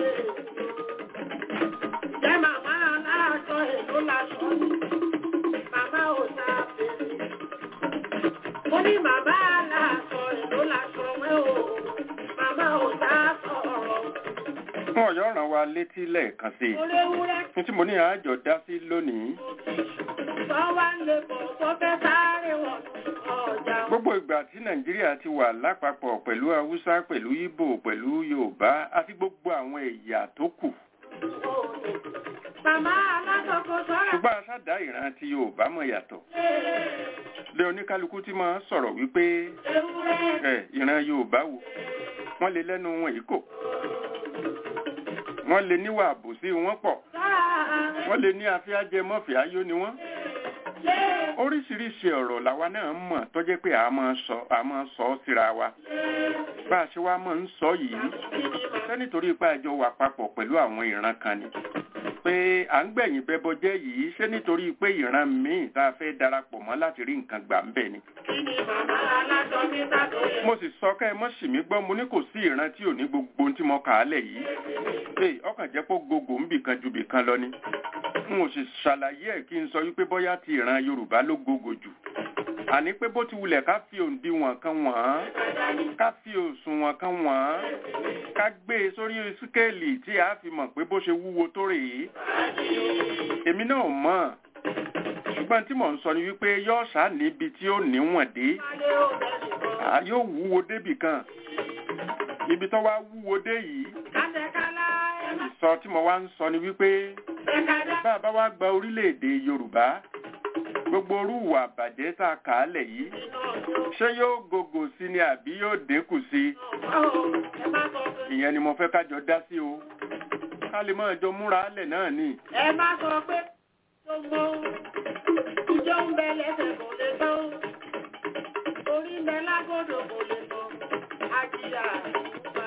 jẹ́ màmá aláàtọ̀ èlò lásọ ní màmá ò ta fèrè mo ní màmá aláàtọ̀ èlò lásọ wẹ́ o màmá ò ta sọ̀rọ̀. fún ọ̀yọ́ ràn wá létí lẹ́ẹ̀kan sí i mo léwúrẹ́ fún tí mo ní àjọ dá sí lónìí tó wá ń lè bọ̀ tó fẹ́ sáré wọ̀ ọjà o. gbogbo ìgbà tí nàìjíríà ti wà lápapọ̀ pẹ̀lú haúsá pẹ̀lú ìbò pẹ̀lú yorùbá àti gbogbo àwọn ẹ̀yà tó kù Màmá alásọ̀kọ̀ sọ́ra ṣùgbọ́n aṣáda ìran ti yorùbá mọ̀ yàtọ̀ lé oníkálukú tí máa ń sọ̀rọ̀ wípé ewúrẹ́ ẹ ìran yorùbá wo wọ́n lè lẹ́nu wọn yìí kò wọ́n lè níwà àbòsí wọn pọ̀ sọ́ra wọ́n lè ní afẹ́ajẹ mọ́fẹ́ ayó ni wọ́n lé oríṣiríṣi ọ̀rọ̀ làwa náà mọ̀ tó jẹ́ pé a máa sọ a máa sọ ọ́ síra wa bá a ṣe wá máa ń sọ yìí ṣé nítorí pé àjọ wà papọ̀ pẹ̀lú àwọn ìran kan ni pé à ń gbẹ̀yìn bẹ́bọ jẹ́ yìí ṣé nítorí pé ìran míì tá a fẹ́ darapọ̀ mọ́ láti rí nǹkan gbà ń bẹ̀ ni. kí ni màmá alásọ mi sàtò yẹ. mo sì sọ ká ẹ mọ́ sì mí gbọ́ mo ní kò sí ìran tí ò ní gbogbo ohun tí mo kà á lẹ̀ yìí ee ọkàn jẹ́ pé gbogbo ń bì kan ju bì kan lọ ni n ò sì ṣàlàyé ẹ̀ kí n sọ wípé bóyá ti ìran yorùbá ló gbogbo jù àní pé bó ti wulẹ̀ ká fi òǹdíwọ̀n kan wọ̀n án ká fi òṣùwọ̀n kan wọ̀n án ká gbé e sórí síkéèlì tí a fi mọ̀ pé bó ṣe wúwo tó rèé èmi náà mọ̀ ṣùgbọ́n tí mò ń sọ ni wípé yóò ṣá níbi tí ó níwọ̀n dé à yóò wúwo débì kan ibi tó wá wúwo dé yìí kátẹ́kálá ẹ má sọ tí mo wá ń sọ ni wípé ẹ̀kadà bá a bá wá gba orílẹ̀-èdè yorùbá gbogbo orúwà àbàjẹ́ tá a kà á lẹ̀ yìí ṣé yóò gògò sí ni àbí yóò dínkù sí ẹ má sọ pé ìyẹn ni mo fẹ́ kájọ dá sí o ká lè mọ́ ẹjọ́ múra lẹ̀ náà ni ẹ má sọ pé tó mọ ìjọ ń bẹ lẹ́sẹ̀ kò lè tán orí ń bẹ lágbódò kò lè tán àjíyà ìgbà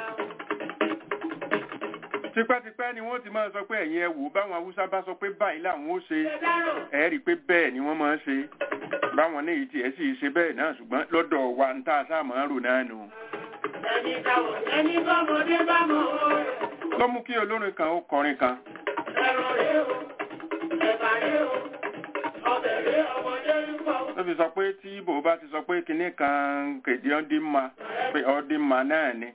tipẹ́tipẹ́ ni wọ́n ti máa sọ pé ẹ̀yin ẹ wò báwọn haúsá bá sọ pé báyìí làwọn ó ṣe ṣe dárò ẹ rí i pé bẹ́ẹ̀ ni wọ́n máa ń ṣe báwọn ní ìyí tiẹ̀ sì ṣe bẹ́ẹ̀ náà ṣùgbọ́n lọ́dọ̀ wa ń tá a sáà máa ń rò náà nù. ẹni táwọn ẹni bọ́mọdé bá mọ̀ ọ́ rẹ̀ ló mú kí olórin kan ó kọrin kan ẹ̀rọ rẹ̀ o ẹ̀bà rẹ̀ o ọbẹ̀ rẹ̀ ọmọdé ń pọ̀ ló fi sọ pé tí ibo bá ti sọ pé kinní kan kèdè ọdín ma pé ọdín ma náà ni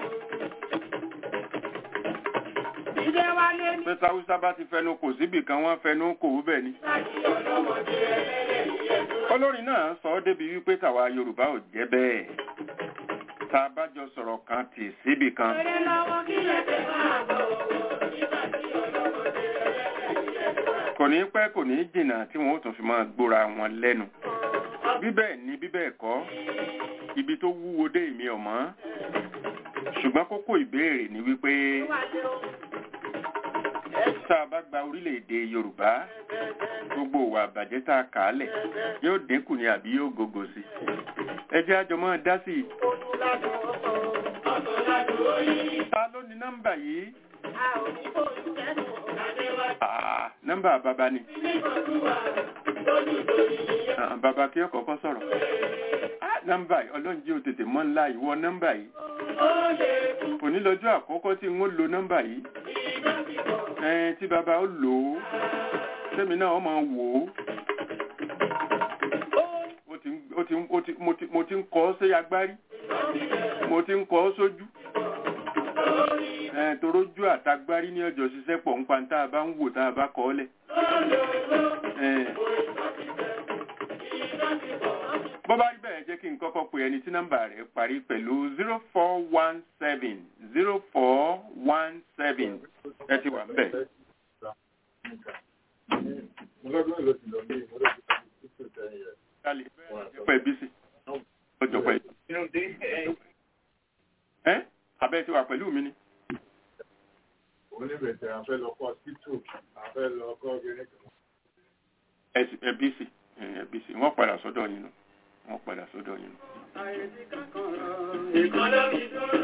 ìdẹ́ wálé ní pé sáwúsá bá ti fẹnu kò síbì kan wọ́n fẹnu kò ó bẹ̀ ni. láti ọlọ́mọdé ẹlẹ́lẹ́ ìyẹn olórin náà sọ ọ́ débi wípé tàwa yorùbá ò jẹ́ bẹ́ẹ̀ tá a bá jọ sọ̀rọ̀ kan tì síbì kan Eré lọ́wọ́ kí lẹ́sẹ̀ máa bọ̀ wọ̀ nígbà tí ọlọ́mọdé ẹlẹ́lẹ́ ìyẹn kò ní pẹ́ kò ní jìnnà tí wọ́n ó tún fi máa gbóra wọn lẹ́nu bí bẹ́ẹ̀ ni bí bẹ́ẹ̀ kọ́ ibi tó wúwo dé èmi ọ̀mọ́ ṣùgbọ́n kókó ìbéèrè ni wípé wà lé o. tá a bá gba orílẹ̀-èdè yorùbá gbogbo ìwà àbàjẹ́ tá a kà á lẹ̀ yóò dínkù ni àbí yóò gògò sí ẹ jẹ́ àjọ máa dá sí i Olùlàdùn ọkọ̀ ọ̀tọ̀ ládùn oyin. ta ló ní nọ́mbà yìí A ò ní kò ní kẹ́nu Adéwájú. Ah, nọ́mbà bàbá ni Nígbàdúrà lójú lórí ìyẹn. Ah, bàbá kí ọkọ̀ kọ́ sọ̀rọ̀ Ah, nọ́mbà yìí ọlọ́run jẹ́ òtètè mọ́ ńlá ìwọ nọ́mbà yìí Ó lè kú òní lọ́jọ́ àkọ́kọ́ tí n ó lo nọ́mbà yìí ìgbà bíbọ̀. ẹn tí bàbá ó lò ó sẹ́mi náà ó máa wò ó ó ti ń- ó ti ń- ó ti- mo ti- mo ti ń kọ́ ọ́ sí agbárí mo ti ń kọ́ ọ́ sójú ẹn torójú àtagbárí ní ọjọ́ ṣiṣẹ́ pọ̀ nípa tá a bá ń wò tá a bá kọ́ ọ́ lẹ̀ ẹn bó bá rí bẹ́ẹ̀ jẹ́ kí n kọ́kọ́ pe ẹni tí nọ́mbà rẹ̀ parí pẹ̀lú zero four one seven zero four one seven ẹ ti wà ń bẹ̀. Kálí pẹ̀ bí sí. Ọjọ́ pẹ̀. Ẹ́ abẹ́ ti wà pẹ̀lú mi ni. Ẹ sì- ẹ bí sí. Ẹ bí sí. Wọ́n padà sọ́dọ̀ yín nù. Wọ́n padà sọ́dọ̀ yín nù. Ìkan ló fi dúró.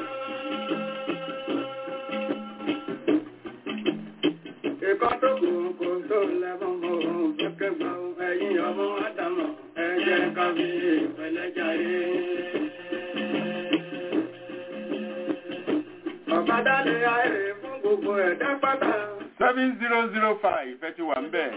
Ìkan tó kù kò tó lẹ́bọ̀n mọ́ òun fẹ́kẹ́ gbà ó ẹ̀yìn ọmọ Ádámọ̀ ẹ jẹ́ ká fi ìpẹ̀lẹ́ jayé. Ọ̀pá dálé ayé fún gbogbo ẹ̀dá pátá. seven zero zero five ẹ ti wà ń bẹ̀.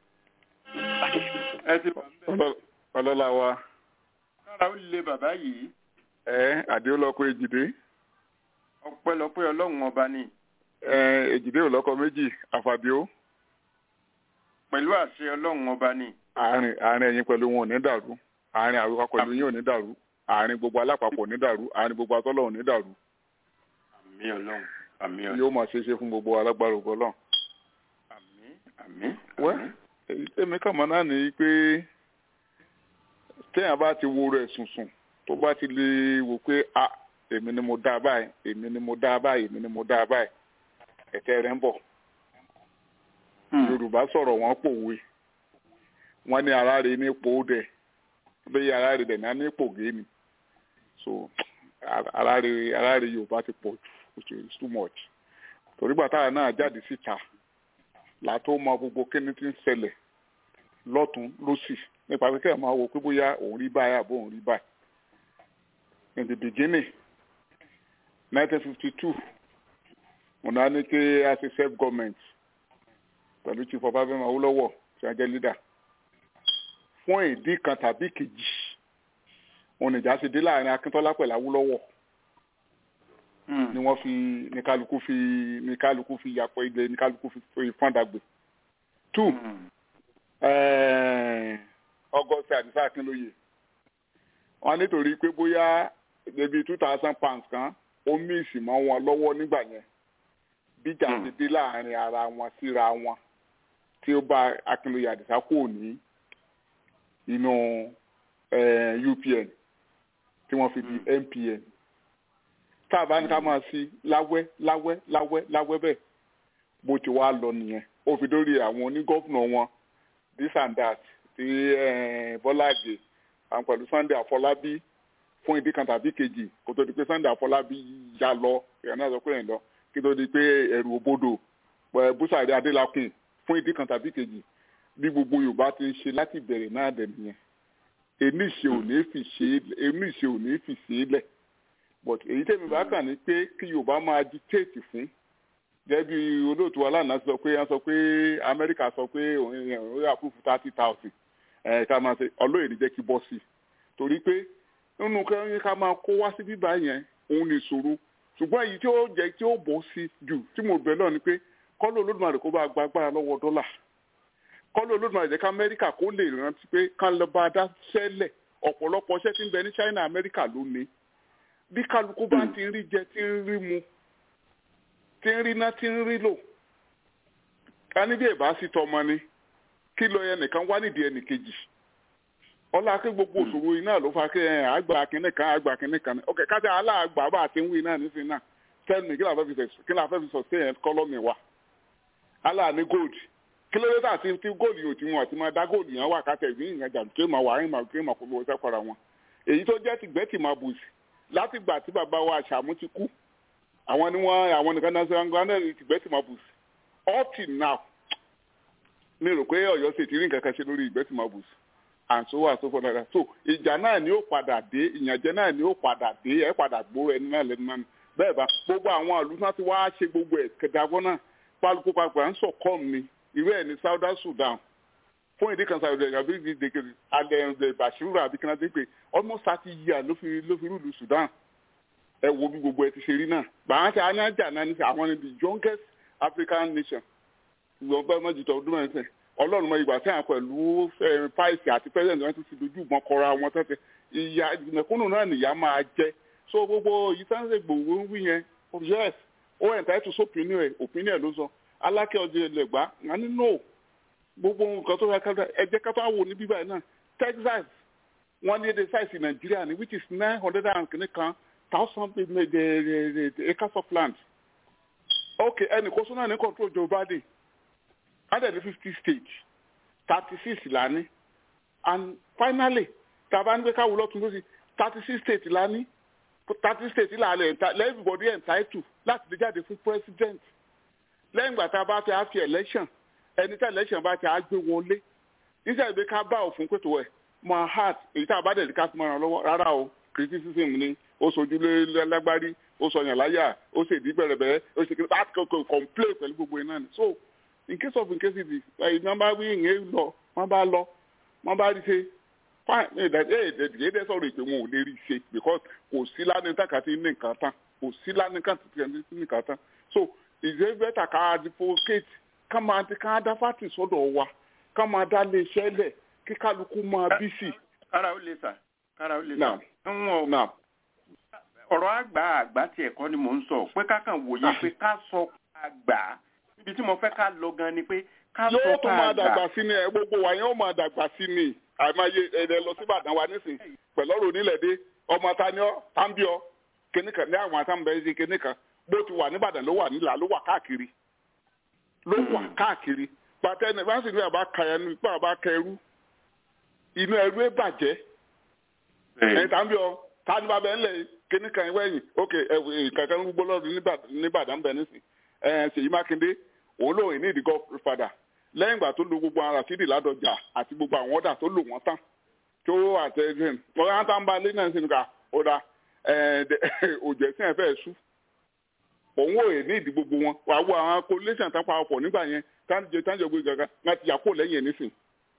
Ẹ ti wà ń bẹ̀. ọlọ́lá wa Kára ó le bàbá yìí. ẹ àdéhùlọ́kọ èjìdé Ọpẹ́lọpẹ́ Ọlọ́run ọba ni. ẹ èjìdé òlọ́kọ méjì àfàbíó Pẹ̀lú àṣẹ Ọlọ́run ọba ni. àárín àárín ẹ̀yin pẹ̀lú wọn ò ní dàrú àárín àwíwá pẹ̀lú yín ò ní dàrú àárín gbogbo alápapọ̀ ò ní dàrú àárín gbogbo atọ́lọ̀ ò ní dàrú Àmì Ọlọ́run. Àmì Ọlọ́run. yóò máa ṣe é ṣe fún gbogbo alágbára ògbọ́ náà. Àmì. Àmì. Wẹ́. àmì. èyí tẹ́mi kàn mọ́ náà ni pé téèyàn bá ti wo rẹ̀ sùnsùn tó bá ti lè wò pé a èmi ni mo dá báyìí èmi ni mo dá báyìí èmi ni mo dá báyìí ẹ̀tẹ́ rẹ̀ ń bọ̀ Hmm. yorùbá sọ̀rọ̀ wọ́n pòwe wọ́n ní ara rẹ̀ ní ipò dẹ̀ bẹ́ẹ̀ ara rẹ̀ dẹ̀ ní ipò gé ni so ara rẹ̀ ara rẹ̀ yorùbá ti pọ̀ jù which is too much torí gbàtà náà jáde síta látó mọ gbogbo kíni tí ń ṣẹlẹ̀ lọ́tún lọ́sì nípa pé kẹ́ẹ̀ máa wo pé bóyá òun rí báyìí àbó òun rí báyìí in the beginning nineteen fifty two mo náà ní pé a ṣe self government pẹ̀lú chief ọbáfẹ́mi awólọ́wọ̀ tí wọ́n jẹ́ leader fún ìdí kan tàbí kejì òun ìjà ṣe dé láàrin akíntọ́lá pẹ̀lú awólọ́wọ̀ Hmm. ni wọ́n fi ní kálukú fi ní kálukú fi yàpọ̀ ilẹ̀ ní kálukú fi fi fọ́ndàgbé two Hmm. ọgọ́sẹ̀ àdìsá akínlóye wọn nítorí pé bóyá débi two thousand pounds kan ó míìsì mọ́ wọn lọ́wọ́ nígbà yẹn bíjà Hmm. ti dé láàrin ara wọn síra wọn tí ó bá Akínlóye Àdìsá kò ní inú eh, UPN tí wọ́n fi di MPN tá a bá ní ká máa sí láwẹ́ láwẹ́ láwẹ́ láwẹ́ bẹ́ẹ̀ bó ti wá lọ nìyẹn ó fi dórí àwọn onígọ́fúnà wọn this and that ti eh, Bọ́lá Àgè àwọn pẹ̀lú Sunday Àfọlábí fún ìdí kan tàbí kejì kó tó di pé Sunday Àfọlábí ya lọ ìyá náà sọ pé ẹ̀ lọ kí tó di pé ẹ̀rù òbodò pẹ̀ Búsàrí Adélakùn fún ìdí kan tàbí kejì bí gbogbo Yorùbá ti ń ṣe láti bẹ̀rẹ̀ náà dẹ̀ nìyẹn èmi ìṣe ò ní fi ṣe é èmi ìṣe ò ní fi ṣe é lẹ̀ but èyí tẹ̀mí bá kàn ní pé kí Yorùbá máa dictate fún gẹ́gẹ́ bí olóòtú aláàánú sọ pé wọ́n sọ pé Amẹ́ríkà sọ pé òun òun yà fún thirty thousand ẹ̀ ká máa ṣe ọlọ́yìn jẹ́ kí bọ́ sí i torí pé nínú kẹ́yìn ká máa kó wá sí bíbá yẹn òun ní ìṣòro ṣùgbọ́n èyí tí ó jẹ́ tí ó bọ́ sí jù tí mo bẹ̀ náà ni pé kọ́lọ́ Olódùmarè kó bá gba agbára lọ́wọ́ dọ́là kọ́lọ́ Olódùmarè jẹ́ ká Amẹ́ríkà kó lè rántí pé ká lọ bá a dá sẹ́lẹ̀ ọ̀pọ̀lọpọ̀ iṣẹ́ tí ń bẹ ní China Amẹ́ríkà ló ní bí kálukú bá ti ń rí jẹ tí ń rí mu tí ń rí ná tí ń rí lò ká níbi ìbá sí tọmọ ni kí lọ yẹn nìkan wá nídìí ẹnì kejì ọlá kí gbogbo òṣòro iná ló fa kí ẹ àgbà kínní kan àgbà kínní kan ní ọkẹ kájà aláàgbà bá àti ń wí náà nísìnyí náà tell me kí la fẹ́ fi sọ kí la fẹ́ fi sọ sí ẹ̀ kọ́lọ́mì wa aláàní gold kí ló dé tà tí tí gold yóò ti wọn àti máa dá gold yẹn wà kátà ìbí ìyẹn jà kí máa wà áyìn máa kí máa kó lówó sẹ́kọ̀ọ́ra wọn èyí tó jẹ́ tìgbẹ́tì máa bù sí láti gbà tí bàbá wa àṣàmú ti kú àwọn ni wọn àwọn nìkan náà sọ wọn náà tìgbẹ́tì máa bù sí up till now mi rò pé Ọ̀yọ́ sì ti rí nǹkan kan ṣe lórí ìgbẹ́tì máa bù sí and so on so forth like that so ìjà náà ni ó padà dé ìyànjẹ náà ni ó padà dé ẹ padà gbóró ẹni náà lẹnu náà ni bẹ́ẹ̀ bá gbogbo àwọn ìlú náà ti wá ṣe gbogbo ẹ̀ kẹdàgbọ́ náà pálukú papọ̀ à ń sọ kọ́ọ̀mù ni irú ẹ̀ ní Southern Sudan fún ìdí kan Saudi Arabia bí dèkè alẹ́ Bashiru àbí kí n adé pé almost thirty years ló fi ló fi rúlu Sudan ẹ wo bí gbogbo ẹ ti ṣe rí náà bàá ṣe anájà náà ní sẹ àwọn ni the youngest African nation ìgbọ̀n bẹ́ẹ̀ mọ́jú tó ọdún mẹ́rin sẹ́yìn ọlọ́run mọ ìgbà sẹ́yìn pẹ̀lú páìsì àti pẹ́sẹ̀ntì wọn ti ti dojú ìbọn kọra wọn tẹ́tẹ́ ìyá mẹ̀kúnnù náà nìyá máa jẹ́ so gbogbo yìí sáńsẹ̀ gbòòwò ń wí yẹn yes ó entitled to opinion ẹ̀ opinion ló sọ alákẹ́ ọjọ́ ẹlẹ́gbàá wọn ní no gbogbo nǹkan tó yẹ ká ẹ jẹ́ ká tó wò ní bíbá yìí náà Texas wọ́n ní èdè size Nigeria ni which is nine hundred and kìíní kan thousand acres of land okay ẹnì kó sọ́nà ní control Joe Biden hundred and fifty states thirty six la ní and finally tàbá ní pé káwọ lọ́tún lọ́sí thirty six states la ní thirty states la lẹ̀ everybody entitled láti lè jáde fún president lẹ́yìn ìgbà tá a bá ti á fi election ẹni tí election bá ti á gbé wọlé níṣẹ́ ìgbé ká bá òfin pètò ẹ̀ máa hard èyí tá a bá dẹ̀lí ká fi mọ́ra lọ́wọ́ rárá o criticism ni ó sojú lágbárí ó sọyàn láyà ó ṣèdí bẹ̀rẹ̀bẹ̀rẹ̀ ó ṣe kí láti kọ́kọ́ complain pẹ̀lú gbogbo iná ni so in case of in case it is wọ́n bá wí ìyẹn lọ wọ́n bá lọ wọ́n bá rí ṣe fine èdè èdè sọ̀rọ̀ ìpè wọn ò lè rí ṣe because kò sí lánàá tàkàtì ní nǹkan tán kò sí lánàá tàkàtì ní nǹkan tán so ìṣe bẹ́tà ká advocate ká máa ká dá fàtì sọ́dọ̀ wa ká máa dá lé iṣẹ́ lẹ̀ kí kálukú máa bí sí. kára ó lè sà kára ó lè sà. náà náà. ọ̀rọ̀ àgbà àgbà tiẹ̀ kọ́ ni mò ń sọ pé ká kàn wòye pé ká sọ àgbà ibi tí mo fẹ́ ká lọ gan ni pé ká sọ yóò tún máa ká dàgbà gbà. sí ni ẹ gbogbo wa yẹn ó máa dàgbà sí ni àìmáyé ẹ̀rẹ̀ lọ sí Ìbàdàn wa nísìn pẹ̀lú ọ̀rọ̀ onílẹ̀-èdè ọmọ ta ni ọ́ tá ń bí ọ kìnìkan ní àwọn àtàǹbẹ̀ ṣe kìnìkan bó ti wà níbàdàn ló wà nílà ló wà káàkiri ló wà káàkiri pàtẹ ẹni bá sì ní àbá ka ẹnu ipá àbá ka ẹrú inú ẹrú ẹ bàjẹ́ ẹ̀ tá ń bí ọ tá ní bàbá ẹ ńlẹ̀ kìnìkan ẹ wẹ̀yìn ok ẹ kankan ń gbó lọ́dún níbàdàn bẹ̀ nísìn ẹ̀ Ṣèyí Mákindé òun lòun ní ìdí godfather lẹ́yìn ìgbà tó lo gbogbo ara sídì ládọjà àti gbogbo àwọn ọ̀dà tó lò wọ́n tán tó àtẹ̀sìn wọ́n á tán bá lé náà sí nìkan ọ̀dà òjò ẹ̀sìn ẹ̀fẹ́ ṣú òun ò ní ìdí gbogbo wọn wà á wo àwọn coalition tán parapọ̀ nígbà yẹn táǹjẹ táǹjẹ gbé gàgà wọn ti yà kó lẹ́yìn ẹ̀ nísìn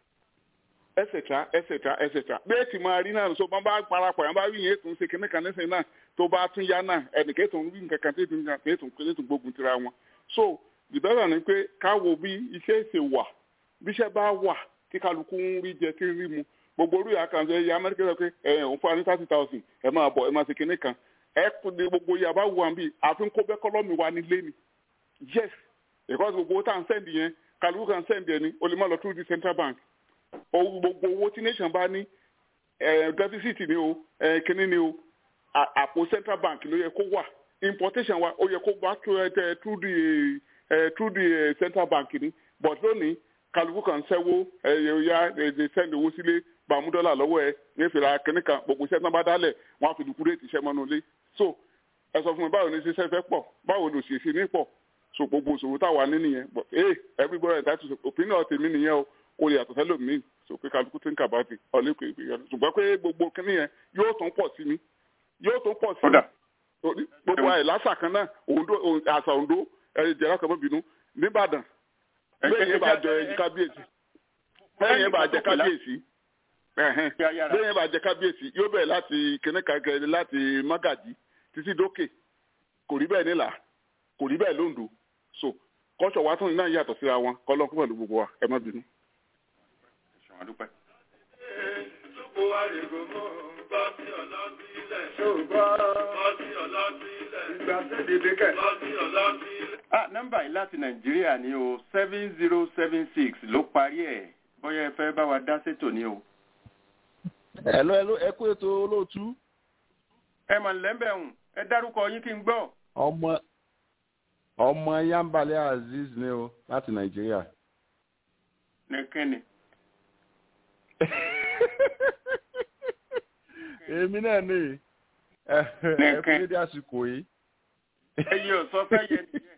ẹsẹ̀tra ẹsẹ̀tra ẹsẹ̀tra bẹ́ẹ̀ tí máa rí náà so bá bá parapọ̀ yẹn bá rí yẹn tó ń ṣe kíní kan nísìn náà tó bá tún yá náà ẹnìkẹ́ tó ń rí nǹkan kan tó ń tó ń gbógun tira wọn so ìbẹ̀rẹ̀ ni pé ká wo bí iṣẹ́ ṣe wà bíṣẹ́ bá wà kí kálukú ń rí jẹ kí ń rí mu gbogbo orí àkànṣe ẹ̀yà amẹ́ríkà sọ pé ẹ̀ òun fún wa ní thirty thousand ẹ̀ máa bọ̀ ẹ̀ máa ṣe kinní kan ẹ kò ní gbogbo yàrá wà bí àfi ń kó bẹ́kọ́lọ́mì wa nílé ni yes because gbogbo owó tá à ń sẹ́ndì yẹn kálukú kan sẹ́ndì ẹni o lè má lọ through the central bank owó gbogbo owó tí nation bá ní deficit ni o kíní ni o àpò central bank ló yẹ kó wà importation wa ó yẹ kó wá through the through the central bank ni but lónìí kálukú kan sẹ́wó ẹ̀yà ẹ̀ sẹ́ndì owó sílé bàmú dọ́là lọ́wọ́ ẹ ní ìfìlà kínní kan gbogbo iṣẹ́ tí wọ́n bá dálẹ̀ wọ́n á fi dùkú réètì iṣẹ́ mọ́nú ilé so ẹ sọ fún mi báwo ni ṣiṣẹ́ fẹ́ pọ̀ báwo ló ṣe ṣe ní pọ̀ so gbogbo òṣòwò táwa ní nìyẹn but hey everybody entitled to opinion tèmi nìyẹn o kò lè yàtọ̀ sẹ́lẹ̀ mi so pé kálukú tí ń kà bá ti ọ̀lẹ́ pé ṣùgbọ́n pé gbogbo kínní yẹn yóò tún pọ̀ sí mi yóò tún pọ̀ sí mi gbogbo àyè lásà kan náà àṣà òǹdó ẹ̀ jẹ́rọ kan mọ́bìnú nìbàdàn bẹ́ẹ̀ yẹn bá jẹ kábíyèsí bẹ́ẹ̀ yẹn bá jẹ kábíyèsí bẹ́ẹ̀ yẹn bá jẹ kábíyèsí yóò bẹ̀rẹ̀ láti kẹ́nẹ́kàkẹ́ láti mágàjì títí dókè kò rí bẹ́ẹ̀ nílà kò rí bẹ́ẹ̀ lóńdó so kọ́sọ̀ wa tún náà yàtọ̀ síra wọn kọ́lọ́ kúmọ̀ ló gbogbo wa ẹ má bínú. ah nọ́mbà yìí láti nàìjíríà ni o seven zero seven six ló parí ẹ̀ bóyá ẹ fẹ́ bá wa dá sétò ni o. ẹ̀lọ́ ẹ̀lọ́ ẹ kú ètò olóòtú. ẹ mọ̀ lẹ́mbẹ̀hùn ẹ dárúkọ yín kí n gbọ́. ọmọ ọmọ yambale azeez ni o láti nàìjíríà. nìkẹ́ni. èmi náà ní ẹ ẹ fún dédé àsìkò yìí. ẹyẹ ò sọ fẹ́ yẹ nìyẹn.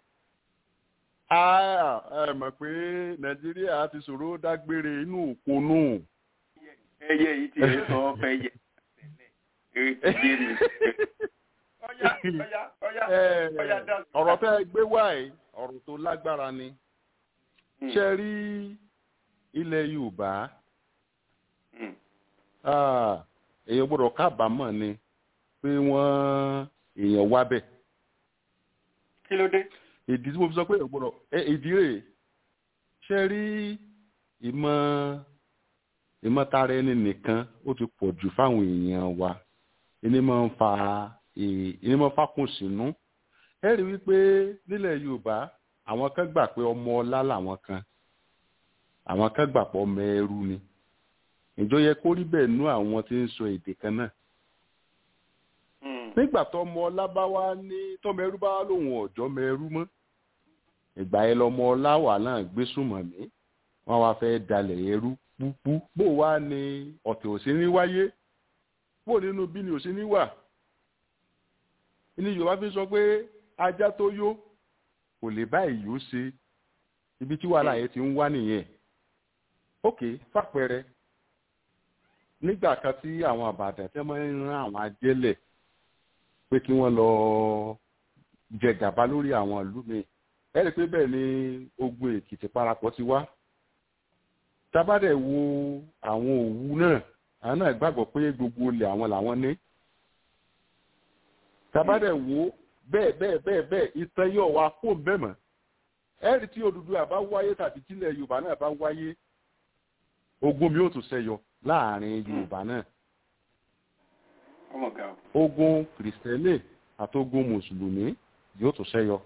ẹ mọ̀ pé nàìjíríà ti ṣòro dágbére inú òponú. ẹyẹ yìí ti lè sọ fẹ́ yẹ tẹ́lẹ̀ èyí ti dé mi. ọ̀yá ọ̀yá ọ̀yá ọ̀yá dá sí. ọ̀rọ̀ tẹ́ gbé wáyé ọ̀rọ̀ tó lágbára ni. ṣe rí ilẹ̀ yorùbá èèyàn gbọ́dọ̀ kábàámọ̀ ni pé wọ́n èèyàn wá bẹ̀. kí ló dé. ìdí tí mo fi sọ pé èèyàn gbọ́dọ̀ ìdí rẹ̀ ṣe rí ìmọ̀ ìmọ̀tara ẹni nìkan ó ti pọ̀ jù fáwọn èèyàn wa ẹni máa ń fa ẹni máa ń fakùn sínú ẹ rí wípé nílẹ̀ yorùbá àwọn kan gbà pé ọmọ ọlá làwọn kan àwọn kan gbà pé ọmọ ẹrú ni ìjọ yẹ kó rí bẹ́ẹ̀ nú àwọn tí ń sọ èdè kan náà nígbà tó ọmọ ọlá bá wá ní tọmọ ẹrú bá wá lòun ọjọ́ ọmọ ẹrú mọ́ ìgbà yẹn lọmọ ọlá wà náà gbé sùnmọ̀ mí wọ́n wá fẹ́ dalẹ̀ ẹrú púpú bó wá ní ọ̀tẹ̀ òsínrí wáyé bó nínú bí ni òsínrí wà ní yorùbá fi sọ pé ajá tó yó kò lè bá ìyó ṣe ibi tí wàhálà yẹn ti ń wá nìyẹn ok fàpẹrẹ nígbà kan tí àwọn àbàdàn tẹ́ máa ń rán àwọn ajẹ́lẹ̀ pé kí wọ́n lọ jẹ gàba lórí àwọn ìlú mi ẹ rí i pé bẹ́ẹ̀ ni ogun èkìtì parapọ̀ ti wá tábàdẹ̀ wo àwọn òwú náà àwọn náà gbàgbọ́ pé gbogbo olè àwọn làwọn ní tábàdẹ̀ wo bẹ́ẹ̀ bẹ́ẹ̀ bẹ́ẹ̀ bẹ́ẹ̀ ìtàn yóò wá kó bẹ́ẹ̀ mọ́ ẹ̀rí tí Odùduwà bá wáyé tàbí tílẹ̀ Yorùbá náà bá wáyé ogun mi ò tún ṣẹyọ láàrin Yorùbá náà ogun kìrìsìtẹ́nì àti ogun mùsùlùmí yóò tún ṣẹyọ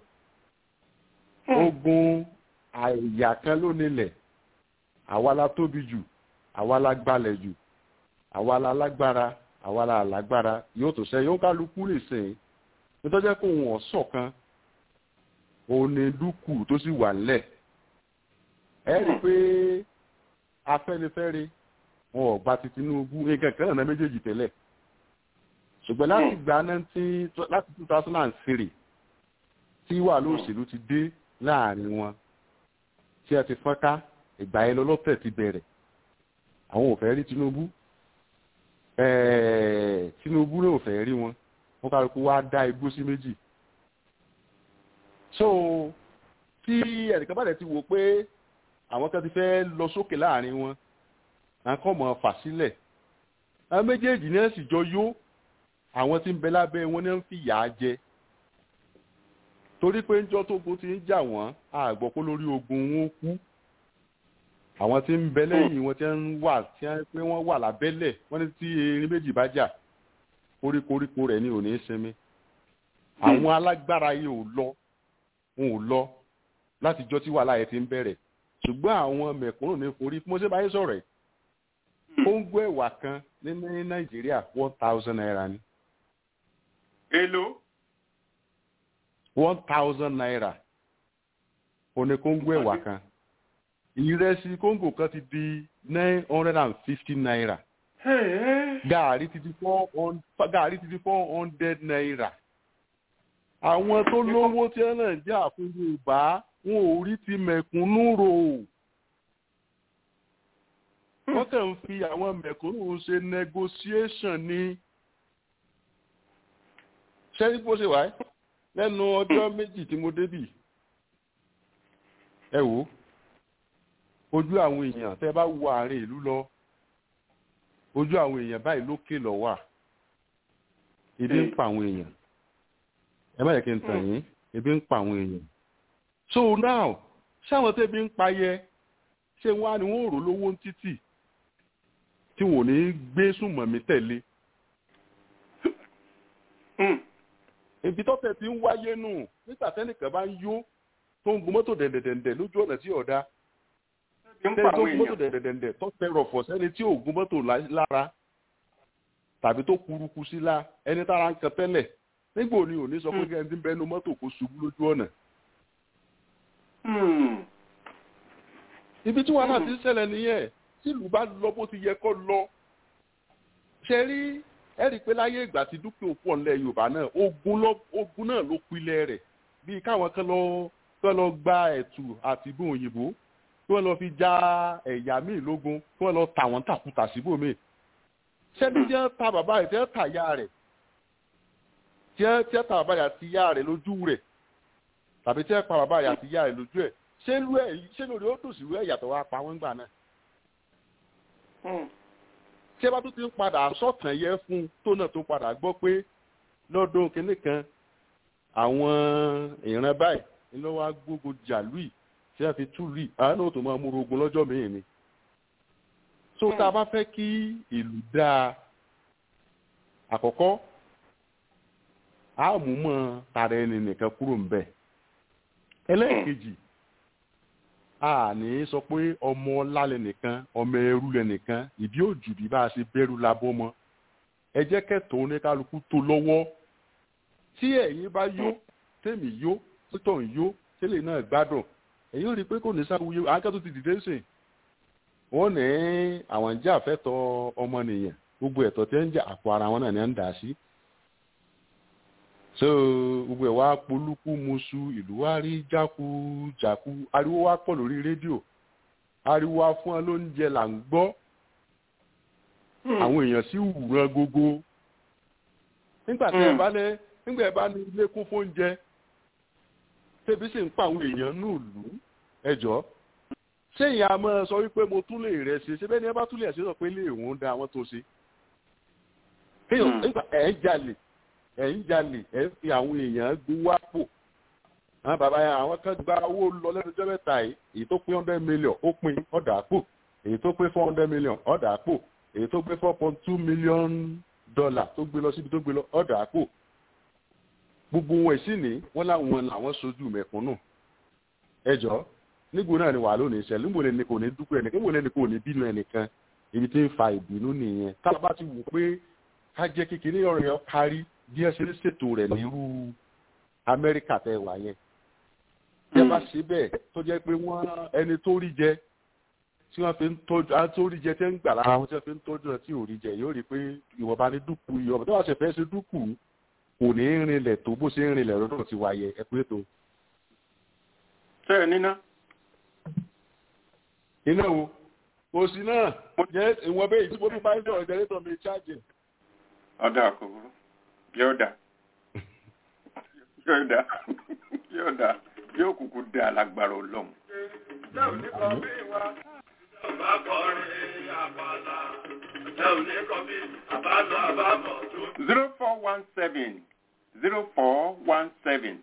ogun àyà kan ló nílẹ̀ àwa la tóbi jù àwa la gbalẹ̀ jù àwa la lágbára àwa la lágbára yóò tó ṣe yóò kálukú lè sìn nítorí pé òun ọ̀sọ̀ kan òun ni dúkù tó sì wà nílẹ̀ ẹ rí i pé afẹ́nifẹ́re wọn ò gba ti Tinubu nǹkan kan náà méjèèjì tẹ́lẹ̀ ṣùgbọ́n láti gba láti two thousand and three tí wàhálà òṣèlú ti dé láàrin wọn tí a ti fọ́nká ìgbà yẹn lọ́lọ́tẹ̀ ti bẹ̀rẹ̀ àwọn ò fẹ́ rí Tinubu Tinubu náà ò fẹ́ rí wọn wọn kálukú wá dá igbó sí méjì so tí ẹnìkan bá dẹ̀ ti wò pé àwọn kan ti fẹ́ lọ sókè láàrin wọn à ń kọ́ mọ̀ fà sílẹ̀ àwọn méjèèjì náà sì jọ yó àwọn tí ń bẹ lábẹ́ wọn náà ń fìyà jẹ torí pé ńjọ́ tógun ti ń jà wọ́n àgbọ̀pọ̀ lórí ogun wọn kú àwọn tí ń bẹ lẹ́yìn wọn tí ń wà tí wọ́n pé wọ́n wà lábẹ́lẹ̀ wọ́n ní tí erin méjì bá jà koríkoríko rẹ̀ ní òní sinmi àwọn alágbára yìí ò lọ wọn ò lọ látijọ́ tí wàhálà yẹn ti ń bẹ̀rẹ̀ ṣùgbọ́n àwọn mẹ̀kúnnù ní forí mo ṣe báyìí sọ̀rọ̀ ẹ̀ kóńgó ẹ̀wà kan ní ní nàìjíríà one thousand naira ni èlò one thousand naira òní kóńgó ẹ̀wà kan ìrẹsì kóńgò kan ti di nine hundred and fifty naira gààrí ti di four hun- gààrí ti di four hundred naira àwọn tó lówó tí ẹ náà jẹ́ àfihàn yorùbá wọn ò rí ti mẹ̀kúnnù rò wọ́n kàn ń fi àwọn mẹ̀kúnnù ṣe negotiation ni ṣẹ́rí bó ṣe wà ẹ́ lẹ́nu ọjọ́ méjì tí mo débì ẹ wò ó ojú àwọn èèyàn tẹ́ bá wo àárín ìlú lọ ojú àwọn èèyàn báyìí lókè lọ wà ebi ń pa àwọn èèyàn ẹ má yẹ kí n tàn yín ebi ń pa àwọn èèyàn so now ṣáwọn tẹ́bi ń pa yẹ ṣé wọ́n á ní wọ́n rò lówó ń títì tí wọ́n ò ní gbé sùnmọ̀mí tẹ̀lé ibi tọ́tẹ̀ ti ń wáyé nù nígbà tẹ́nìkan bá ń yó tó ń gun mọ́tò dẹ̀ndẹ̀dẹ̀ndẹ̀ lójú ọ̀nà tí ọ̀dà ń tẹ́ni pa tó àwọn gun mọ́tò èèyàn dẹ̀ndẹ̀dẹ̀ndẹ̀ tó tẹ rọ̀fọ̀ sẹ́ni tí ò gun mọ́tò lá- lára tàbí tó kuruku sí la ẹni tára ń kan tẹ́lẹ̀ nígbà òní òní sọ pé kí ẹni tí ń bẹnu mọ́tò kó ṣubú lójú ọ̀nà. Hmm. ibi tí wàhálà ti ń ṣẹlẹ̀ nìyẹn tí ìlú bá lọ bó ti yẹ kó lọ. ṣe rí ẹ rí i pé láyé ìgbà tí dúkìá òpó ọ̀nlẹ̀ yorùbá náà ogun lọ- ogun náà ló pilẹ̀ rẹ̀ bíi káwọn kan lọ kán lọ gba ẹ̀tù àti ìbò òyìnbó kí wọ́n lọ fi já ẹ̀yà míì lógun kí wọ́n lọ tà wọ́n tàkùtà síbòmíì sẹ́ni tí wọ́n ta bàbá rẹ̀ tí wọ́n ta ìyá rẹ̀ tí wọ́n tí wọ́n ta bàbá rẹ̀ àti ìyá rẹ̀ lójú rẹ̀ tàbí tí wọ́n pa bàbá rẹ̀ àti ìyá rẹ̀ lójú ẹ̀ ṣé lú ẹ̀ ṣé lórí ó dùn sí ìwé ẹ̀yàtọ̀ wa pa wọ́n gbà náà Hmm. tí ẹ bá tún ti ń padà sọ̀tàn yẹ fún un tó náà tó padà gbọ́ pé lọ́dún kínní kan àwọn ìran báyìí ni ló wá gbógun jàlúì tí wọ́n fi tú lùì àwọn náà tó máa múra ogun lọ́jọ́ mìíràn ni. so tá a bá fẹ́ kí ìlú dáa àkọ́kọ́ a mú mọ́ tara ẹni nìkan kúrò ń bẹ̀. ẹlẹ́ẹ̀kejì a ní sọ pé ọmọ ọlá lẹnìkan ọmọ ẹrú lẹnìkan ìbí òjù bí bá a ṣe bẹ̀rù labọ́ mọ́ ẹ jẹ́ kẹ́tọ́ oníkálukú tó lọ́wọ́ tí ẹ̀yin bá yó tèmi yó títọ̀ ń yó tẹ́lẹ̀ náà gbádùn ẹ̀yin ò rí i pé kò ní sáwùyé akẹ́tọ̀ ti dìde sìn wọ́n ní àwọn ń jà fẹ́tọ̀ ọmọnìyàn gbogbo ẹ̀tọ́ tí ń jà àpò ara wọn náà ní ń dà sí so gbogbo ẹ̀ wá polúkú musu ìlú wa rí jákujàku ariwo wa pọ̀ lórí rédíò ariwo wa fún ẹ lóúnjẹ là ń gbọ́ àwọn èèyàn sì wùrán gógó nígbà tí ẹ bá lẹ nígbà ẹ bá ní ilé kún fóúnjẹ tẹbi sì ń pa àwọn èèyàn ní ìlú ẹjọ́ ṣé ìyá máa sọ wípé mo tún lè rẹ ṣe ṣé bẹ́ẹ̀ ni ẹ bá tún lè ṣe sọ pé ilé ìwọ̀n da àwọn tó ṣe kéèyàn nígbà ẹ̀ ń jalè ẹ̀ ń jalè ẹ̀ ń fi àwọn èèyàn gbowó àpò àwọn bàbá yẹn àwọn kan gba owó lọ lẹ́nu ọjọ́ mẹ́ta yìí èyí tó pín hundred million ó pín ọ̀dà àpò èyí tó pín four hundred million ọ̀dà àpò èyí tó gbé four point two million dollar tó gbé lọ síbi tó gbé lọ ọ̀dà àpò gbogbo wọn sì ní wọn láwọn làwọn sojú mẹ̀kúnnù ẹjọ́ nígbò náà ni wà lónìí ìṣẹ̀lẹ̀ níbo lẹni kò ní dúpọ̀ ẹnìkan níbo lẹni kò ní bínú ẹnìkan ibi tí ń fa ìbínú nìyẹn tá a bá ti wò pé ká jẹ́ kékeré ọ̀rọ̀ yẹn kárí bí ẹ ṣe ń ṣètò rẹ̀ nírú amẹ́ríkà tẹ wà yẹn tí ẹ bá ṣe bẹ́ẹ̀ tó jẹ́ pé wọ́n ẹni tó rí jẹ tí wọ́n fi ń tọ́jú àwọn tó rí jẹ tí wọ́n ń gbà lára wọn tí wọ́n fi ń tọ́jú ẹ̀ tí ò rí jẹ yóò rí pé ìwọ̀nba ní dúkù ìwọ̀nba tó wà ṣe fẹ́ ṣe dúkù kò ní í rinlẹ̀ tó bó ṣe ń rinlẹ̀ lọ́dọ̀ ti wáyé ẹ pé tó. ṣé ẹ níná. iná o kò sí náà jẹ́ ìwọ̀n bẹ́ẹ̀ tí mo fi máa ń sọ̀rọ̀ jẹ́rẹ́tọ̀ mi ṣáàjì. ọ̀dà àkọ́kọ́ yóò dà yóò dà yóò dà yóò kúkú dà lágbára ọlọ́run. zero four one seven zero four one seven.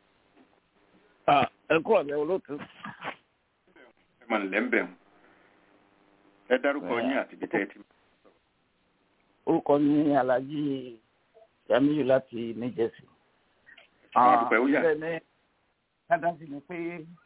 ẹ kúrò ní olóòtú. ẹ mọ̀ nílẹ̀ ń bẹ̀ wọ́n. ẹ dárúkọ yín àti ibi tẹ́ ẹ ti. orúkọ mi ni alhaji jamiu láti new jersey. àwọn àdúpẹ́ ó yà. bẹ́ẹ̀ ni kádàsí ni pé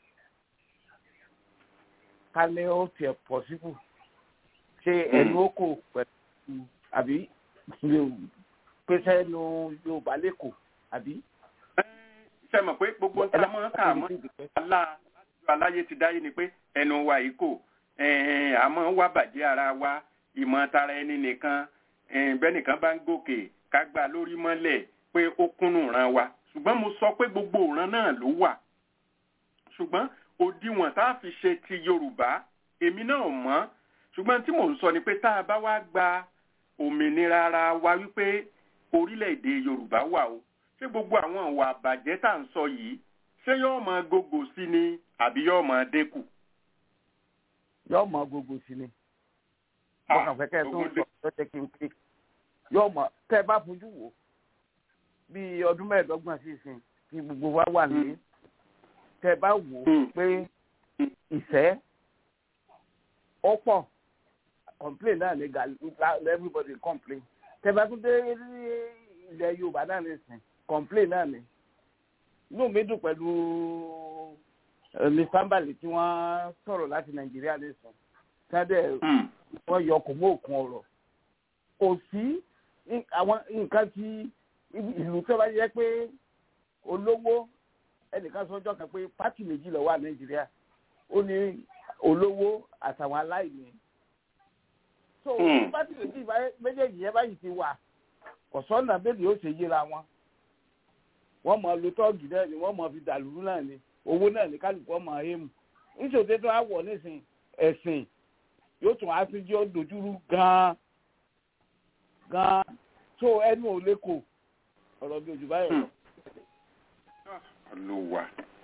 kálẹ̀ ó tiẹ̀ pọ̀ síbù ṣé ẹnu ó kò pẹ̀lú àbí pèsè ẹnu yorùbá lẹ́kọ̀ọ́ àbí. ṣe mọ̀ pé gbogbo tá a mọ̀ ká mọ́ alá aláyé ti dáyé ni pé ẹnu wa yìí kò àmọ́ wá bàjẹ́ ara wa ìmọ̀ tara ẹni nìkan bẹ́nìkan bá ń gòkè ká gbà lórí mọ́lẹ̀ pé ó kúnnù ran wa ṣùgbọ́n mo sọ pé gbogbo ìran náà ló wà ṣùgbọ́n òdiwọ̀n tá a fi ṣe ti yorùbá èmi náà mọ̀ ṣùgbọ́n tí mò ń sọ ni pé tá a bá wá gba òmìnira ara wa wípé orílẹ̀-èdè yorùbá wà o ṣé gbogbo àwọn ìwà àbàjẹ́ tá à ń sọ yìí ṣé yóò máa gògò sí ni àbí yóò máa dínkù. yóò máa gògò sí ni mo kàn fẹ́ kẹ́ ẹ tó ń sọ lọ́jọ́ kí n pé yóò mọ̀ tẹ́ ẹ bá fojú wò bí ọdún mẹ́ẹ̀ẹ́dọ́gbọ̀n sí ìsìn kí gbogbo wa wà ní tẹ́ ẹ bá wò ó pé ìfẹ́ ó pọ̀ complain náà ní ga everybody complain tẹ́ ẹ bá tún dé ilẹ̀ yorùbá náà ní ìsìn complain náà ní inú mi dùn pẹ̀lú lisambali tí wọ́n sọ̀rọ̀ láti nàìjíríà ní ìsìn sáde wọ́n yọ kò mú òkun ọ̀rọ̀ kò sí àwọn nǹkan tí ìlú tó bá yẹ pé olówó ẹnìkan sọjọ́ kan pé pátì méjì ló wà nàìjíríà ó ní olówó àtàwọn aláìní so pátì méjì méjèèjì yẹn báyìí ti wà ọ̀sọ́nà bẹ́ẹ̀ yóò ṣe yíra wọn wọ́n mọ̀ lo tọ́ọ̀gì náà ni wọ́n mọ̀ fi dàlúrú náà ni owó náà ní kálukú ọmọ ẹ̀mù níṣòtẹ́ tó á wọ̀ nísìn ẹ̀sìn yóò tún á fi jẹ́ ó dojúrú gan-an gan-an tó ẹnu ò lè kò ọ̀rọ̀ bí ojú báyìí lọ. olùwà.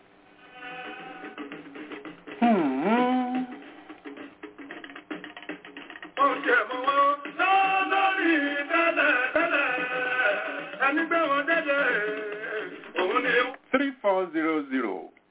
Oúnjẹ mọ̀ wọ́n lórí tẹ́lẹ̀ tẹ́lẹ̀ ẹni gbé wọn dédé òun ni. three four zero zero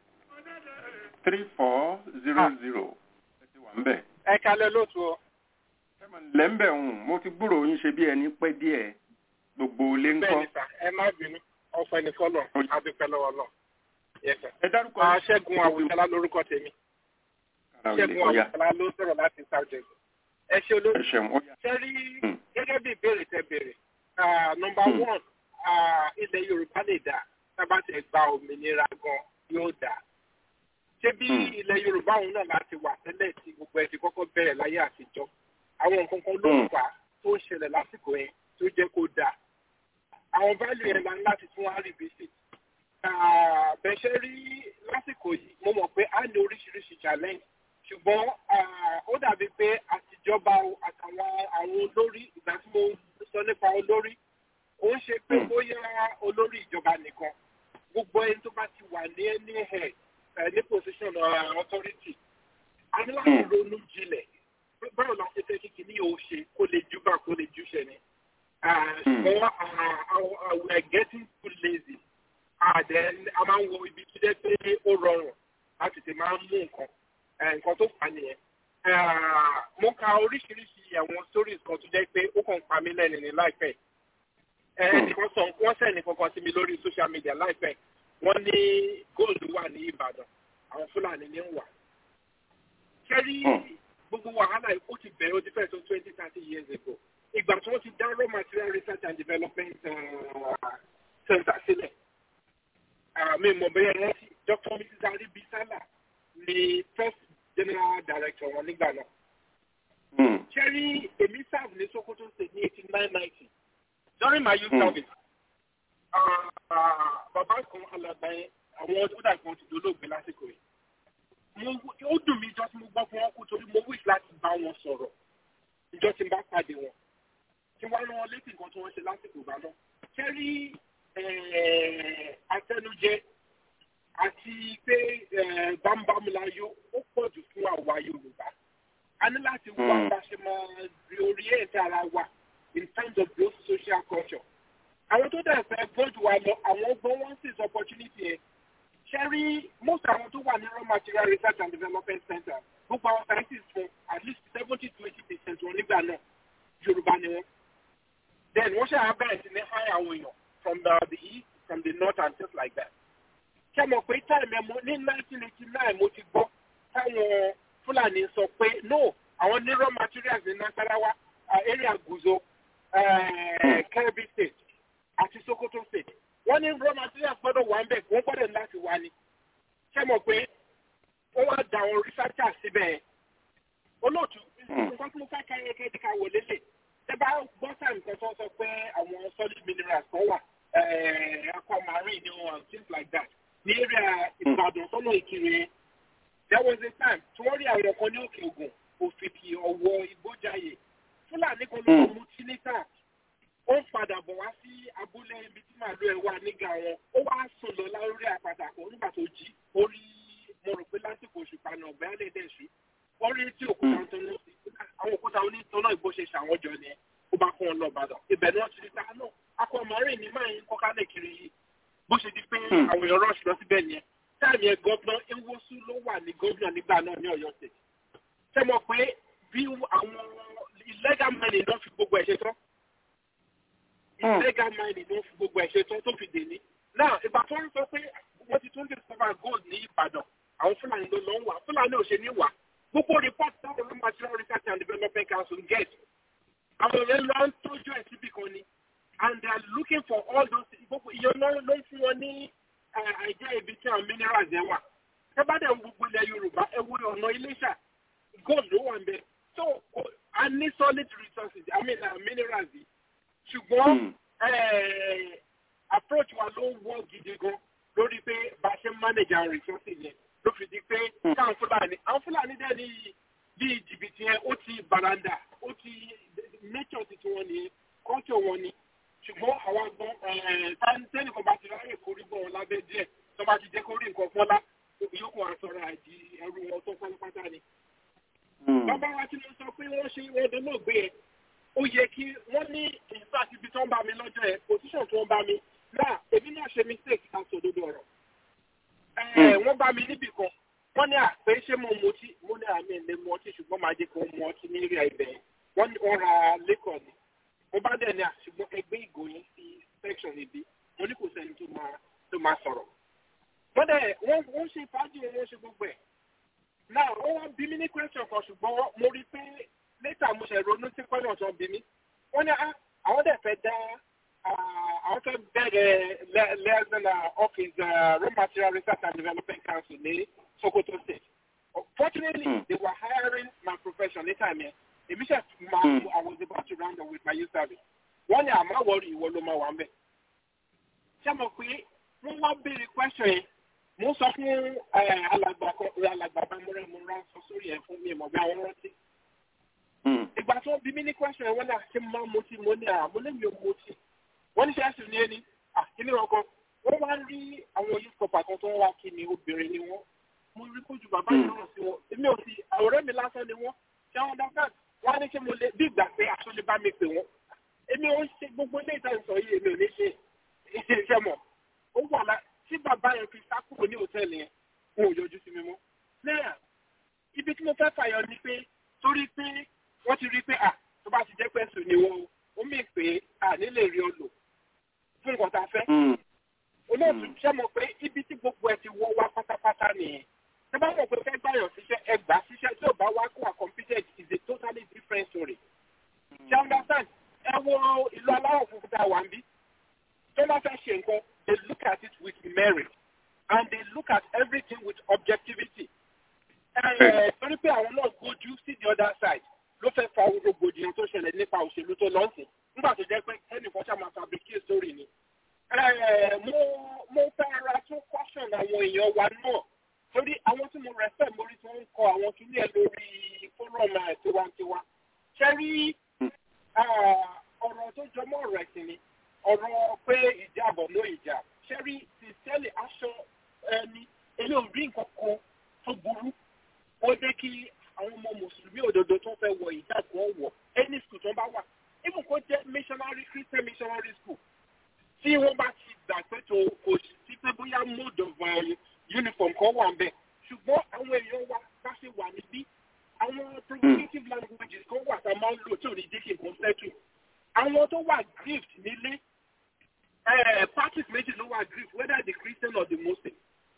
three four zero zero ẹ ti wà ń bẹ̀. ẹ kalẹ̀ lóòtú o. lẹ́ńbẹ̀ ń mo ti gbúrò yín ṣe bí ẹni pẹ́ díẹ̀ gbogbo ilé ń kọ́. bẹ́ẹ̀ni sà ẹ má bínú ọ̀fọ̀ ẹni fọlọ adúpẹ́ lọ́wọ́ náà. ẹ dárúkọ yín. ṣẹ́gun àwùjọlá lórúkọ tèmi. ṣẹ́gun àwùjọlá ló sọ̀rọ̀ láti sáwùjẹ. ẹ ṣe olórí. ṣe rí gẹ́gẹ́ bí ìbéèrè tẹ béèrè. nọmba one ilẹ̀ yorùbá lè dà tábà tẹ gba òmìnira gan yóò dà. ṣé bí ilẹ̀ yorùbá òun náà láti wà tẹ́lẹ̀ tí gbogbo ẹ̀ ti kọ́kọ́ bẹ̀rẹ̀ láyé àtijọ́ àwọn nǹkan kan ló ń fà tó ń ṣẹlẹ̀ lásìkò yẹn tó jẹ́ kó dáa àwọn value yẹn la ń láti tún wá revisit. bẹ́sẹ̀ rí lásìkò yìí mo mọ̀ pé a ní oríṣiríṣi challenge ṣùgbọ́n ó dàbí pé àtijọba àtàwọn àwọn olórí ìgbà tí mo sọ nípa olórí ó ń ṣe pé bóyá olórí ìjọba nìkan gbogbo ẹni tó bá ti wà ní ẹni ẹ̀ ní position authority a ní láti ronú jinlẹ̀ báwo la ṣe fẹ́ kí kìíní yóò ṣe kó lè júbà kó lè júṣẹ ni ṣùgbọ́n we are getting too lazy then a máa ń wo ibi tó jẹ́ pé ó rọrùn láti tè máa ń mú nǹkan nǹkan tó fà nìyẹn. mo ka oríṣiríṣi àwọn stories kan tó jẹ́ pé ó kàn pa mí lẹ́nu ní láìpẹ́. ẹnìkan sọ wọ́n sẹ́ni kankan sí mi lórí social media láìpẹ́ wọ́n ní gold wà ní Ìbàdàn àwọn Fúlàní ní ń wà. kẹ́rí gbogbo wàhálà ó ti bẹ̀rẹ̀ ó ti fẹ́ tó twenty thirty years ago ìgbà tí wọ́n ti dá raw material research and development center sílẹ̀ mi mọ̀ bẹ́ẹ̀ wọ́n ti dr mrs ali bisala ni first general director wọn nígbà náà. cherry èmi serve ní sokoto state ní eighteen nine ninety during my youth service bàbá kan alàgbà yẹn àwọn ọdún dàgbà wọn ti dolóògbé lásìkò yìí ó dùn mí ìjọ tí mo gbọ́ fún wọn kú torí mo wish láti bá wọn sọ̀rọ̀ ìjọ tí n bá pàdé wọn tí wọ́n rán létí nǹkan tí wọ́n ṣe lásìkò ìgbà náà. kẹ́rí atẹnujẹ àti pé bámbámúláyó ó pọ̀ jù fún àwa Yorùbá. a ní láti wá bá ṣe máa reorient ara wa in terms of growth social culture. àwọn tó dẹ̀ fẹ́ gbọ́dọ̀ wa lọ àwọn ọgbọ́n wọn sì sọ opportunity yẹn. kẹ́rí most àwọn tó wà ní raw material research and development center gbogbo àwọn scientists fún at least seventy to eighty percent wọn nígbà náà Yorùbá ni wọn then wọ́n ṣe àbẹ̀rẹ̀ sí ní hire àwọn èèyàn from the, the east from the north and things like that. ṣé mo pé táìmù ẹ̀mú ní 1989 mo ti gbọ́ táwọn fúlàní sọ pé no àwọn ní raw materials ní nasarawa area guzo kebbi state àti sokoto state wọ́n ní raw materials gbọ́dọ̀ wà ń bẹ̀ wọ́n gbọ́dọ̀ láti wà ní ṣé mo pé wọ́n wá da àwọn researchers síbẹ̀ olóòtú nǹkan tí mo fẹ́ ká yẹ ká wò lélẹ̀ ẹ bá gbọ́ sáà nǹkan tó sọ pé àwọn solid minerals kan wà aquamarine ni wọn things like that ní area ìbàdàn sọ́nà ìkirè there was a time tí wọ́n rí àwọn kan ní òkè ògùn òfìkì ọ̀wọ́ ìgbójàyè fúlàní kan ló ń mú tínítà ó ń padà bọ̀ wá sí abúlé ibi tí màálù ẹ̀ wà nígà wọn ó wá sùn lọ lórí àpáta kan nígbà tó jí ó rí mo rò pé lásìkò òṣùpá náà ọ̀bẹ alẹ́ dẹ̀ sí wọ́n rí tí òkúta ń tọ́nà àwọn òkúta onítọ́nà ìbò ṣe ṣàwọn jọ ni ó bá kún ọ lọ Ìbàdàn ibẹ̀ ni wọ́n ti rí ta náà akọ màárìn ní máa ń kọ́kálẹ̀ kiri yìí bó ṣe di pé àwọn èèyàn rọ́ọ̀ṣì lọ síbẹ̀ yẹn táàmì ẹ̀ gọ́vnà Nwosu ló wà ní gọ́vnà nígbà náà ní Ọ̀yọ́ state ṣé mo pé bí àwọn illegal mining náà fi gbogbo ẹ̀ ṣe tán illegal mining náà fi gbogbo ẹ̀ ṣe tán tó fi dè ní. náà ìgbà tó ń sọ pé wọ́n ti tún discover gold ní Ìbàdàn àwọn Fúlàní ló lọ ń wà Fúlàní ò ṣe ní wà gbogbo report táwọn ọmọ material research and development council get àwọn èèyàn lọ ń tọ́jú ẹ̀ síbì kan ni and they are looking for all those gbogbo ìyẹn ló ló ń fún wọn ní àìjẹ́ ibi tí àwọn minerals yẹn wà ẹ bá dẹ̀ gbogbo ilẹ̀ Yorùbá ẹ wo ọ̀nà Iléṣà gold ló wà ń bẹ so a ní solid resources I mean uh, minerals yìí ṣùgbọ́n approach wa ló wọ́ gidi gan lórí pé bá a ṣe manage our resources yẹn ló fi di pé káwọn Fúlàní àwọn Fúlàní dẹ̀ ní bí jìbìtì yẹn ó ti baranda ó ti nature ti tiwọn nìyẹn culture wọn ni ṣùgbọ́n àwọn agbọ́n tẹ́nì kan bá ti ráyè kórí bọ̀ wọn lábẹ́ díẹ̀ tó bá ti jẹ́ kó rí nǹkan fọ́lá yòókù àsọ̀rọ̀ àìjí ẹrú wọn tó pátápátá ni. bàbá wa tí mo sọ pé wọ́n ṣe wọ́n dé náà gbé ẹ ó yẹ kí wọ́n ní ìfẹ́ àti ibi tó ń bá mi lọ́jọ́ ẹ position tó ń bá mi náà èmi náà ṣe mistake ká sọ òdodo ọ̀rọ̀. wọ́n bá mi níbì kan wọ́n ní àpé ṣé mo mu ọtí mo ní àmì ilé mu ọtí ṣùgbọ́n máa jẹ́ kó mu ọtí ní rí ibẹ̀ wọ́n ní wọ́n ra lẹ́kọ̀ọ́ ni mo bá dẹ̀ ní àṣùgbọ́n ẹgbẹ́ ìgòyìn sí section ibi mo ní kò sẹ́ni tó máa tó máa sọ̀rọ̀. wọ́n dẹ̀ wọ́n wọ́n ṣe fàájì wọ́n ṣe gbogbo ẹ̀. náà wọ́n wá bí mi ní question kan ṣùgbọ́n mo rí pé later mo ṣe ronú sí pẹ́lú ọ̀tọ̀ bí mi. wọ́n ní àwọn dẹ̀ fẹ́ dá àwọn fẹ́ bẹ̀rẹ̀ lẹ́sìn office raw material research and development council ní Sokoto state. fortunately they were hiring my profession ní time yẹn èmi ṣe máa mú I was about to round up with my youth service wọ́n ní àmọ́ wọ́ọ̀rì ìwọ ló máa wà ń bẹ̀. ṣé mo pé wọ́n wá béèrè question yẹn mo sọ fún alàgbà kan alàgbà bámúrẹ́ mo rán sọ sórí ẹ̀ fún mi mọ̀ bí àwọn rántí. ìgbà tí wọ́n bí mi ní question yẹn wọ́n náà ṣe máa mutí mo ní àmọ́ lẹ́mi ò mutí wọ́n ní ṣe ẹ̀sùn ní ẹni àkíní ọkọ wọ́n wá rí àwọn youth corps kan tó ń wá kí ni obìnrin ni wọ́n mo rí kójú bàbá yìí náà sí wọn èmi ò sí àwòrán mi lásán ni wọ́n ṣé wọ́n dá káàdì wọ́n á ní kí mo lè bí ìgbà pé aṣọ lè bá mi pè wọ́n èmi ò ń ṣe gbogbo ilé ìtàn sọ yìí èmi ò ní ṣe iṣẹ́ mọ̀ ó wà lá tí bàbá yẹn fi sá kúrò ní hòtẹ́ẹ̀lì yẹn wọn ò yọjú sí mi mọ́ náà ibi tí mo fẹ́ fàyọ ni pé torí pé wọ́n ti rí pé à tó bá ti jẹ́ pẹ́sù ni wọ́n ó mì pé à nílè rí ọ lò fún nǹkan tá a fẹ́ olóòtú ṣẹ́ mọ̀ pé ibi tí gbogbo ẹ ti wọ́ wá pátápátá nìyẹn tí bá mọ̀ pé fẹ́ gbàyàn síṣẹ́ ẹ gbà síṣẹ́ tí ò bá wá kó à competent is a totally different story. ṣé understand ẹ wo ìlú aláwọ̀ funfun tá a wà ń bí tó bá fẹ́ ṣe nǹkan they look at it with merit and they look at everything with objectivity. torí pé àwọn náà gbójú sí the other side ló fẹ́ fa rògbòdìyàn tó ṣẹlẹ̀ nípa òṣèlú tó lọ́sìn nígbà tó jẹ́ pé ẹnìkan ṣáà máa fabricate story ni. mo mo fẹ́ ra tún caution àwọn èèyàn wa náà torí àwọn tí mo respect mo rí tí wọ́n ń kọ àwọn kìíní ẹ̀ lórí fọ́rọ̀mù tiwantiwa ṣe rí ọ̀rọ̀ tó jọmọ́ ọ̀rọ̀ ẹ̀sìn ni ọ̀rọ̀ pé ìjábọ̀ ló ìjà ṣe rí sincerely aṣọ ẹni èmi ò rí nǹkan kan tó burú ó jẹ́ kí àwọn ọmọ mùsùlùmí òdodo tó fẹ́ wọ ìjà kan wọ̀ any school tó bá wà even kó jẹ́ missionary christian missionary school tí wọ́n bá ti gbà pé tó kò sí pé bóyá mode of uh, uniform kan wà ń bẹ̀ ṣùgbọ́n àwọn èèyàn wa bá ṣe wà níbí àwọn provocative languages kan wà tá a máa ń lò tí ò ní jẹ́ kí nǹkan settle àwọn tó wà grift nílé parties méjì ló wà grift whether the christian or the muslim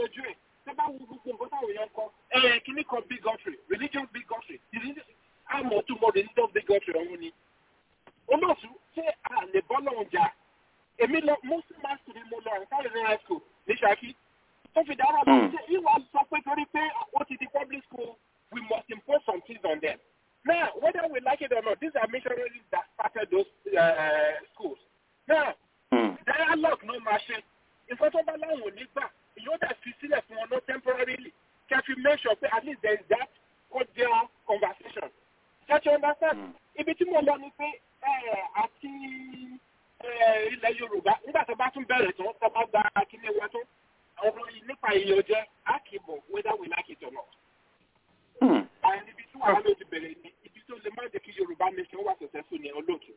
yanjú ẹ̀ tó bá wù gbogbo nǹkan táwọn èèyàn kọ ẹ̀ kíní kan bigotry religious bigotry àmọ́ tó mọ religious bigotry ọ̀hún ni. olóòtú ṣé a lè bọ́ lọ́hùn jà èmi lọ muslim master ni mo lọ àǹfààní ní high school ní Ṣakí tó fi dára lọ ṣe ìwà sọ pé torí pé ó ti di public school we must impose some things on them. Now, whether we like it or not, these are missionaries that started those uh, schools. Now, mm. dialogue no machine. Nǹkan tó bá láwọn ò ní gbà, yóò dẹ̀ fi sílẹ̀ fún wọn náà temporarily. Can you make sure pé at least there is that cordial conversation? Can you understand? Ibi tí mo lọ ni pé àti ilẹ̀ Yorùbá nígbà tó bá tún bẹ̀rẹ̀ tán tó bá gba kíní wa tán, ọ̀rọ̀ yìí nípa ìyànjẹ á kì í bọ̀ whether we like it or not. Àyìn ibi tí wàhálà ló ti bẹ̀rẹ̀ ni ibi tó lè má jẹ́ kí Yorùbá nation wà successful ní olóòtú.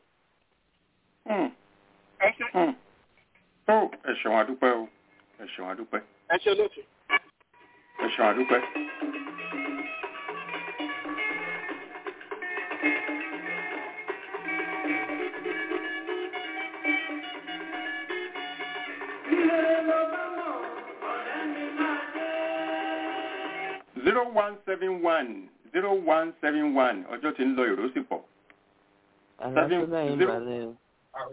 Ẹ ṣe. Tó ẹ ṣeun adúpẹ́ o, ẹ ṣeun adúpẹ́. Ẹ ṣe olóòtú. Ẹ ṣeun adúpẹ́. zero one seven one zero one seven one ọjọ́ tí ń lọ èrò sì pọ̀. àlàáfíà yín balẹ̀ o.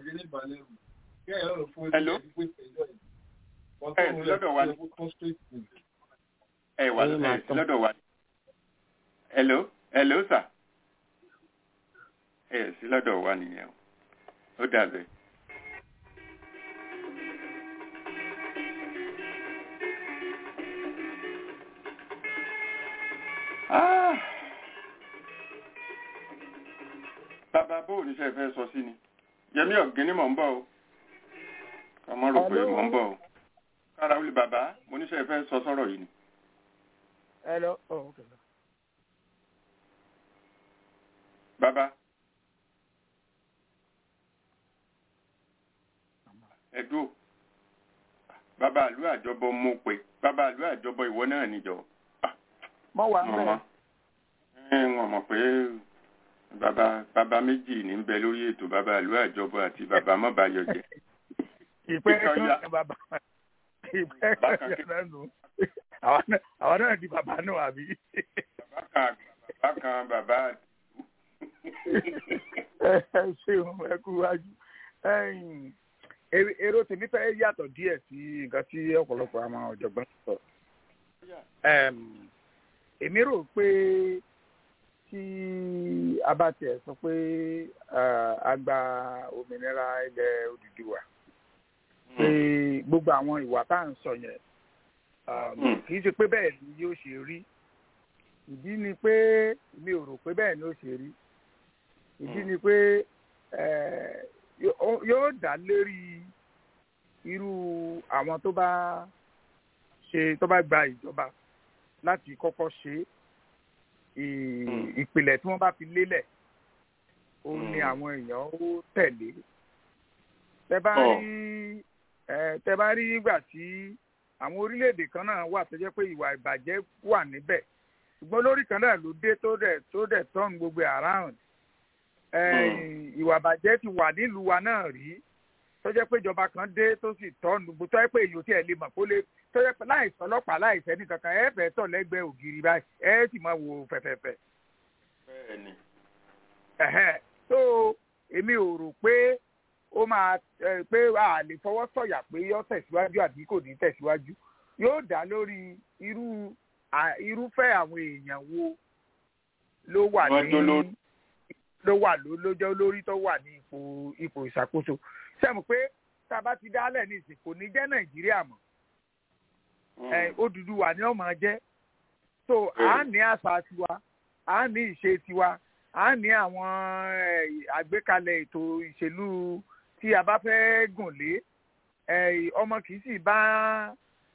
hello. ẹ sí lọ́dọ̀ wa ni. ẹ wà ẹ sí lọ́dọ̀ wa ni. hello hello sir. ẹ sí lọ́dọ̀ wa nìyẹn o. ó dàbẹ̀. bàbá bó oníṣẹ́ fẹ́ sọ sí ni yẹmí ọ̀gẹ́ni mọ̀ ń bọ̀ o ọmọ rò pé mọ̀ ń bọ̀ o kára wílé bàbá mo níṣẹ́ fẹ́ sọ sọ́rọ̀ yìí ni. hello oh, okay. bàbá ẹ̀dùn bàbá àlú àjọbọ mo pè bàbá àlú àjọbọ ìwọ náà níjọ. mọ wà ń bẹ. wọn mọ̀ pé bàbá bàbá méjì ní ń bẹ lórí ètò bàbá àlú àjọbọ àti bàbá mọ́bàyọ̀ jẹ. ìpẹ́ kan bàbá ìpẹ́ kan náà nù àwọn náà di bàbá náà àbí. bàbá kan bàbá kan bàbá. ẹ ṣeun ẹ kú wájú èrò tèmi fẹ́ yàtọ̀ díẹ̀ sí nǹkan tí ọ̀pọ̀lọpọ̀ àwọn ọ̀jọ̀gbọ́n sọ. èmi rò pé tí a bá tiẹ̀ sọ pé a gba òmìnira ilẹ̀ Odùduwà pé gbogbo àwọn ìwà tá à ń sọ yẹn kì í ṣe pé bẹ́ẹ̀ ni yóò ṣe rí ìdí ni pé mi ò rò pé bẹ́ẹ̀ ni ó ṣe rí ìdí ni pé yóò dá lérí irú àwọn tó bá ṣe tó bá gba ìjọba láti kọ́kọ́ ṣe ìpìlẹ̀ tí wọ́n bá fi lélẹ̀ ó ní àwọn èèyàn ó tẹ̀lé tẹ bá rí tẹ bá rí ìgbà tí àwọn orílẹ̀-èdè kan náà wà tó jẹ́ pé ìwà ìbàjẹ́ wà níbẹ̀ ṣùgbọ́n lórí kan náà ló dé tó dẹ̀ tó dẹ̀ turn gbogbo around ìwà ìbàjẹ́ ti wà nílùú wa náà rí tó jẹ́ pé ìjọba kan dé tó sì turn gbogbo tó jẹ́ pé èyí ò tí ẹ̀ lè mọ̀ kó lè tó jẹ́ pé láìsọ ọlọ́pàá láìsẹ́ ní kankan ẹ fẹ́ tọ̀ lẹ́gbẹ̀ẹ́ ògiri báyìí ẹ sì máa wò fẹ̀fẹ̀fẹ̀. bẹ́ẹ̀ni. tó èmi ò rò pé ó máa pé a lè fọwọ́ sọ̀yà pé yóò tẹ̀síwájú àbí kò ní tẹ̀síwájú yóò dá lórí irú irúfẹ́ àwọn èèyàn wo ló wà ní ló wà lójó lórí tó wà ní ipò ipò ìṣàkóso sẹ́mu pé tá a bá ti dálẹ̀ ní ìsìn kò ní jẹ́ nàìjíríà mọ́ Odùduwà ni ó máa jẹ́ so à ń ní àṣà tiwa à ń ní ìṣe tiwa à ń ní àwọn àgbékalẹ̀ ètò ìṣèlú tí a bá fẹ́ gùn lé ọmọ kì í sì bá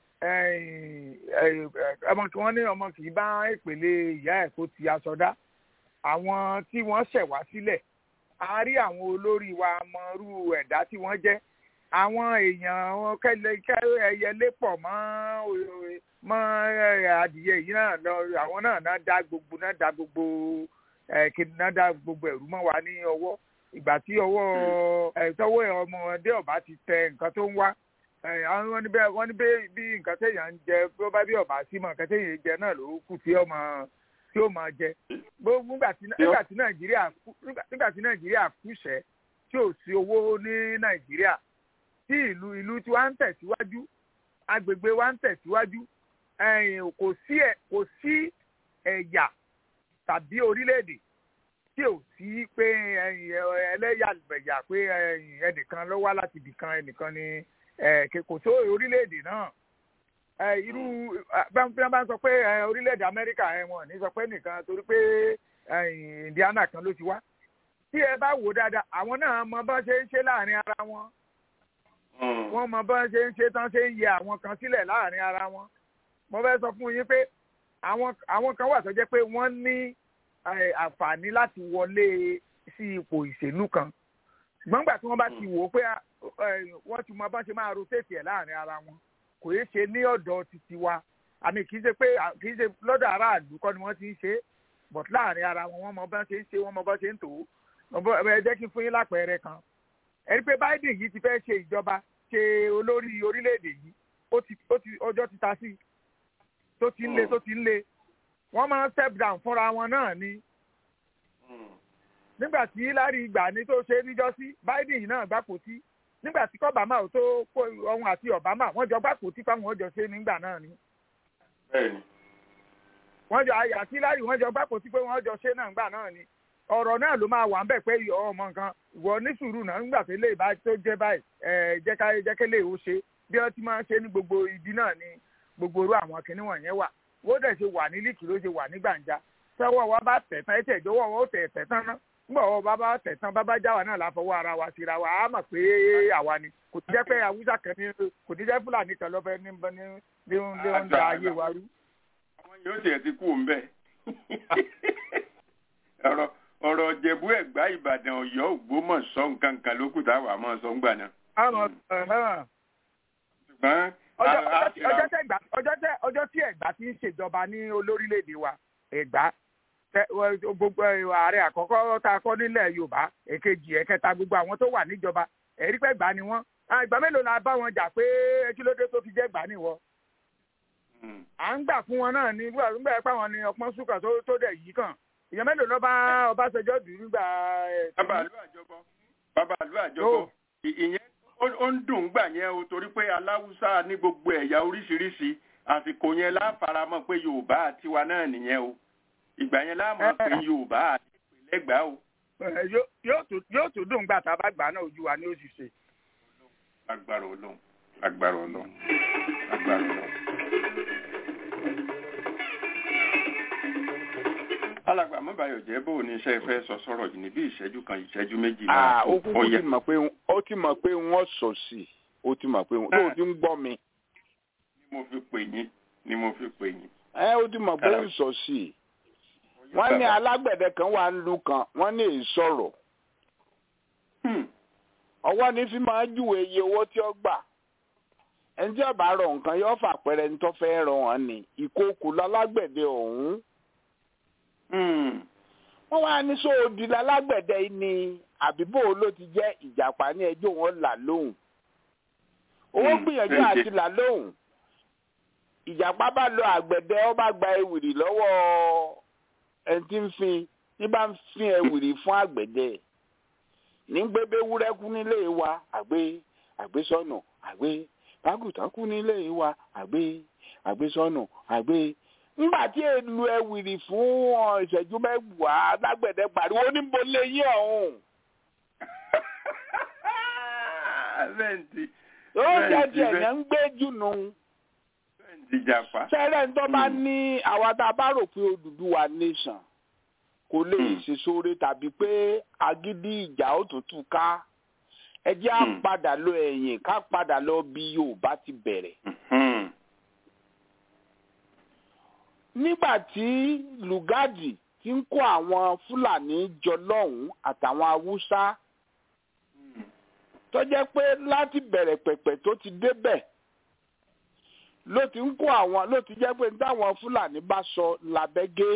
ọmọ kí wọ́n ní ọmọ kì í bá ìpele ìyá ẹ̀ kó ti aṣọ dá àwọn tí wọ́n ṣẹ̀ wá sílẹ̀ a rí àwọn olórí wa mọrú ẹ̀dá tí wọ́n jẹ́ àwọn èèyàn wọn kẹlẹ ẹyẹlé pọ̀ mọ́ mọ́ adìyẹ yìí náà lọ àwọn náà náà dá gbogbo náà dá gbogbo kí náà dá gbogbo ẹ̀rú mọ́ wa ní ọwọ́ ìgbà tí ọwọ́ ẹ̀tọ́wọ́ ọmọdé ọba ti tẹ nǹkan tó ń wá wọ́n ní bẹ́ẹ̀ wọ́n ní bẹ́ẹ̀ bí nǹkan téèyàn ń jẹ bí ó bá bí ọ̀bà sí mọ̀ nǹkan téèyàn jẹ náà ló kù tí ó máa tí ó máa jẹ gbogbo nígbà tí nàìjíríà nígbà tí nàìjíríà kúṣẹ̀ tí ò sí owó ní nàìjíríà tí ìlú ìlú tí wàá ń tẹ̀síwájú agbègbè wa ń tẹ̀síwájú kò sí kò sí ẹ̀yà tàbí orílẹ̀-èdè tí ò sí pé ẹlẹ́yàmẹ̀yà pé ẹnìkan ló wá láti ibìkan ẹnìkan ni kò tó orílẹ̀-èdè náà irú bí wọ́n bá ń sọ pé orílẹ̀-èdè amẹ́ríkà wọn ní sọ pé nìkan torí pé indiana kan ló ti wá tí ẹ bá wò dáadáa àwọn náà mọ bá ṣe ń ṣe láàrin ara wọn wọ́n mọ bá ṣe ń ṣe tán ṣe ń yẹ àwọn kan sílẹ̀ láàrin ara wọn mo fẹ́ sọ fún yín pé àwọn kan wà tó jẹ́ pé wọ́n ní àǹfààní láti wọlé sí ipò ìṣèlú kan ṣùgbọ́n nígbà tí wọ́n bá ti wò ó pé wọ́n ti mọ bá ṣe máa rotate ẹ̀ láàrin ara wọn kò yé ṣe ní ọ̀dọ̀ títí wa àmì kì í ṣe pé kì í ṣe lọ́dọ̀ aráàlú kọ́ ni wọ́n ti ń ṣe but láàrin ara wọn wọ́n mọ bá ṣe ń ṣe wọ́n mọ bá ṣe ń tò ó ẹ jẹ́ kí n fún yín lápẹẹrẹ kan ẹ rí pé Biden yìí ti fẹ́ ṣe ìjọba ṣe olórí orílẹ̀-èdè yìí ó ti ọjọ́ ti ta sí i tó ti ń le tó ti ń le wọ́n máa ń step down fúnra wọn náà ni. nígbà tí Hillary gbà ní tó ṣe níjọ́sí Biden yìí náà gbàpò tí nígbà tí Obama ò tó kó ohun àti Obama wọ́n jọ gbàpò tí fáwọn ọjọ́ ṣe nígbà náà ni. wọ́n jọ àti Hillary wọ́n jọ gbàpò tí pé wọ́n jọ ṣe náà nígbà náà ni. ọ̀rọ̀ náà ló máa wà ń bẹ̀ pé ọmọ nǹkan ìwọ ní sùúrù náà nígbà tó lè bá tó jẹ́ báyìí jẹ́kẹ́lẹ́ ò ṣe bí wọ́n ti máa ń ṣe ní gbogbo ibi náà ni gbogbo orú àwọn kinní wọ̀nyẹn wà wọ́n dẹ̀ ṣe wà ní líkì ló ṣe wà ní gbàǹjà sẹ́wọ́ wa bá tẹ̀ tán ẹ̀tẹ̀ ìjọwọ́ wọn ó tẹ̀ tẹ̀ tán ná nígbà wọn bá bá tẹ̀ tán bábá jáwa náà láfọwọ́ ara wa síra wa á mọ̀ pé àwa ni kò ti jẹ́ pé awúsá kan ní kò ti jẹ́ fúlàní kan lọ́fẹ́ ní ní ní ń da ayé wa rú. àwọn yóò tiẹ̀ ti kú òun bẹ́ẹ̀ ọ̀rọ̀ ọ̀rọ̀ jẹ̀bú ẹ̀gbá ìbàdàn ọ̀yọ́ ògbómọ̀ṣọ́ nǹkan kan ló kù táwa máa sọ ń gbà náà. ṣùgbọ́n ọjọ́ tí ẹ̀gbá ti ń ṣèjọba ní olórílẹ̀‐èdè wa ẹ̀gbá gbogbo ààrẹ àkọ́kọ́ tá a kọ́ nílẹ̀ yorùbá èkejì ẹ̀kẹta gbogbo àwọn tó wà níjọba ẹ̀rí pé ẹ̀gbá ni wọ́n ìgbà mélòó la bá wọn jà pé kí ló dé tó fi jẹ́ ẹ̀gbá nìwọ. à ń gbà fún wọn náà ní nígbà pé àwọn ni ọpọ́n súnkà tó dẹ̀ yìí kàn ìyẹn mélòó ló bá ọbásanjọ́ dùn nígbà. bàbá àlú àjọbọ bàbá àlú àjọbọ ìyẹn ó ń dùn gbà yẹn o torí pé aláwùsá ní gbogbo ẹ̀yà oríṣiríṣi àsìkò yẹn láfaramọ́ pé yorùbá àtiwa náà nìyẹn o ìgbà yẹn láàmú pé yorùbá àti ìpínlẹ̀ gbà o. yóò tún dùn gbà tá a bá gbà náà ojú wa ní oṣù ṣe. agbára Ọlọ́run agbára Ọlọ́run agbára Ọlọ́run. alàgbà mọ́bàyọ̀ jẹ́ bó ní iṣẹ́ fẹ́ sọ sọ̀rọ̀ yìí ní bí ìṣẹ́jú kan ìṣẹ́jú méjì náà. ó kúkú ti mọ̀ pé ó ti mọ̀ pé wọ́n sọ sí i ó ti mọ̀ pé tó o ti ń gbọ́ mi. ni mo fi pè yín ni mo fi pè yín. ẹ ó ti mọ̀ pé ń sọ sí i. wọ́n ní alágbẹ̀dẹ kan wà ń lu kan wọ́n ní èyí sọ̀rọ̀. ọwọ́ ní fi máa júwe iye owó tí ó gbà. ẹni tí ọba rọ nǹkan yóò fà pẹ́rẹ́ ní tó fẹ́ rọ wọn ni ìkókò lálágbẹ̀dẹ ọ̀hún wọ́n wá ní sóòdì lálágbẹ̀dẹ ni àbíbò ló ti jẹ́ ìjàpá ní ẹjọ́ wọn là lóhùn owó gbìyànjú àti là lóhùn ìjàpá bá lọ àgbẹ̀dẹ ó bá gba ewìrì lọ́wọ́ ẹni tí ń fin ní bá ń fin ewìrì fún àgbẹ̀dẹ ní gbébé wúrẹ́kú nílé wa àgbé àgbésọ́nà àgbé bágùtàn kú nílé wa àgbé àgbésọ́nà àgbé ńgbà tí èlù ẹwìrì fún ìṣẹ́jú mẹ́wàá lágbẹ̀dẹ pariwo níbo lè yín ọ̀hún. ó jẹ́ ti ẹ̀yàn ń gbé jùnú. sẹ́rẹ̀ ń tọ́ bá ní àwa tá a bá rò pé Odùduwà nation kò lè ṣe sóore tàbí pé agídí ìjà òtútù ká ẹ jẹ́ á padà lọ ẹ̀yìn ká padà lọ bí Yorùbá ti bẹ̀rẹ̀. nígbà tí lùgádì ti ń kó àwọn fúlàní jọ lọ́hùn-ún àtàwọn haúsá tó jẹ́ pé láti bẹ̀rẹ̀ pẹ̀pẹ̀ tó ti débẹ̀ ló ti ń kó àwọn ló ti jẹ́ pé táwọn fúlàní bá sọ làbẹ́gẹ́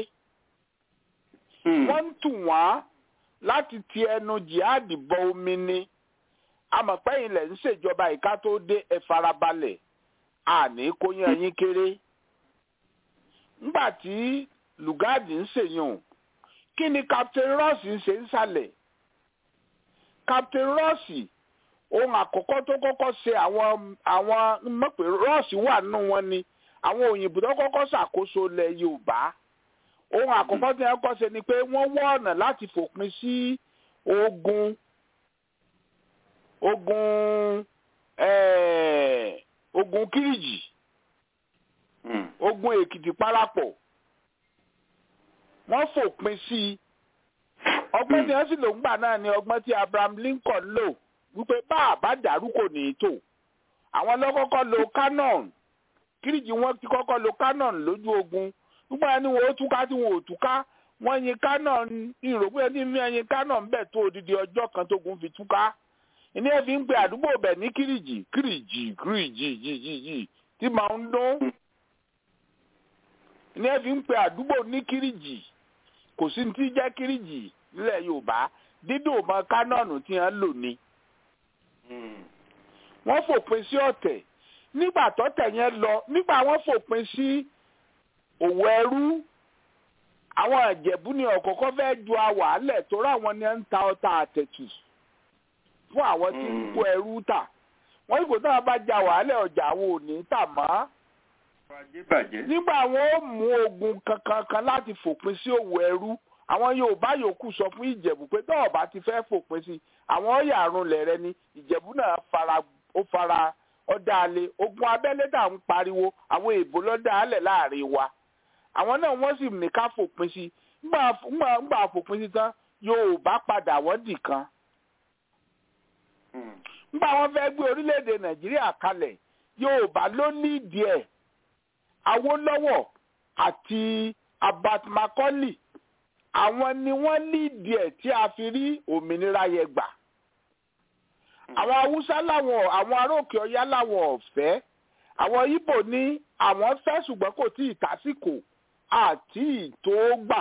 wọ́n ń tù wọ́n láti ti ẹnu jihad bọ omi ni amọ̀pẹ́yìn lẹ̀ ń ṣèjọba ìka tó dé ẹ farabalẹ̀ àní kó yan yín kéré ńgbà tí lùgáàdì ń ṣèyàn kí ni captain ross ń ṣe ń sàlẹ̀ captain ross ohun àkọ́kọ́ tó kọ́kọ́ ṣe àwọn àwọn mọ̀pẹ́ ross wà nínú wọn ni àwọn òyìnbó tó kọ́kọ́ ṣàkóso ilẹ̀ yorùbá ohun àkọ́kọ́ tí wọ́n kọ́ ṣe ni pé wọ́n wọ́ ọ̀nà láti fòpin sí ogun ogun eh, ogun kiriji ogun èkìtì parapọ̀ wọ́n fòpin sí i ọgbọ́n tí wọ́n sì lò ń gbà náà ni ọgbọ́n tí abraham lincoln lò wípé bá a bá dàrú kò ní í tò àwọn lọ́kọ́kọ́ lo cannon kiriji wọ́n ti kọ́kọ́ lo cannon lójú ogun nígbà yẹn ni wọ́n ó túká tí wọ́n ò túká wọ́n yin cannon ìrògbé ẹni ní ẹyin cannon bẹ́ẹ̀ tó odidi ọjọ́ kan tó gun fi túká ìní ẹ̀ fi ń pe àdúgbò bẹ̀ ní kiriji kiriji kiriji jìjìjì tí màá ń dún ìní ẹ̀ fi ń pe àdúgbò ní kiriji kò sí ní tí jẹ́ kiriji nílẹ̀ yorùbá dídò mọ kánọ́ọ̀nù tí wọ́n lò ní. wọ́n fòpin sí ọ̀tẹ̀ nígbà tọ́tẹ̀ yẹn lọ nígbà wọ́n fòpin sí òwò ẹrú àwọn ìjẹ̀bú ni ọ̀kọ̀ọ̀kan fẹ́ ju àwàálẹ̀ tó ráwọn ni ń ta ọta àtẹ̀tù fún àwọn tí ń kó ẹrú tà wọ́n ìgò náà bá ja wàhálẹ̀ ọjà àwọn ò ní tà mọ́ nígbà wọn ó mú ogun kankan kan láti fòpin sí òwò ẹrú àwọn yorùbá yòókù sọ fún ìjẹ̀bú pé tọ́wọ́ bá ti fẹ́ fòpin sí àwọn ọ̀yà àrùnlẹ̀ rẹ ni ìjẹ̀bú náà fara ó fara ọ̀dà alẹ̀ ogun abẹ́lé dà ń pariwo àwọn èèbó lọ́dà alẹ̀ láàrin wa àwọn náà wọ́n sì ní ká fòpin sí ńgbà fòpin sí tán yorùbá padà wọ́n dì kan ńgbà wọ́n fẹ́ gbé orílẹ̀-èdè nàìjíríà kalẹ̀ yorùbá ló ní ìdí ẹ̀ awólọ́wọ̀ àti abat macaulay àwọn ni wọ́n líìdì ẹ̀ tí a fi rí òmìnira yẹn gbà àwọn haúsá làwọn àwọn aróòkè ọyá làwọn ọ̀fẹ́ àwọn ibo ní àwọn fẹ́ ṣùgbọ́n kò tí ì tásìkò àti ìtò gbà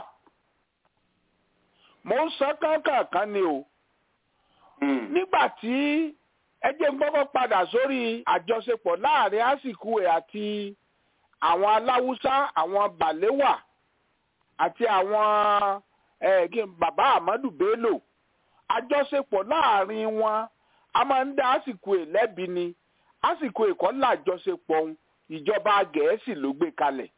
mo ń sọ kánkànkan ni o nígbà tí ẹjẹ ń gbọ́kọ́ padà sórí àjọṣepọ̀ láàrin àsìkò ẹ̀ àti àwọn aláwùsá àwọn bàléwà àti àwọn bàbá Ahmadu Bello àjọṣepọ̀ láàrin wọn a máa ń dá àsìkò ẹ̀ lẹ́bi ni àsìkò ẹ̀kọ́ làjọṣepọ̀ ìjọba Gẹ̀ẹ́sì ló gbé kalẹ̀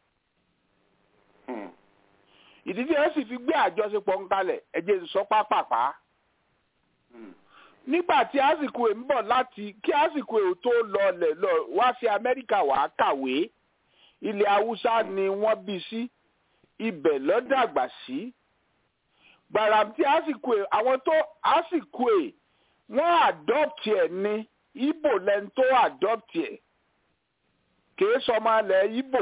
ìdí tí wọ́n sì fi gbé àjọṣepọ̀ ń kalẹ̀ ẹ̀jẹ̀ sọ pápápá nígbà tí àsìkò ẹ̀ ń bọ̀ láti kí àsìkò ẹ̀ tó lọlẹ̀ lọ wá sí Amẹ́ríkà wàá kàwé ilẹ̀ Haúsá ni wọ́n bí sí ibẹ̀ ló dàgbà sí gbàrà tí àsìkò ẹ̀ àwọn tó àsìkò ẹ̀ wọ́n adopt ẹ̀ ní Ìgbò lẹ́ni tó adopt ẹ̀ kìí sọmọ alẹ̀ Ìgbò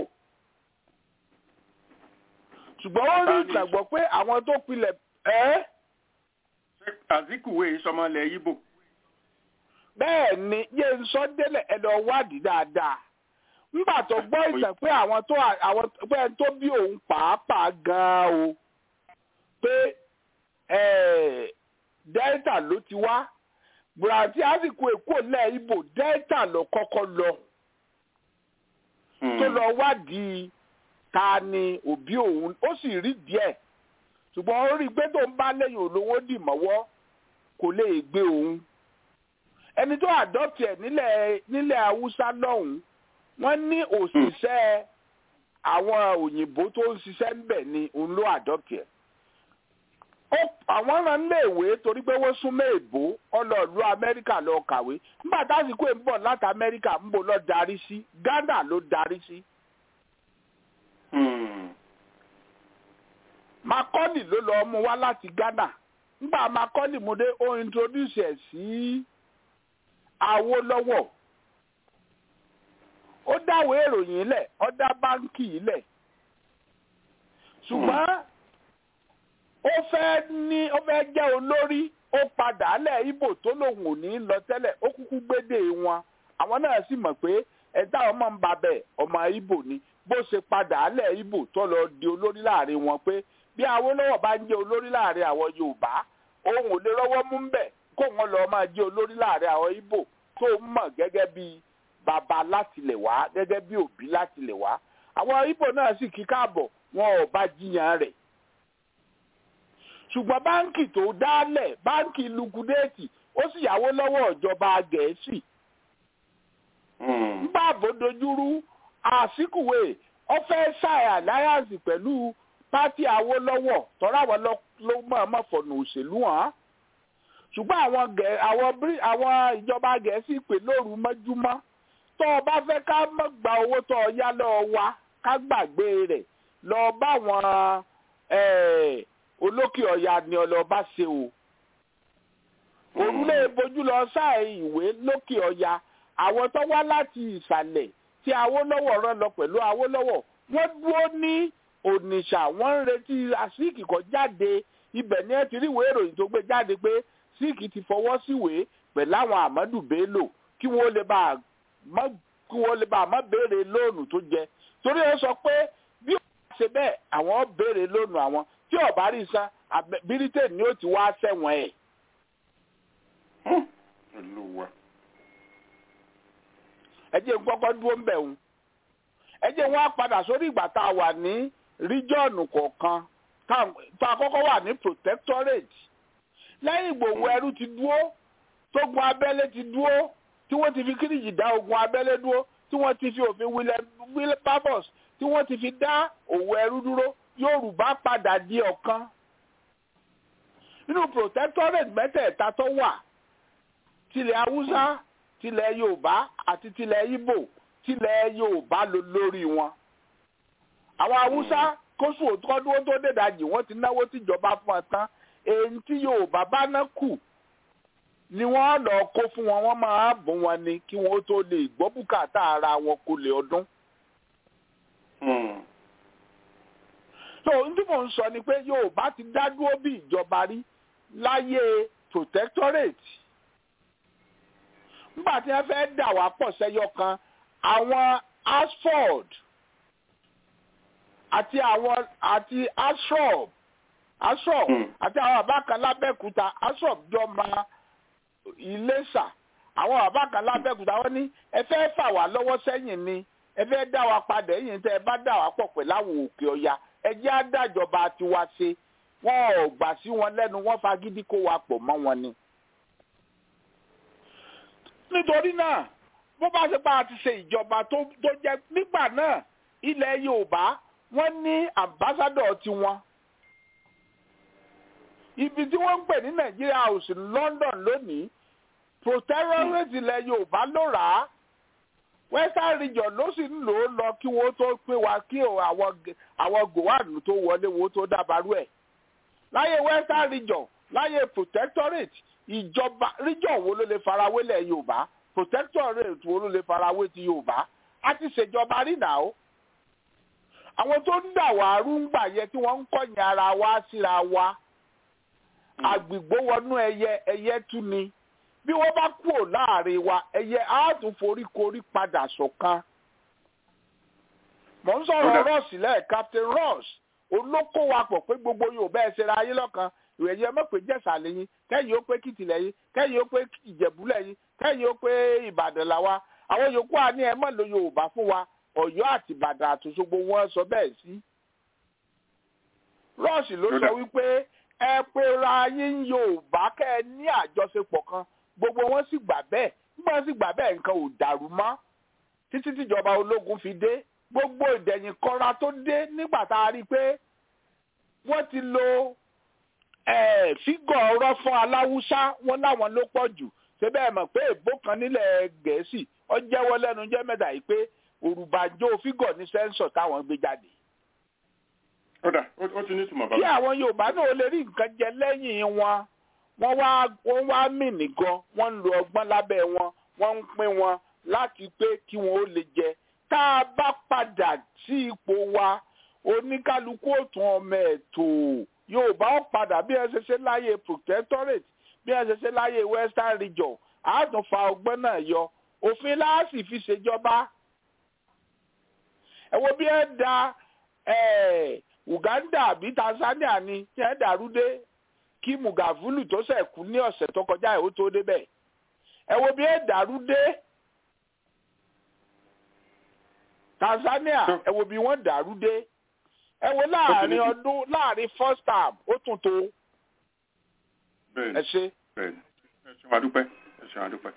ṣùgbọ́n ó rí ìgbàgbọ́ pé àwọn tó pilẹ̀ ẹ́. Azikiwe sọmọlẹ̀ Ìgbò. bẹ́ẹ̀ ni yé ń sọ délẹ̀ ẹ̀dọ̀ wádìí dáadáa nígbà tó gbọ́ ìtàn pé àwọn tó àwọn pé ẹni tó bí òun pàápàá gan-an o pé Delta ló ti wá bùràtí àsìkò èkó lẹ̀ Ìgbò Delta ló kọ́kọ́ lọ tó lọ wádìí ta ni òbí òun ó sì rí díẹ̀ ṣùgbọ́n ó rí i pé tó ń bá lẹ́yìn olówó dì mọ́wọ́ kò lè gbé òun ẹni tó adopt ẹ̀ nílẹ̀ nílẹ̀ haúsá lọ́hùn wọ́n ní òṣìṣẹ́ àwọn òyìnbó tó ń ṣiṣẹ́ ńbẹ̀ ni òun ló adopt ẹ̀ àwọn rán léèwé torí pé wọ́n súnmọ́ èbó ọlọ́ọ̀lú amẹ́ríkà lọ kàwé nígbà tásìkò ń bọ̀ láti amẹ́ríkà ń bọ̀ lọ darí sí ghana ló darí sí. Macaulay ló lọ mú wá láti Ghana nígbà Macaulay mú dé ó introduce ẹ̀ sí Awólọ́wọ̀ ó dáwọ́ ìròyìn lẹ̀ ó dá báńkì yìí lẹ̀ ṣùgbọ́n ó fẹ́ ní ó fẹ́ jẹ́ olórí ó padà lẹ̀ Ìgbò tó lòun ò ní lọ tẹ́lẹ̀ ó kúkú gbédè wọn àwọn náà sì mọ̀ pé ẹ̀dá ọmọ ń ba bẹ̀ ọmọ Ìgbò ni bó ṣe padà lẹ̀ Ìgbò tó lọ di olórí láàrin wọn pé bí Awólọ́wọ̀ bá ń jẹ́ olórí láàrin àwọn Yorùbá òun ò lè rọ́wọ́ mú bẹ̀ kó wọn lọ máa jẹ́ olórí láàrin àwọn Ìgbò tó mọ̀ gẹ́gẹ́ bí bàbá látilẹ̀ wá gẹ́gẹ́ bí òbí látilẹ̀ wá àwọn Ìgbò náà sì kí káàbọ̀ wọn ò bá jiyàn rẹ̀ ṣùgbọ́n báńkì tó dálẹ̀ báńkì lukudéètì ó sì yáwó lọ́wọ́ ìjọba Gẹ̀ẹ́sì nígbà àbòdojúrú àsìkùwé ọfẹ́ ṣàì alliance pẹ̀lú pátì Awólọ́wọ̀ tọ́ra àwọn ló mọ̀ọ́mọ̀ fọ̀nà òṣèlú hàn ṣùgbọ́n àwọn àwọn ìjọba Gẹ̀ẹ́sì pè lóru mọ́júmọ́ tó o bá fẹ́ ká mọ̀ gba owó tó o yá lọ́ọ́ wa ká gbàgbé rẹ̀ lọ bá wọn olókè ọ̀yà ni ọlọ́ba ṣe o òrùlé bojú lọ sáà ìwé lókè ọ̀yà àwọn tó wá láti ìsàlẹ̀ tí Awólọ́wọ̀ rán lọ pẹ̀lú Awólọ́wọ̀ wọ́n dúró ní Onitsha wọ́n ń retí àsíkì kan jáde ibẹ̀ ni ẹ ti rí ìwé ìròyìn tó gbé jáde pé síkì ti fọwọ́ síwèé pẹ̀lú àwọn Ahmadu Bello kí wọ́n lè bá kí wọ́n lè bá má béèrè lóònù tó jẹ torí ẹ sọ pé bí ó ṣe bẹ́ẹ̀ àwọn béèrè lóònù àwọn tí ó bá rí san bírítéènì ni ó ti wá sẹ́wọ̀n ẹ̀. ẹ jẹ́ gbọ́gbọ́ dúró ń bẹ̀ wọ́n ẹ jẹ́ wọ́n á padà sórí ìgbà tá a wà ní ríjọ́ọ̀nù kọ̀ọ̀kan tá a kọ́kọ́ wà ní protectorate lẹ́yìn ìgbòho ẹrú ti dúró tógun abẹ́lé ti dúró tí wọ́n ti fi kíríjì dá ogun abẹ́lé dúró tí wọ́n ti fi òfin Wilberforce tí wọ́n ti fi dá òwò ẹrú dúró Yorùbá padà di ọ̀kan nínú protectorate mẹ́tẹ̀ẹ̀ta tó wà tilẹ̀ Haúsá tilẹ̀ Yorùbá àti tilẹ̀ Ìgbò tilẹ̀ Yorùbá ló lórí wọn àwọn Haúsá kóṣù òtúkọ́dúró tó dèdàjì wọ́n ti náwó tìjọba fún ọ tán èyí tí Yorùbá bá ná kù ni wọ́n lọ kó fún wọn wọ́n máa bùn wọn ni kí wọ́n tó lè gbọ́ bùkátà ara wọn kó lè ọdún. so n tí mò ń sọ ni pé Yorùbá ti dá dúró bí ìjọba rí láyé protectorate nígbà tí wọ́n fẹ́ dà wá pọ̀ sẹ́yọ kan àwọn Ashford àti àwọn àti Ashrob Ashrob àti àwọn bàbá kan lábẹ́kúta Ashrob jọ máa Iléṣà àwọn bàbá kan lábẹ́kúta wọ́n ní ẹ fẹ́ fà wá lọ́wọ́ sẹ́yìn ni ẹ fẹ́ dá wa padà ẹ̀yìn tẹ́ ẹ bá dà wá pọ̀ pẹ̀lú àwọn òkè ọya ẹ jẹ́ àdájọba tiwa ṣe wọ́n ò gbà sí wọn lẹ́nu wọ́n fagídí kó wa pọ̀ mọ́ wọn ni. nítorí náà bó bá ṣe bá a ti ṣe ìjọba tó jẹ́ nígbà náà ilẹ̀ Yorùbá wọ́n ní ambassadọ̀ tiwọn ibi tí wọ́n ń pè ní Nàìjíríà house ní London lónìí protectorate ilẹ̀ Yorùbá ló rà á western region ló sì ń lò ó lọ kí wọ́n tó pé wa kí àwọn gòwánù tó wọlé wọ́n tó dábàrú ẹ̀ láyé western region láyé protectorate ìjọba region wo ló lè farawé lẹ̀ Yorùbá protectorate wo ló lè farawé ti Yorùbá a ti ṣèjọba rí nà ó àwọn tó ń dà wá rúngbà yẹ tí wọ́n ń kọ̀yìn ara wa síra wa àgbìgbó wọnú ẹyẹ ẹyẹ tún ni bí wọ́n bá kúrò láàrin wa ẹyẹ á tún foríkorí padà ṣọ̀kan. mò ń sọ̀rọ̀ ross lẹ́ẹ̀ captain ross olóko wa pọ̀ pé gbogbo yorùbá ẹ̀ ṣera ayé lọ́kan ìròyìn ẹ mọ̀ pé jẹ̀sà lẹ́yìn kẹ́yìn ó pé kìtì lẹ́yìn kẹ́yìn ó pé ìjẹ̀bú lẹ́yìn kẹ́yìn ó pé ìbàdàn làwa àwọn yòókù àní ẹ mọ̀ ló yorùbá fún wa ọ̀yọ́ àti ìbàdàn àtòṣogbo wọn sọ bẹ́ẹ̀ sí. ross ló sọ wípé ẹ pera yín yorùbá kẹ́ ẹ ní àjọṣepọ̀ kan gbogbo wọn sì gbà bẹ́ẹ̀ nígbà wọn sì gbà bẹ́ẹ̀ nǹkan ò dàrú mọ́ títí tíjọba ológun fi dé gbogbo ìdẹ̀yìn kọra tó dé nígbà tá a rí i pé wọ́n ti lo fígọ̀ ọ̀rọ̀ fún aláwùsá wọn láwọn ló pọ̀ jù ṣé bẹ́ẹ̀ mọ̀ pé èbó kan nílẹ̀ gẹ̀ẹ́sì ó jẹ́wọ́ lẹ́nu jẹ́ mẹ́ta yìí pé òrùbàjò fígọ̀ ní sẹ́ńsọ̀ táwọn gbé jáde. ọ̀dà ó ti ní ìtumọ̀ bàbá. kí àwọn yorùbá náà lè rí nǹkan jẹ lẹ́yìn wọn wọ́n wá wọ́n wá mì nìgan wọ́n ń lo ọgbọ́n lábẹ́ wọn wọ́n ń pín wọn láti pé kí wọ́n ó lè jẹ tá a bá padà sí ipò wa oníkálukú òtún ọmọ ẹ̀tọ́ yorùbá ó padà bí ẹ ṣe ṣe láyé protectorate bí ẹ ṣe ṣe láyé western region àádùn fa ọgbọ́n náà yọ òfin láàsì fi ṣèjọba ẹ wo bí ẹ da Uganda àbí Tanzania ni tí ẹ dàrú dé kí mugavulu tó ṣẹ̀ kú ní ọ̀sẹ̀ tó kọjá ẹ̀ ó tó débẹ̀ ẹ wo bí ẹ dàrú dé Tanzania ẹ wo bí wọ́n dàrú dé ẹ wo láàrin ọdún láàrin first term ó tún tó ẹ ṣe. ẹ ṣeun adúpẹ́ ẹ ṣeun adúpẹ́.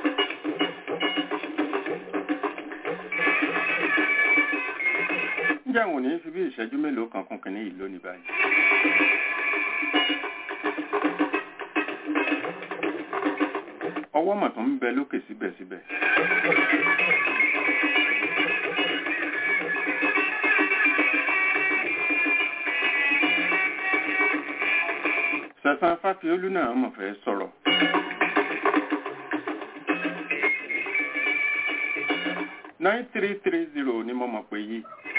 ǹjẹ́ àwọn ò ní fi bí ìṣẹ́jú mélòó kan kún kínní yìí lónìí báyìí. ọwọ́ mọ̀ tó ń bẹ lókè síbẹ̀síbẹ̀. sẹ̀sán fáfiolú náà mọ̀ fẹ́ sọ̀rọ̀. nine three three zero ni mo mọ̀ pé yìí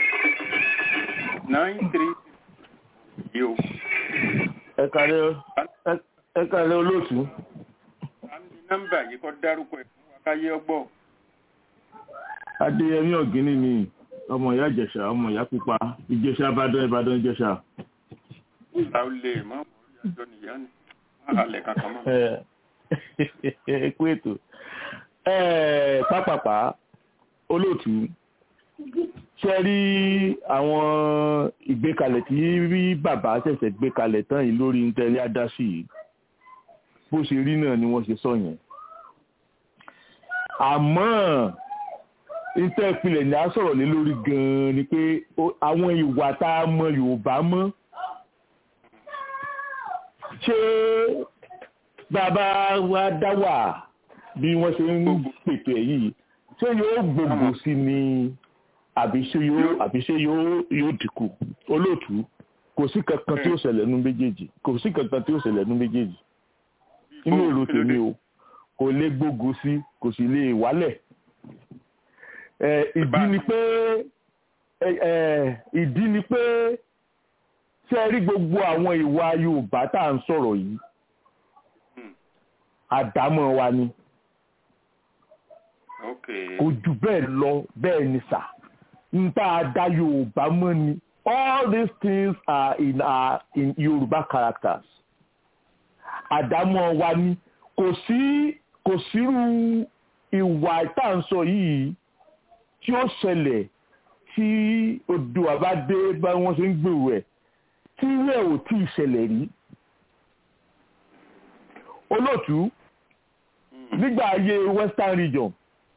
nine three yìí o. ẹ kàlẹ́ ẹ kàlẹ́ olóòtú. àmì nọ́mbà yìí kọ́ dárúkọ ẹ̀ fún wa káyé ọgbọ́. adéyẹmí ọ̀gíní ni ọmọ ìyá ìjẹ̀ṣà ọmọ ìyá pupa ìjẹ̀ṣà ìbàdàn ìbàdàn ìjẹ̀ṣà. ta ó lè mọ orí àjọ nìyá ni wọn halẹ̀ kankan mọ́. ẹ kú ètò pápápá olóòtú ṣe rí àwọn ìgbékalẹ̀ tí rí bàbá ṣẹ̀ṣẹ̀ gbé kalẹ̀ tán yìí lórí ntẹ́lẹ́ adásí yìí bó ṣe rí náà ni wọ́n ṣe sọ yẹn àmọ́ ìtẹ́ ìpìlẹ̀ ní a sọ̀rọ̀ lé lórí gan-an ni pé àwọn ìwà tá a mọ Yorùbá mọ́ ṣé bàbá wa dá wà bí wọ́n ṣe ń pètò ẹ̀ yìí ṣé yóò gbogbo sí ni àbí ṣé yóò àbí ṣé yóò yóò dínkù olóòtú kò sí kankan tí ó ṣẹlẹ̀ nú méjèèjì kò sí kankan tí ó ṣẹlẹ̀ nú méjèèjì inú èrò tèmi o kò lè gbógun sí kò sì lè wálẹ̀ ìdí ni pé ìdí ni pé ṣé rí gbogbo àwọn ìwà Yorùbá tá à ń sọ̀rọ̀ yìí àdámọ́ wa ni kò jù bẹ́ẹ̀ lọ bẹ́ẹ̀ ni sà ń tá a dá Yorùbá mọ́ ni all these things are in our in Yorùbá characters àdámọ́ wa ni kò sí kò sírú ìwà ìtànsọ yìí tí ó ṣẹlẹ̀ tí Oòduà bá dé bá wọ́n ṣe ń gbèrò ẹ̀ tí rẹ̀ ò tí ì ṣẹlẹ̀ rí olóòtú nígbà ayé western region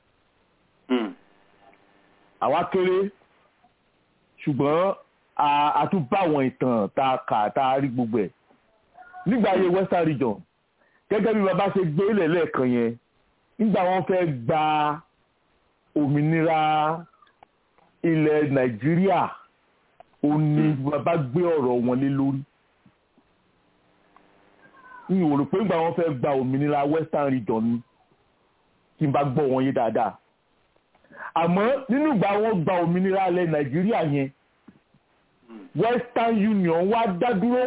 àwa kéré ṣùgbọ́n a tún bá àwọn ìtàn tá a kà tá a rí gbogbo ẹ̀ nígbà ayé western region gẹ́gẹ́ bí bàbá ṣe gbé ilẹ̀ lẹ́ẹ̀kan yẹn nígbà wọ́n fẹ́ gba òmìnira ilẹ̀ nàìjíríà ó ní bàbá gbé ọ̀rọ̀ wọn lé lórí n ò rò pé nígbà wọ́n fẹ́ gba òmìnira western region ni kí n bá gbọ́ wọn yé dáadáa àmọ́ nínú ìgbà wọ́n gba òmìnira ilẹ̀ nàìjíríà yẹn western union wá dá dúró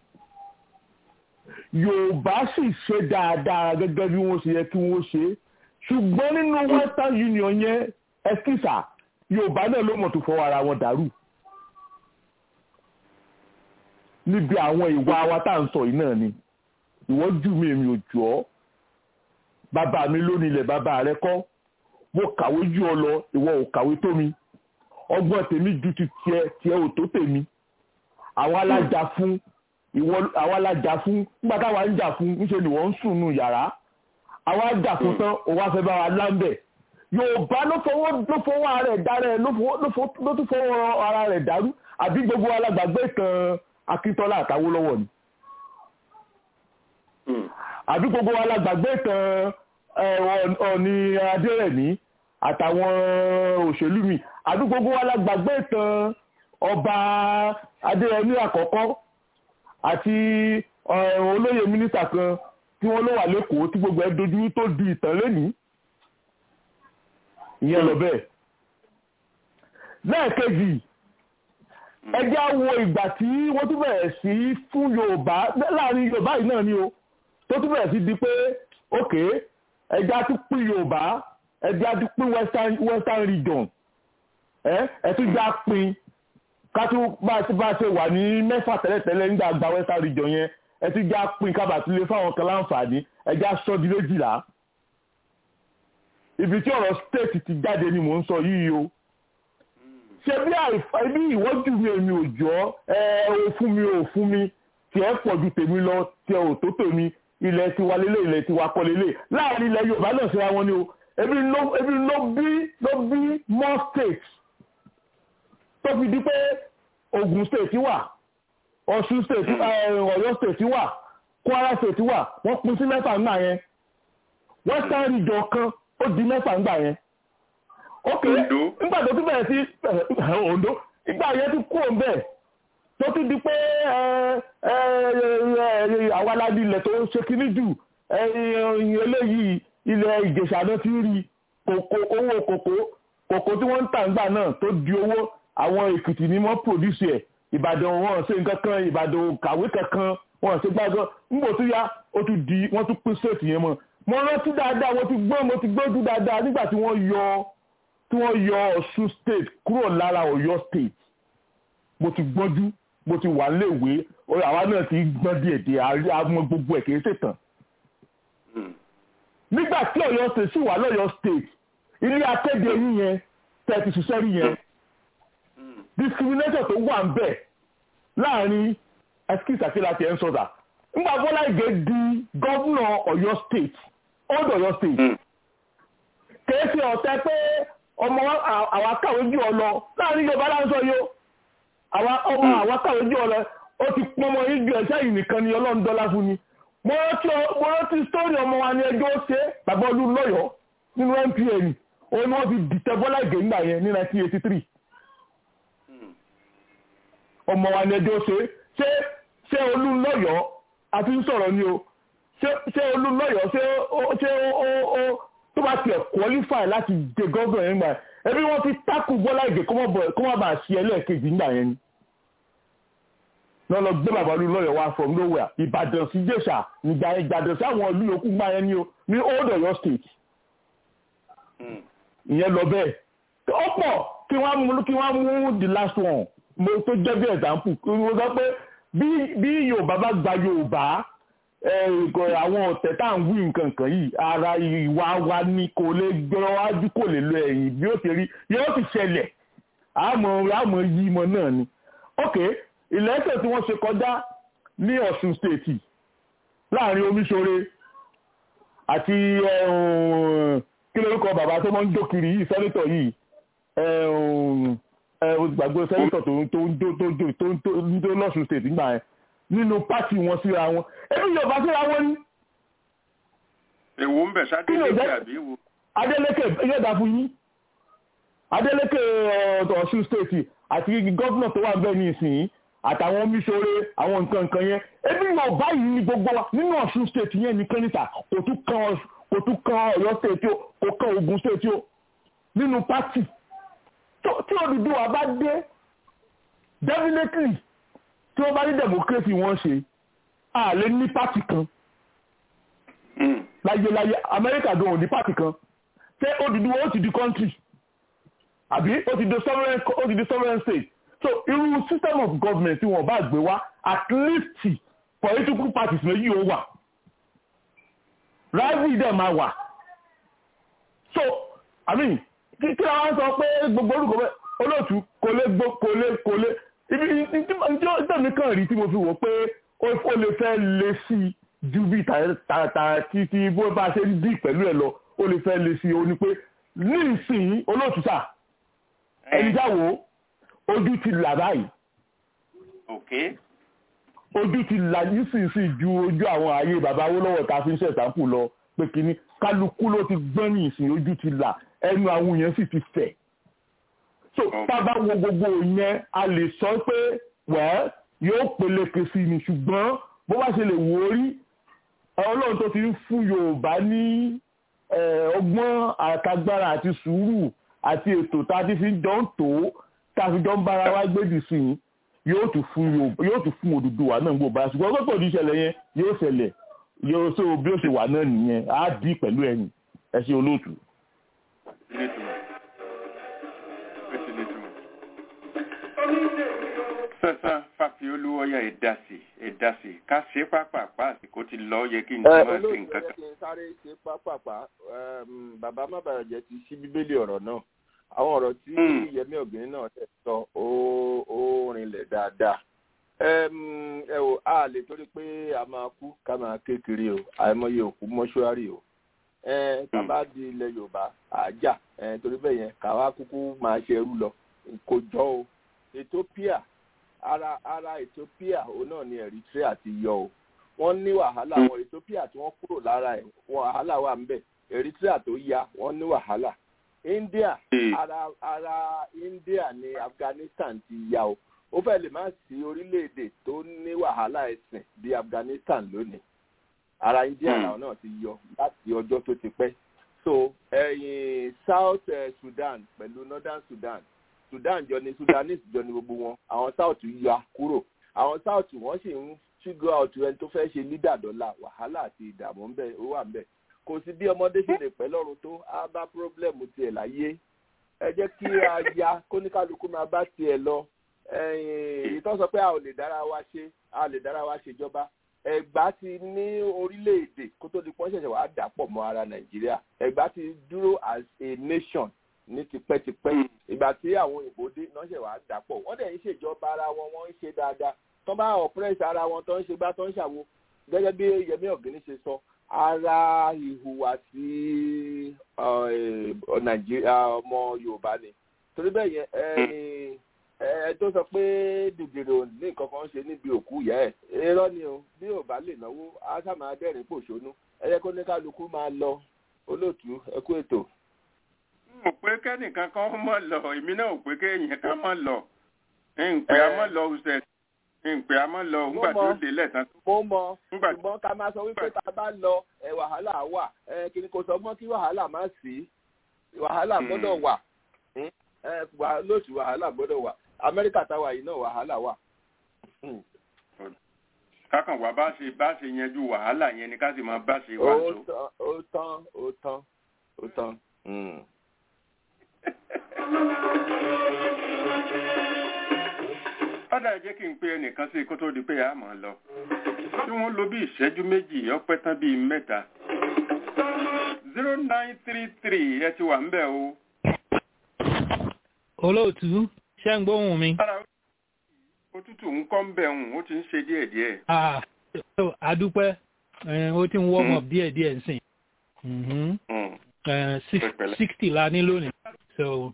yorùbá sì ṣe dáadáa gẹ́gẹ́ bí wọ́n ṣe yẹ kí wọ́n ṣe ṣùgbọ́n nínú western union yẹn ẹskísà yorùbá náà ló mọ̀ tó fọwọ́ ara wọn dàrú níbi àwọn ìwà wa tá à ń sọ yìí náà ni ìwọ jù mí èmi ò jù ọ́ bàbá mi ló nílẹ̀ bàbá rẹ kọ́ mo kàwé jù ọ lọ ìwọ ò kàwé tó mi ọgbọ́n tèmi ju ti tiẹ̀ tiẹ̀ ò tó tèmi àwọn alájà fún ìwọ àwa la jà fún nígbà táwa ń jà fún níṣẹ́ ni wọ́n ń sùn nù yàrá àwa jà fún tán òun wá fẹ́ bá wa láńbẹ̀ yorùbá ló fọwọ́ ló fọwọ́ ara rẹ̀ dá rẹ̀ ló tún fọwọ́ ara rẹ̀ dàrú àbí gbogbo alágbàgbé kan akíntọ́lá àtàwólọ́wọ̀ ni àbí gbogbo alágbàgbé kan ọ̀ọ̀ni adérẹ̀mí àtàwọn òṣèlú mi àbí gbogbo alágbàgbé kan ọba adérẹ̀mí àkọ́kọ́ àti olóyè mínísítà kan tí wọ́n ló wà lẹ́kọ̀ọ́ tí gbogbo ẹ̀ dojú tó di ìtàn lẹ́nìí ìyẹn lọ bẹ́ẹ̀. lẹ́ẹ̀kejì ẹjẹ́ á wo ìgbà tí wọ́n tún bẹ̀rẹ̀ sí fún yorùbá láàrin yorùbá yìí náà ni o tó tún bẹ̀rẹ̀ sí di pé ok ẹjẹ́ á tún pín yorùbá ẹjẹ́ á tún pín western western region ẹ ẹ tún já pín kátó bá a ṣe wà ní mẹ́fà tẹ́lẹ̀tẹ́lẹ̀ nígbà gba western region yẹn ẹ ti já pín kábàtúlé fáwọn kan láǹfààní ẹ já sọ di méjìlá ibi tí ọ̀rọ̀ state ti jáde ni mò ń sọ yìí o ṣe bí àìbí ìwọ́jú mi èmi ò jọ ẹ ò fún mi ò fún mi tiẹ̀ pọ̀ ju tèmi lọ tiẹ̀ ò tó tèmi ilẹ̀ tiwa lélẹ̀ ilẹ̀ tiwa kọ́ lélẹ̀ láàrin ilẹ̀ Yorùbá náà ṣe wọn ni o ebi ló ebi ló bí ló bí more states tó fi di pé Ògùn state wà Ọ̀ṣun state Ọ̀yọ́ state wà Kwara state wà wọ́n pín sí mẹ́fà ńgbà yẹn western region kan ó di mẹ́fà ńgbà yẹn ok nígbà tó tún bẹ̀rẹ̀ sí Ondo nígbà yẹn ti kú òun bẹ́ẹ̀ tó tún di pé àwa aládìí ilẹ̀ tó ṣe kíní jù eléyìí ilẹ̀ Ìjẹ̀ṣà náà ti rí owó kòkó kòkó tí wọ́n ń tà ńgbà náà tó di owó àwọn Èkìtì ni wọ́n pòdùsì ẹ̀ Ìbàdàn wọn ṣe nǹkan kan Ìbàdàn kàwé kankan wọn ṣe gbàgbọ́ nígbà tó yá ó tún di wọ́n tún pín sèètì yẹn mọ́ mo rántí dáadáa mo ti gbọ́ mo ti gbójú dáadáa nígbà tí wọ́n yọ tí wọ́n yọ Ọ̀ṣun state kúrò lára Ọ̀yọ́ state mo ti gbọ́njú mo ti wà léèwé àwa náà ti gbọ́n díẹ̀ díẹ̀ àmọ́ gbogbo ẹ̀ kìí ṣètàn. nígbà tí Ọ̀yọ́ state sì wà lọ́yọ́ state ilé akéde yín yẹn tẹ́ ti ṣiṣẹ́ rí yẹn discrimination tó wà ń bẹ̀ láàrin ẹskíìsì àti láti ẹ̀ ń sọ̀dà nígbà Bọ́lá Ìgè di gọ́vùnà Ọ̀yọ́ state old Ọ̀yọ́ state kìí ṣe ọ̀tẹ̀ pé ọmọ àwa kàwé jù ọ lọ láàrin Yorùbá láńsọ yóò àwa ọmọ àwa kàwé jù ọ lọ ó ti pọn ọmọ yìí ju ẹ̀ṣẹ́ yìí nìkan ni Ọlọ́run dọ́là fún ni mo rántí sítórì ọmọ wa ní ẹjọ́ ṣe bàbá olú lọ́yọ̀ọ́ nínú NPN òun ni wọ́n fi dìtẹ̀ Bọ́lá Ìgè nígbà yẹn ní 1983 ọmọ wa ní ẹjọ́ ṣe ṣé ṣé olú lọ́yọ̀ọ́ àti ń sọ̀rọ̀ ni o ṣé olú lọ́yọ̀ọ́ ṣé ó tó bá tiẹ̀ qualify láti dé gọ́ọ̀gàn yẹn gbà ẹbí wọ́n ti tákù Bọ́lá Ìgè kó má bàa ṣe ẹlẹ́ẹ̀kejì nígbà yẹn ni lọ́lọ́ gbé bàbá olú lọ́yọ̀ọ́ wá from nowhere Ìbàdàn sí Jẹ̀ṣà nígbà yẹn Ìbàdàn sí àwọn ìlú yòókù gbà yẹn ni o ní old Ọ̀yọ́ state ìyẹn lọ bẹ́ẹ̀ ó pọ̀ kí wọ́n mú kí wọ́n mú the last one mo tó jẹ́ bí example mo sọ pé bí Yorùbá bá gba Yorùbá àwọn ọ̀tẹ̀ tá à ń wí nǹkan kan yìí ara ìwà wa ni kò lè gbọ́rọ̀ wájú kò lè lọ ẹ̀yìn bí ó ti rí yóò ti ṣẹlẹ̀ àmọ́ àmọ́ yí mọ náà ni. ok ìlẹ́sẹ̀ tí wọ́n ṣe kọjá ní Ọ̀ṣun state láàrin Omíṣore àti kí lórúkọ bàbá tó máa ń jó kiri yìí sẹ́nitọ̀ yìí gbàgbé sẹ́nitọ̀ tó ń tó ń tó ń tó ń tó ń tó lọ́sùn state nígbà yẹn nínú pátì wọn síra wọn ebi yorùbá síra wọn ni. èwo ń bẹ̀ sádélékè àbí wo. Adeleke yóò dá fún yín Adeleke Ọ̀ṣun state àti gọ́fúnà tó wà bẹ́ẹ̀ ní ìsìn àtàwọn Omíṣore àwọn nǹkan nǹkan yẹn ebi yorùbá yìí ni gbogbo wa nínú Ọ̀ṣun state yẹn ní kẹ́nìtà kò tún kan kò tún kan Ọ̀yọ́ state o kò kan Ògùn state o nínú pátì tí Odùduwà bá dé definitely tí wọ́n bá ní democracy wọ́n ṣe a lè ní pátì kan láyéláyé Amẹ́ríkà gan ò ní pátì kan ṣé Odùduwà ó ti di country àbí ó ti di sovereign ó ti di sovereign state so irú system of government tí wọ́n bá gbé wá at least political parties méjì ó wà rivalry dẹ̀ máa wà so i mean kí kí àwọn sọ pé gbogbo orúkọ bẹ́ẹ̀ olóòtú kò lè gbó kò lè kò lè ibi ìtẹ́mi kan rí tí mo fi wò pé ó lè fẹ́ lé sí i ju bí tààtà títí bó bá ṣe ń dì pẹ̀lú ẹ̀ lọ ó lè fẹ́ lé sí i ó ní pé ní ìsìn olóòtú sà ẹni jáwó ojú ti là báyìí ojú ti là nísinsìnyí ju ojú àwọn ààyè bàbá Awólọ́wọ̀ tá a fi ń ṣẹ̀sáǹpù lọ pé kínní kálukú ló ti gbọ́n ní ìsìn ojú ti là ẹnu àwọn èèyàn sì ti fẹ̀ so tábà wo gbogbo yẹn a lè sọ pé wẹ́ẹ́ yóò peléke sí ni ṣùgbọ́n bó bá ṣe lè wò ó rí ọlọ́run tó ti ń fún yorùbá ní ọgbọ́n àtagbára àti sùúrù àti ètò tá a ti fi jọ ń tò ó tá a fi jọ ń bára wa gbèdì sí i yóò tún fún yorùbá yóò tún fún Odùduwà náà gbogbo àṣùgbọ́n ọgbọ́n tó di ìṣẹ̀lẹ̀ yẹn yóò ṣẹlẹ̀ yóò ṣe bí ó ṣe wà náà nìyẹn á dì pẹ̀lú ẹ̀yìn ẹ ṣe olóòtú. sẹ́sán fàfi fáfiolú ọyà ẹ̀dásì ẹ̀dásì ká ṣe pápápá àsìkò ti lọ yẹ kí n ti máa ṣe nǹkan kan. kí n sáré ṣe pápápá bàbá má bàrà jẹ́ ti ṣí bíbélì ọ̀rọ̀ náà àwọn ọ̀rọ̀ tí yẹmí ọ̀gbìn náà tẹ̀ sọ ó rinlẹ̀ dáadáa ẹ wò a lè torí pé a máa kú ká máa kékeré o àìmọye òkú mọ́ṣúárì o tàbá di ilẹ̀ yorùbá àjà torí bẹ́ẹ̀ yẹn káwá kúkú máa ṣe ẹrú lọ kò jọ o ethiopia ara ara ethiopia òun náà ni eritrea ti yọ o wọ́n ní wàhálà àwọn ethiopia tí wọ́n kúrò lára ẹ̀ wàhálà wà ń bẹ̀ eritrea tó ya wọ́n ní wàhálà india ara ara india ni afghanistan ti ya o ó fẹ́ lè má sí orílẹ̀-èdè tó ní wàhálà ẹ̀sìn bí afghanistan lónìí ara india làwọn náà ti yọ láti ọjọ́ tó ti pẹ́ so ẹ̀yìn south uh, sudan pẹ̀lú northern sudan sudan jọ ni sudanese jọ ni gbogbo wọn àwọn south ya kúrò àwọn south wọn sì ń figure out ẹni tó fẹ́ ṣe leader dọ́là wàhálà àti ìdààmú ń bẹ ó wà ń bẹ kò sí bí ọmọdé ṣe lè pẹ́ lọ́run tó á bá pírọ́blẹ̀mù tiẹ̀ láyé ẹ jẹ́ kí a ya kóníkálukú máa bá tiẹ̀ lọ ìtọ́ sọ pé a ò lè dára wa ṣe a lè dára wa ṣèjọba ẹgbà ti ní orílẹ̀-èdè kó tó di pọ́n ṣẹ̀ṣẹ̀ wàá dàpọ̀ mọ́ ara nàìjíríà ẹgbà ti dúró as a nation ní tipẹ́tipẹ́ ìgbà tí àwọn òyìnbó dé náà ṣẹ̀ wàá dàpọ̀ wọ́n dẹ̀ ń ṣèjọba ara wọn wọ́n ń ṣe dáadáa tó bá oppress ara wọn tó ń ṣe gbá tó ń ṣàwo gẹ́gẹ́ bí yẹmí ọ̀gbìn ṣe sọ ara ìhùwàsí nàìjíríà ọmọ yorùbá ni torí bẹ́ẹ̀ yẹn ẹ tó sọ pé dìdìrò ní nǹkan kan ṣe níbi òkú ìyá ẹ irọ́ ni o bí ò bá lè náwó á sá máa dẹ́rìn pòṣónú ẹ yẹ kó ní kálukú máa lọ olóòtú ẹ kú ètò. n ò pé kẹ́nìkan kan mọ̀ lọ èmi náà ò pé kéèyàn kan mọ̀ lọ n pè á mọ̀ lọ ọ̀sẹ̀ n pè á mọ̀ lọ nígbà tí ó dé lẹ́tàn. mo mọ ṣùgbọ́n ká máa sọ wípé tá a bá lọ ẹ wàhálà wà ẹ kí ni kò sọ mọ́ kí wàhálà má sí wàhálà gbọ́dọ̀ wà lóṣù wàhálà gbọ́dọ̀ wà amẹ́ríkà táwa yìí náà wàhálà wà. kákan wà bá ṣe bá ṣe yanjú wàhálà yẹn ni ká sì máa bá ṣe wà tó. ó tán ó tán ó tán. ọ̀dà jẹ́ kí n pe ẹnìkan sí kó tó di pé a máa lọ. tí wọ́n lo bí ìṣẹ́jú méjì ọpẹ́ tán bíi mẹ́ta. zero nine three three ẹ ti wà ń bẹ̀ o. olóòtú ṣé ń gbóhùn mi. òtútù ń kọ́ ń bẹ̀ ń ó ti ń ṣe díẹ̀díẹ̀. àdúpẹ́ ó ti ń warm up díẹ̀díẹ̀ nsìn. sixty la ní lónìí. so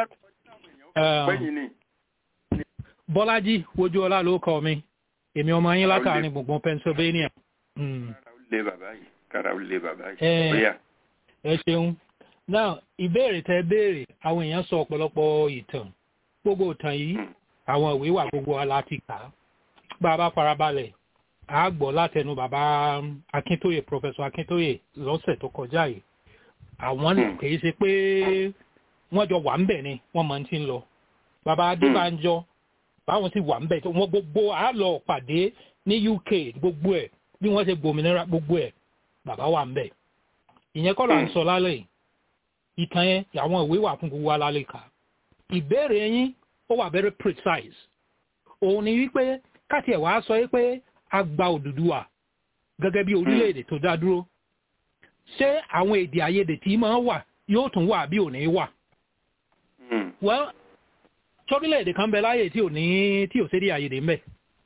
bọ́lájí wojú ọlá ló kọ mi èmi ọmọ yín látàrin gbùngbùn pennsylvania. lé bàbá yìí kára ó lé bàbá yìí. ẹ ṣeun now ìbéèrè tẹ béèrè àwọn èèyàn sọ ọ̀pọ̀lọpọ̀ ìtàn gbogbo ìtàn yìí àwọn ìwé wà gbogbo aláti kà á bá a bá farabalẹ̀ a gbọ́ látẹnu bàbá akíntóye professor akíntóye lọ́sẹ̀ tó kọjá yìí àwọn kì í ṣe pé wọ́n jọ wà ń bẹ̀ ni wọ́n máa ń ti ń lọ bàbá adébánjọ báwọn sì wà ń bẹ̀ tó wọ́n gbogbo a lọ pàdé ní uk gbogbo ẹ̀ bí wọ́n ṣe gbòmìnira gbogbo ẹ̀ bàbá wà ń bẹ̀ ìyẹn kọ́ là ń sọ lálẹ́ yìí ìtàn yẹn àwọn ìwé wà fún gbogbo alálẹ́ kà ìbéèrè yín ó wà very precise òun ni wípé káti ẹ̀ wá sọ pé a gba Odùduwà gẹ́gẹ́ bí orílẹ̀-èdè tó dá dúró ṣé àwọn èdè àìyedè tí máa wà yóò tún wà bí ò ní wà. well sórílẹ̀-èdè kan bẹ láyè tí ò ní tí ò sédè àìyedè ńbẹ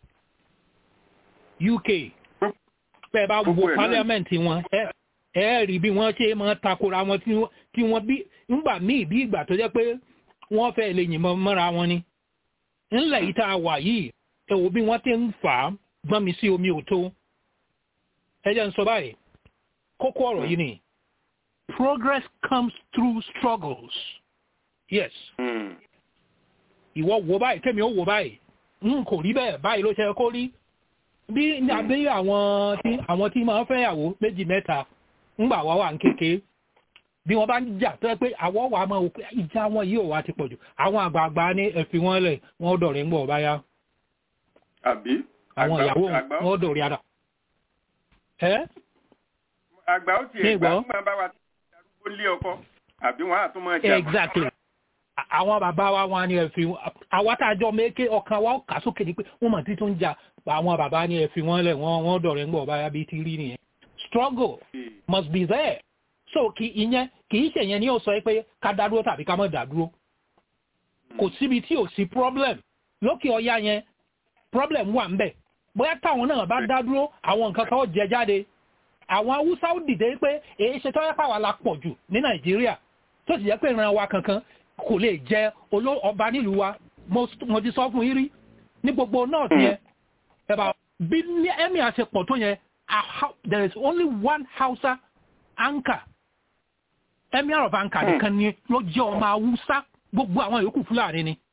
UK bẹ́ẹ̀ bá wo parliament wọn ẹ ẹ rí bí wọ́n ṣe máa takora wọn tí wọ́n bí ńgbà míì bí ìgbà tó jẹ́ pé wọ́n fẹ́ lè yìnbọn mọ́ra wọn ni ńlẹ̀ yìí tá a wà yìí ẹ wò bí wọ́n ti ń fà á gbọ́n mi sí omi òtó ẹ jẹ́ ń sọ báyìí kókó ọ̀rọ̀ yìí ni progress comes through struggles yes ìwọ wò báyìí kémi ó wò báyìí n kò rí bẹ́ẹ̀ báyìí ló ṣe kó rí bí àbí àwọn tí àwọn tí máa ń fẹ́ yàwó méjì mẹ́ta ńgbà wá wà ń kéke bí wọ́n bá ń jà tó yẹ pé àwọ̀ wà máa wò pé ìjà wọn yìí ò wá ti pọ̀jù àwọn àgbààgbà ní ẹ̀fì wọn lẹ̀ wọ́n dọ̀rẹ́ ń gbọ̀ báyá. àbí àwọn ìyàwó wọn dọ̀rẹ́ ara. ẹ́ àgbà ó ti ẹ̀gbà fún bá wa ti darúgbó lé ọkọ àbí wọn àtún máa jà. exactly àwọn bàbá wa wọn ni ẹ fi àwa tá a jọ méke ọkàn wa ó kà sókè ni pé wọ́n mọ̀ tí tó ń jà àwọn bàbá ni ẹ fi wọ́n lẹ̀ wọ́n wọ́n dọ̀rẹ́ ń gbọ̀ báyà bíi ti rí nìyẹn struggle must be there so kì ìyẹn kì í ṣèyẹn ni ó sọ pé ká dá dúró tàbí ká má dá dúró kò síbi tí ò sí problem lókè ọya yẹn problem wà ń bẹ̀ bóyá táwọn náà bá dá dúró àwọn nǹkan kan ó jẹ jáde àwọn haúsá ó dìde pé èyí ṣe tọ́yẹ́ pàwọ́ la pọ̀ jù ní nàìjíríà tó sì jẹ́ pé ìran wa kankan kò lè jẹ ọba nílùú wa mo ti sọ fún yín rí ní gbogbo north yẹn ẹ̀bà bí ní ẹ̀mí àṣepọ̀ tó yẹn there is only one hausa anchor emir of anchor nìkan ni ló jẹ́ ọmọ haúsá gbogbo àwọn yòókù fúlàní ni.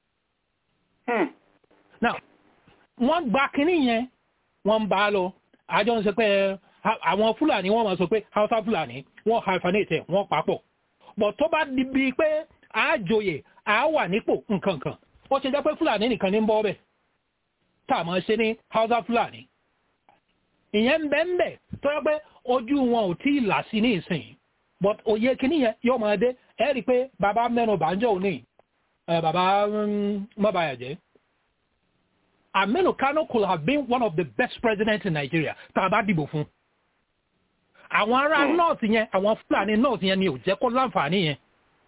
now wọ́n gba kínní yẹn wọ́n ń bá a lọ àjọ ń sọ pé àwọn fúlàní wọ́n máa sọ pé hausa fúlàní wọ́n hyphenate wọ́n papọ̀ but tó bá di bíi pé àjòyè à wà nípò nkankan ó ṣe jẹ́ pé fúlàní nìkan ní ń bọ́ bẹ̀ tá a máa ṣe ní hausa fúlàní ìyẹn ń bẹ́ ń bẹ̀ tó yẹ pé ojú wọn ò tí ì là sí ní ìsìn but òye kìíní yẹn yóò máa dé ẹ rí i pé bàbá mẹ́nu bàjọ́ òní bàbá mọ́bàyàjẹ́ Aminu Kano could have been one of the best presidents in Nigeria tá a bá dìbò fún. Àwọn ará north yẹn, àwọn Fúlàní north yẹn ni ò jẹ́ kó láǹfààní yẹn.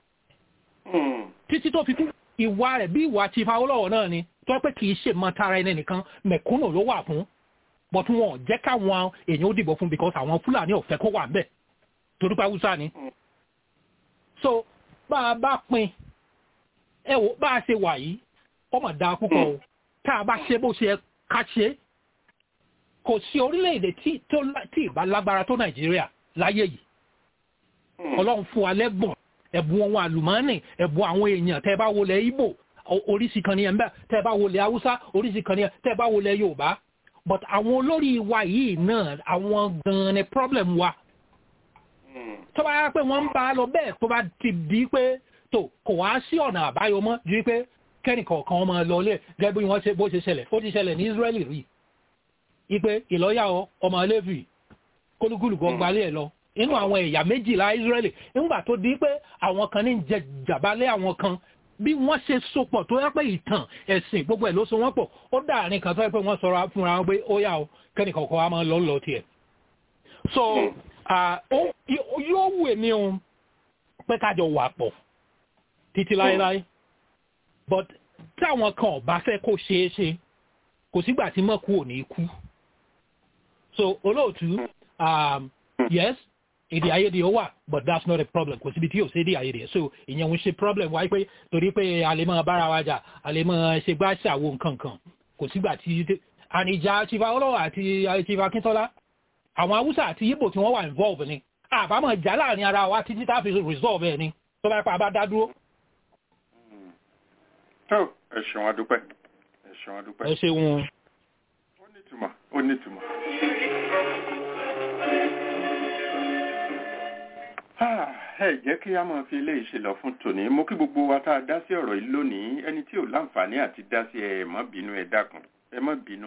Títí tó fi kú ìwà rẹ̀ bí ìwà Chief Awolowo náà ni tó pé kì í ṣe mọ tara ẹni nìkan mẹ̀kúnnù ló wà fún. But wọn ò jẹ́ káwọn èèyàn ó dìbò fún because àwọn Fúlàní ò fẹ́ kó wà ńbẹ̀. Torí pé Hausa ni. So bá a bá pín ẹ wò bá a ṣe wà yìí, ọmọ dáa púpọ̀ o. Mm tá a bá ṣe bó ṣe ká ṣe kò sí orílẹ̀-èdè tí ìbá lágbára tó nàìjíríà láyé yìí ọlọ́run fún wa lẹ́gbọ̀n ẹ̀bùn ohun àlùmọ́ọ́nì ẹ̀bùn àwọn èèyàn tẹ́ bá wọlé ibo oríṣi kan ní ẹ̀mbẹ́ tẹ́ bá wọlé haúsá oríṣi kan ní tẹ́ bá wọlé yorùbá but àwọn olórí wa yìí náà àwọn gan-an ni problem wa tó bá yá pé wọ́n ń bá a lọ bẹ́ẹ̀ tó bá ti di pé tó kò wá sí ọ̀nà àbáyọ mọ́ ju pé kẹ́nìkọ̀ọ̀kan ọmọ lọlé gẹ́gẹ́ bí wọ́n ṣe bó ṣe ṣẹlẹ̀ ó ti ṣẹlẹ̀ ní Israeli rí ipe ìlọ́yà ọmọ Léfì kólúkúlù kan gbalẹ̀ ẹ̀ lọ inú àwọn ẹ̀yà méjìlá Israeli nígbà tó di pé àwọn kan ní jẹ jàbálẹ̀ àwọn kan bí wọ́n ṣe sopọ̀ tó yẹ pé ìtàn ẹ̀sìn gbogbo ẹ̀ ló so wọ́n pọ̀ ó dàárín kan tó yẹ pé wọ́n sọra fúnra wọn pé ó yà ó kẹ́nìkọ̀ọ̀kan wa máa lọ lọ tiẹ̀ so yóò wù èmi o pé kájọ wà pọ̀ títí láéláé but tí àwọn kan ọba fẹ́ kó ṣeé ṣe kò sígbà tí mọ́kù ò ní kú so olóòtú um, yes èdè àìyedè ó wà but that's not a problem kò síbi tí yóò ṣe èdè àìyedè so ìyẹn ń ṣe problem wáyé pé torí pé a lè máa bára wa jà a lè máa ṣe gbá ṣàwo nǹkan kan kò sígbà tí àníjà chifa ọlọ́wọ́ àti chifa akíntọ́lá àwọn haúsá àti yíbò tí wọ́n wà involve ni àbámọ̀ jà láàrin ara wa títí tá a fi resolve ẹ̀ ni tó bá pa bá dá dúró tó ẹ ṣeun adúpẹ́ ẹ ṣeun adúpẹ́. ẹ ṣeun. ó nítumọ̀ ó nítumọ̀. ẹ jẹ́ kí a máa fi eléyìí ṣe lọ fún tòní mo kí gbogbo wa tá a dá sí ọ̀rọ̀ yìí lónìí ẹni tí ò láǹfààní àti dá sí ẹ má bínú ẹ dákun ẹ má bínú.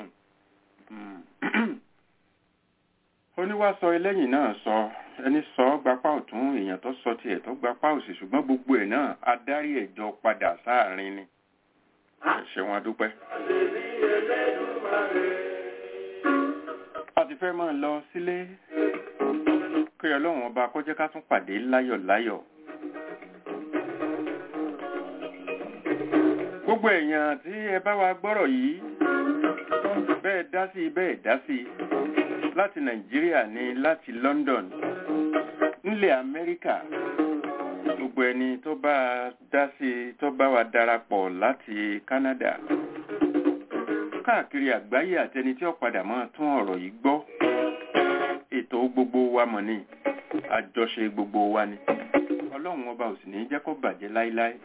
oníwà sọ ẹlẹ́yìn náà sọ ẹni sọ gbapá ọ̀tún èèyàn tó sọ tiẹ̀ tó gbapá òsì ṣùgbọ́n gbogbo ẹ̀ náà adarí ẹ̀jọ padà sáàrin ni ṣe wọn dúpẹ́. a ti fẹ́ máa lọ sílé kí ọlọ́run ọba kó jẹ́ ká tún pàdé láyọ̀ láyọ̀. gbogbo èèyàn tí ẹ bá wa gbọ́rọ̀ yìí bẹ́ẹ̀ dá sí bẹ́ẹ̀ dá sí láti nàìjíríà ní láti london nílẹ̀ amẹ́ríkà gbogbo ẹni tó bá dá sí tó bá wa darapọ̀ láti canada káàkiri àgbáyé àtẹni tí ó padà máa tún ọ̀rọ̀ yìí gbọ́ ètò gbogbo wa mọ̀ ni àjọṣe gbogbo wa ni ọlọ́run ọba ò sì ní jẹ́ kó bàjẹ́ láíláí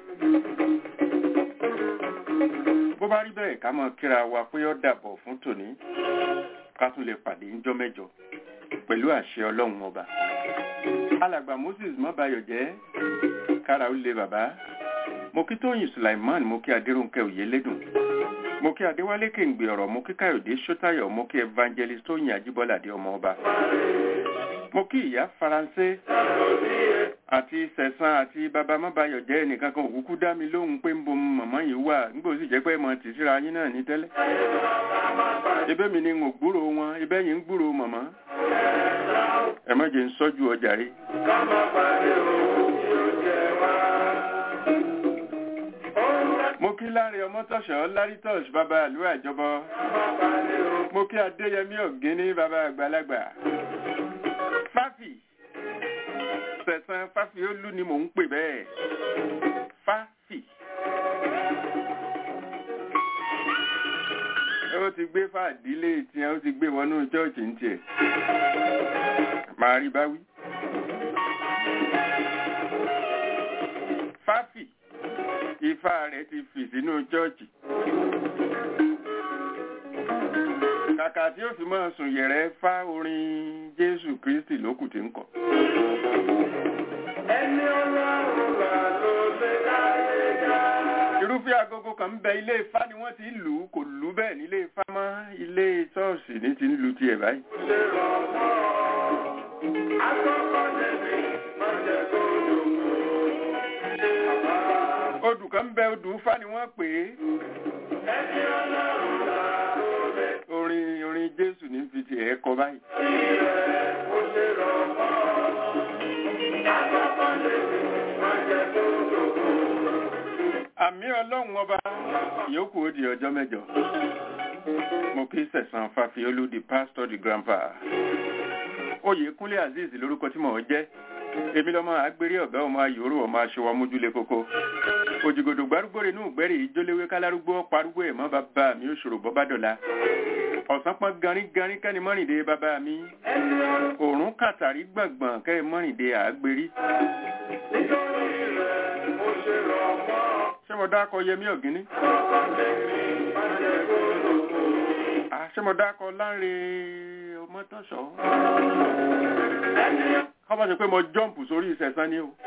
bó bá rí bẹ́ẹ̀ ká mọ̀ kíra wa pé ó dàbọ̀ fún tòní ká tún lè pàdé ńjọ́ mẹ́jọ pẹ̀lú àṣẹ ọlọ́run ọba alàgbà moses mọ́bayọ̀ jẹ́ kára ó lé bàbá mo kí tóyìn sulaiman mo kí adéròǹkẹ́ òyélédùn mo kí adéwálé kéǹgbè ọ̀rọ̀ mo kí káyọ̀dé sọ́tayọ̀ mo kí evangelist tóyìn ajíbọ́ládé ọmọ ọba mo kí ìyá faransé àti sẹ̀sán àti bàbá mábàyọ̀ jẹ́ ẹnìkan kan òkúkú dá mi lóhùn pé ń bo màmá yìí wà nígbà sì jẹ́ pé mo tì síra yín náà ní tẹ́lẹ̀. ibẹ̀ mi ni ń gbúrò wọn ibẹ̀ yìí ń gbúrò màmá. ẹ má jẹ́ ń sọ́jú ọjà rí. mo kí láre ọmọtọ̀ṣọ́ lárítọ̀ṣ bàbá àlú àjọbọ. mo kí adéyẹmí ọ̀gíní bàbá àgbàlagbà. fáfì sẹ̀sán fáfiólú ni mò ń pè bẹ́ẹ̀ fáfì. ó ti gbé fàdílé tiẹ̀ ó ti gbé wọnú chọ́ọ̀chì ń tiẹ̀ máa rí báwí. fáfì ifá rẹ̀ ti fì sínú chọ́ọ̀chì. kàkà tí ó fi máa sùn yẹ̀rẹ̀ fá orin jésù kristi lókù tí ń kọ. ẹni ọlọ́run gbà ló lè dáyé já. irúfẹ́ agogo kan ń bẹ ilé ifá ni wọ́n ti ń lù ú kò lù ú bẹ́ẹ̀ nílé ifá mọ́ ilé ṣọ́ọ̀ṣì ní ti ń lu tiẹ̀ báyìí. ṣé rọ mọ́ akọ́kọ́ lẹ́bi má jẹ́ kó dògbò. odù kan ń bẹ odù ifá ni wọ́n pè é. ẹni ọlọ́run gbà ló lè orin orin jésù ní fi ti ẹ̀ kọ báyìí. àmì ọlọ́run ọba yòókù ó di ọjọ́ mẹ́jọ. mo kí sẹ̀sán fàfiolú di pastor di grandpa. oyèkúnlé azeez lórúkọ tí mò ń jẹ́ èmi lọ́mọ àgbèrè ọ̀gá ọmọ ayòrò ọmọ aṣọwọ́ mójúlé kókó òjìgòdò gbárùgbò rẹ̀ nù gbẹ́rì ìjólewé kálárúgbó parúgbó ẹ̀mọ́ bàbá mi ó ṣòro bọ́ bá dọ̀la ọ̀sán pọ́n garígarí kẹ́ni mọ́rìndé bàbá mi òórùn kàtàrí gbọ̀ngbọ̀n kẹ́ni mọ́rìndé àgbèrí. ṣé mo dákọ yẹmí ọ̀gíní? ṣé mo dákọ láńre ọmọtọ́ṣọ́? kọ́mọ̀ ṣe pé mo jọ́ǹpù sórí ìṣẹ̀sán ni o.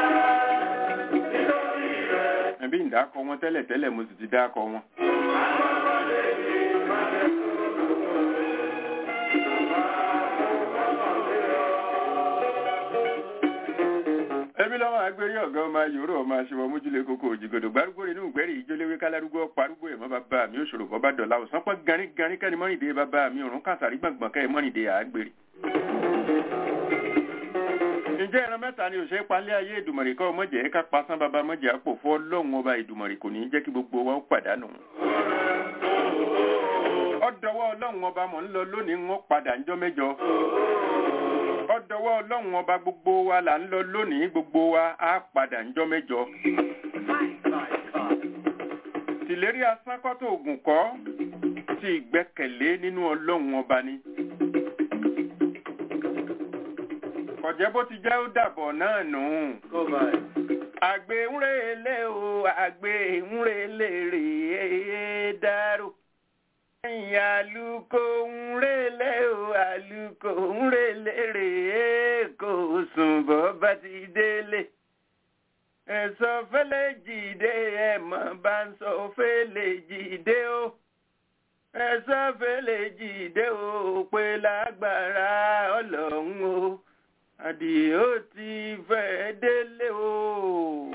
ẹ̀bí ìdákọ̀ wọn tẹ́lẹ̀ tẹ́lẹ̀ mo sì ti dákọ̀ wọn. ẹbí lọ́wọ́ agbérí ọ̀gá ọmọ ayòrò ọmọ aṣèwọ̀ mójúlé kókó òjìgòdò gbárùgbò inú ìgbẹ́rì ìjóléwé kálárúgbó parúgbó ẹ̀mọ́ bàbá mi òṣòro bọ́ bá dọ̀la òsán pọ́n garin garin kẹ́ni mọ́rìndé bàbá mi òrùn kàtàrí gbọ̀ngbọ̀n kẹ́ mọ́rìndé àgbèrè. ǹjẹ́ ẹran mẹ́ta ni òṣèré palẹ́ ayé ìdùmọ̀rì kọ́ mọ̀jẹ̀ ká pasán bàbá mọ̀jẹ̀ àpò fọ́ lọ́hùn ọba ìdùmọ̀rì kò ní jẹ́ kí gbogbo wa ó pàdánù. ọ̀dọ̀wọ́ ọlọ́run ọba mọ̀ ń lọ lónìí ń padà ńjọ́ mẹ́jọ ọdọwọ ọlọ́run ọba gbogbo wa là ń lọ lónìí gbogbo wa á padà ńjọ́ mẹ́jọ. tìlérí asánkọ́tò ògùn kọ́ ti ìgbẹ́kẹ̀lé nínú ọlọ́run ọba ni. kọ̀jẹ́ bó ti jẹ́ ó dàbọ̀ náà nù. àgbẹ̀ ń relé o àgbẹ̀ ń relé rèé dárò ẹ̀yìn àlùkò ń relé o àlùkò ń relé rèé kò sùn bọ́ bá ti délé. ẹ̀sọ́ fẹ́lẹ́ jìde ẹ̀mọ́ bá ń sọ fẹ́lẹ́ jìde o. ẹ̀sọ́ fẹ́lẹ́ jìde o pé lágbára ọlọ́run o. àdìó ti fẹ́ délé o.